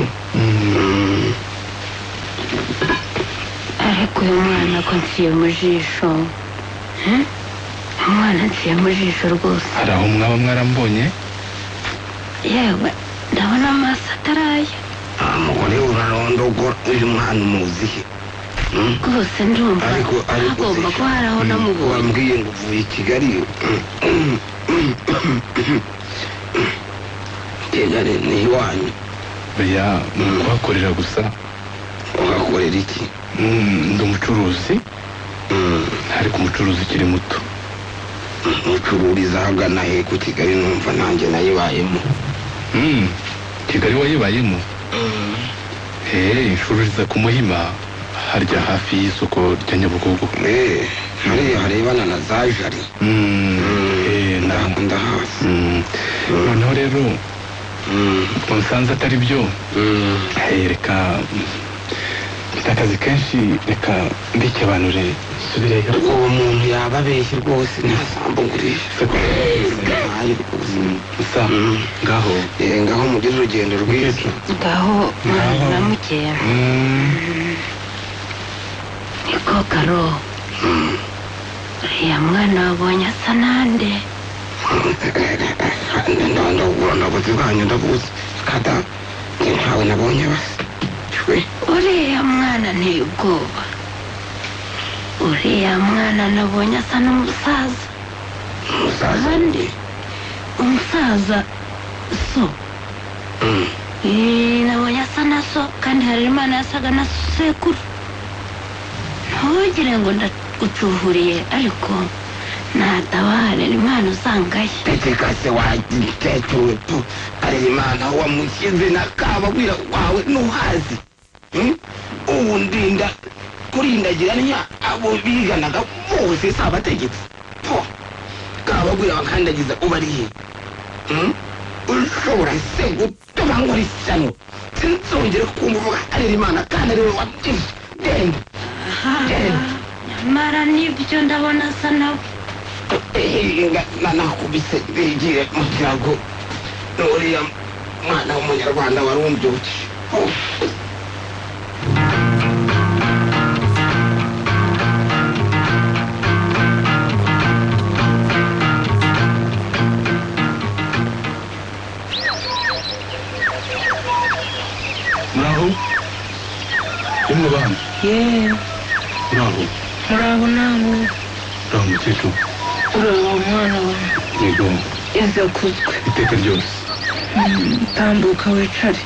ariko uyu mwana ko nsiye mu jisho Eh? umwana nsiye mu jisho rwose hari aho mwaba mwarambonye yewe ndabona amaso ataraya umugore urarondogora uyu mwana umuzihe rwose ndumva agomba kuba hari aho namubonye wambwiye ngo uvuye i kigali kigali ni iwanyu oya ni ukuhakorera gusa uhakorera iki ndi umucuruzi ariko umucuruzi ukiri muto mucururiza ahagana he ku kigali numva nanjye nayibayemo Mm, kigali wayibayemo hey, ncururiza ku muhima harya hafi y'isoko rya nyabugogo hariya harebana na za jari ndahazi noneho rero ubwo nsanze atari byo hey, reka mfite akazi kenshi reka mbikibanure nsubireyo uwo muntu yaba abeshye rwose ntasambu ngurisha ntayo rwose gusa ngaho Eh, ngaho mugire urugendo rwiza ngaho mwana na mukeya niko karo uriya mwana wabonye asa nande ndandagura ndabuze bwanyu ndabuze kada njye ntawe nabonye basi uriya mwana nteye ubwoba uriya mwana nabonye asa n'umusaza kandi umusaza so Eh, nabonye asa na so kandi hari imana yasaga na sekuru ntugire ngo ndagucuhuriye ariko natabare imana usangaye peteka se wagitetutu arerimana wamushyize na kabagwira wawe ntuhazi Hmm? ubu ndinda kurindagiranya abo biganaga bose si abategetsi po kabagwira bakandagiza uba ari he Hmm? ushobora se gutuma nkora ishyano sinzongere kumva uvuga arerimana kandi ariwe wabyize genda genda nyamara nibyo ndabona asa nawe ehinga nanakubise bigiye mu kirago n'uriya mwana w'umunyarwanda wari umbyuki muraho rimwe bana yewe muraho murabo nabo muraho mukecuru ureba umwana wawe yego iza kuzwe iteka ryose Mm, tambuka wicare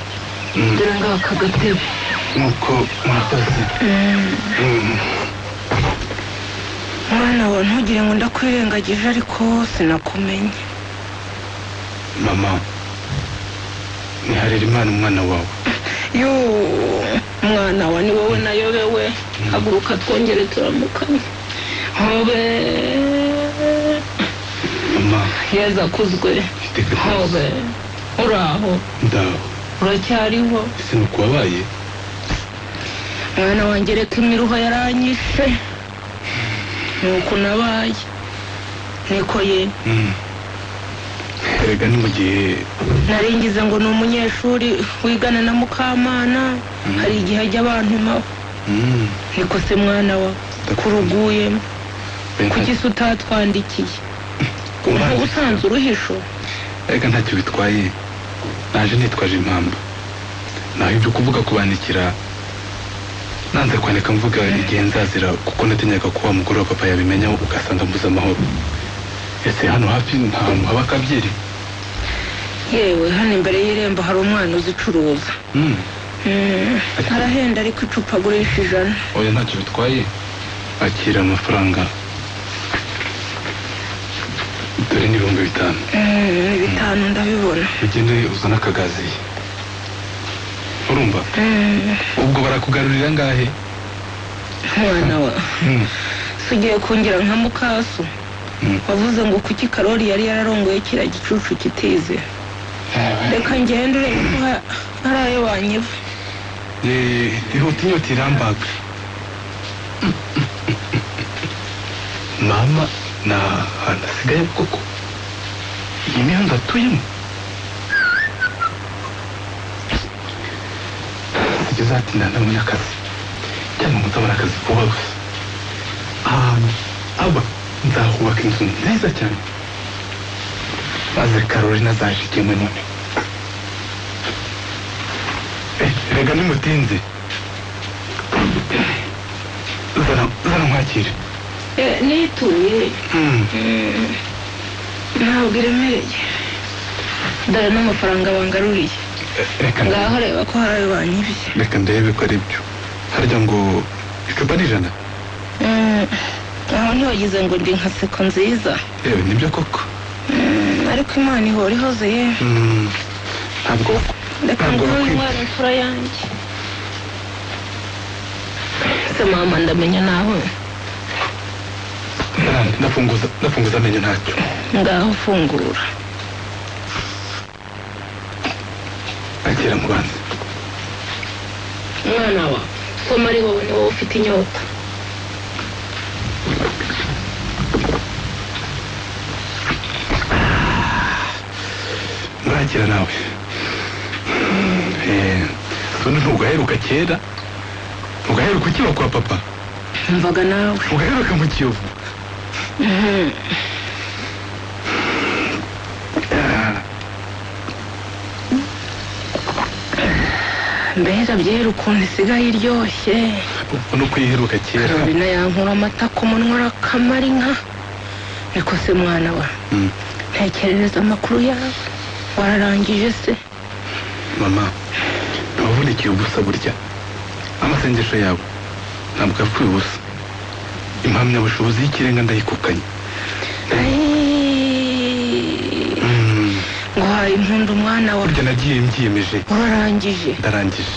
dore ngaho aka gatebe nk'uko murakoze Mm, Mm. mwana wawe ntugire ngo ndakwirengagije ariko sinakumenye mama niharira imana umwana wawe yo mwana wa ni wowe nayobewe haguruka twongere turamukanye hobe yeza kuzwe hobe uraho ndaho uracyariho ese ni ukubabaye mwana wanjye reka imiruho yaranyishe nuko nabaye niko ye Mm. erega ni mu gihe naringize ngo ni umunyeshuri wigana na mukamana hari igihe ajya abantumaho Mm. niko se mwana wa kuruguyemo kuki se utatwandikiye ntabwo usanze uruhisho erega ntacyo bitwaye naje nitwaje impamvu naho ibyo kuvuga kubandikira nanze kwandika mvuga igihe nzazira kuko natinyaga ko wa mugore wa papa yabimenya ugasanga mbuze amahoro ese hano hafi nta hantu haba akabyeri yewe hano imbere y'irembo hari umwana uzicuruza Mm. Mm, arahenda ariko icupa agurisha ijana oya ntacyo bitwaye akira amafaranga dore ni ibihumbi bitanu Mm, ni bitanu ndabibona ugende uzane akagazi urumva ubwo barakugarurira angahe mwana wa si ugiye kungira nka mukaso wavuze ngo kuki karori yari yararongoye kiriya gicucu kitize reka ngende urebe ko ha- hari ayo wanyiva Eh, ihute inyota irambaga mama nta hantu hasigaye koko iyi mihanda atuyemo ujya uzatinda ntabonye akazi cyangwa ngo nzabone akazi vuba gusa ahantu aba nzahubaka inzu nziza cyane maze karori nazahishikemwe none rega nimutinze zana zana nkwakire nituye ntabwo iremereye dore n'amafaranga bangaruriye ngaho reba ko hari ayo wanyibye reka ndebe ko ari byo harya ngo icupa ni ijana Mm, aho ntiwagize ngo ndi nka seko nziza yewe nibyo koko Mm, ariko imana ihora ihoze ye Mm, ntabwo reka ntabwo nguhe bakwiye umwana imfura yanjye se mama ndamenya nawe Nandi, ndafunguza ndafunguza amenyo ntacyo ngaho fungura akira mu banza umwana wa soma ari wowe ni wowe ufite inyota ntakira nawe Eh, ubundi ntugaheruka kera ugaheruka ukiba kwa papa mvaga nawe ugaheruka mu kiyovu Mhm. mbega byera ukuntu isigaye iryoshye ubona uko yiheruka kera karorina yankura amata ku munwa arakamara inka niko se mwana wa Mm. ntekerereza amakuru yawe wararangije se mama ntawavunikira ubusa burya amasengesho yawe ntabwo yapfuye ubusa impamyabushobozi y'ikirenga ndayikukanye nguhaye impundu mwana wa burya nagiye mbyiyemeje urarangije ndarangije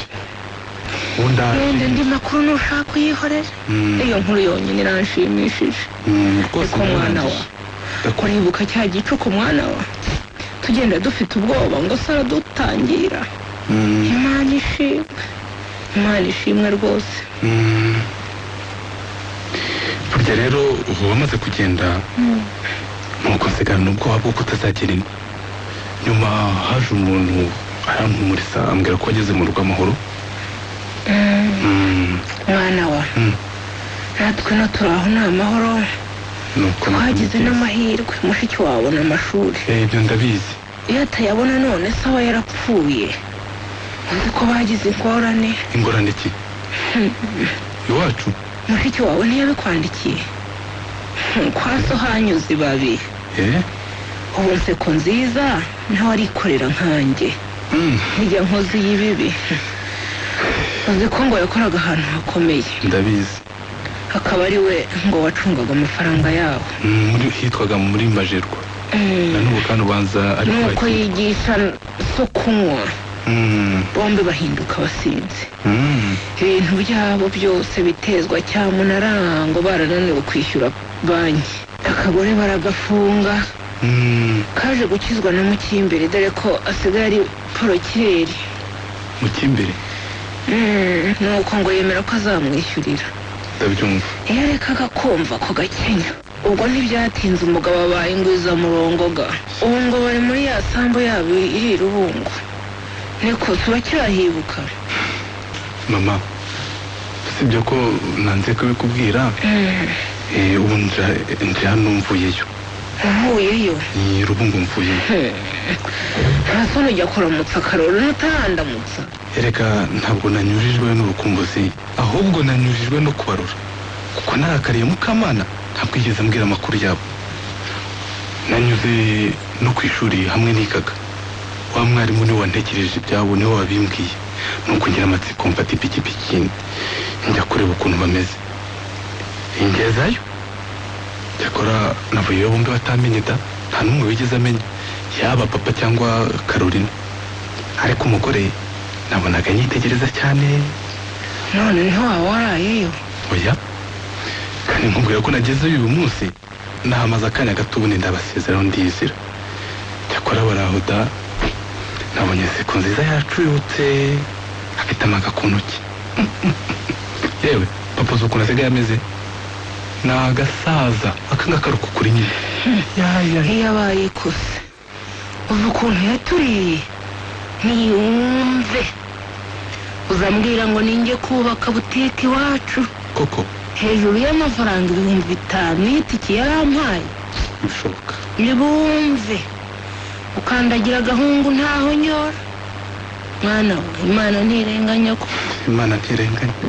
ubu wenda ndaje andi makuru nushaka uyihorera Mm. iyo nkuru yonyine iranshimishije Mm, rwose ariko mwana wa uribuka cya gicuku mwana wa tugenda dufite ubwoba ngo se aradutangira Mm, imana ishimwe imana ishimwe rwose mm. burya rero ubu wamaze kugenda nuko nsigarana ubwoba bwo kutazagera ino nyuma haje umuntu arampumuriza ambwira ko ageze mu rugo amahoro Mm, Mm, mwana wa Mm. natwe no turi aho ni amahoro nuko twagize n'amahirwe mushiki wawe ni amashuri Eh, ibyo ndabizi iyo atayabona none se aba yarapfuye uzi ko bagize ingorane ingorane ki iwacu mushiki wawe ntiyabikwandikiye Hmm, kwa so hanyuze ibabi eh ubu nseko nziza nawe arikorera nkanjye ntijya nkozi y'ibibi uzi ko ngo yakoraga ahantu hakomeye ndabizi akaba ari we ngo wacungaga amafaranga yawo Mm, muri hitwaga muri majerwa Mm. na n'ubu kandi ubanza ari nuko yigisha so kunywa Mm, bombi bahinduka abasinzi mm. ibintu byabo byose bitezwa cyamunarahango barananiwe kwishyura banki akagore baragafunga kaje gukizwa na mukimbere dore ko asigaye ari porokireri mu cy'imbere Mm, nuko ngo yemera ko azamwishyurira ndabyumva iyo arekaga kumva ko gakenya ubwo ntibyatinze umugabo abaye ingwizamurongoga ubu ngo bari muri ya sambu yabo iri i rubungo niko turacyaribuka mama usibye ko nanze kubikubwira Mm, eh, ubu nje nje hano mvuyeyo uvuyeyo ni rubungo mvuyeyo nta soni ujya kuramutsa karori n'utahandamutsa ereka ntabwo nanyujijwe n'urukumbuzi ahubwo nanyujijwe no kubarura kuko narakariye mukamana ntabwo yigeze ambwira amakuru yabo nanyuze no ku ishuri hamwe n'ikaga wa mwarimu niwe wantekereje ibyabo niwe wabimbwiye ni ukugira amatsiko mfata ipikipiki njya kureba ukuntu bameze ingezayo cyakora navuyeyo bombi batamenye da nta n'umwe wigeze amenya yaba papa cyangwa karolina ariko umugore nabonaga nyitegereza cyane noneho waba warayeyo oya kandi nkubwira ko nagezeyo uyu munsi nahamaze akanya gato ubundi ndabasezeraho ndizira cyakora barahuda nabonye inseko nziza yacuyutse afite amaga ku ntoki yewe papa uzi ukuntu asigaye ameze ni agasaza akanga karuka kuri nyine iyo abaye kose uzi ukuntu yaturiye niyumve uzambwira ngo ninjye kubaka butike iwacu koko hejuru y'amafaranga ibihumbi bitanu y'itike yarampaye bishoboka nibumve ukandagira agahungu ntaho nyora mwana we imana ntirenganya ko imana ntirenganya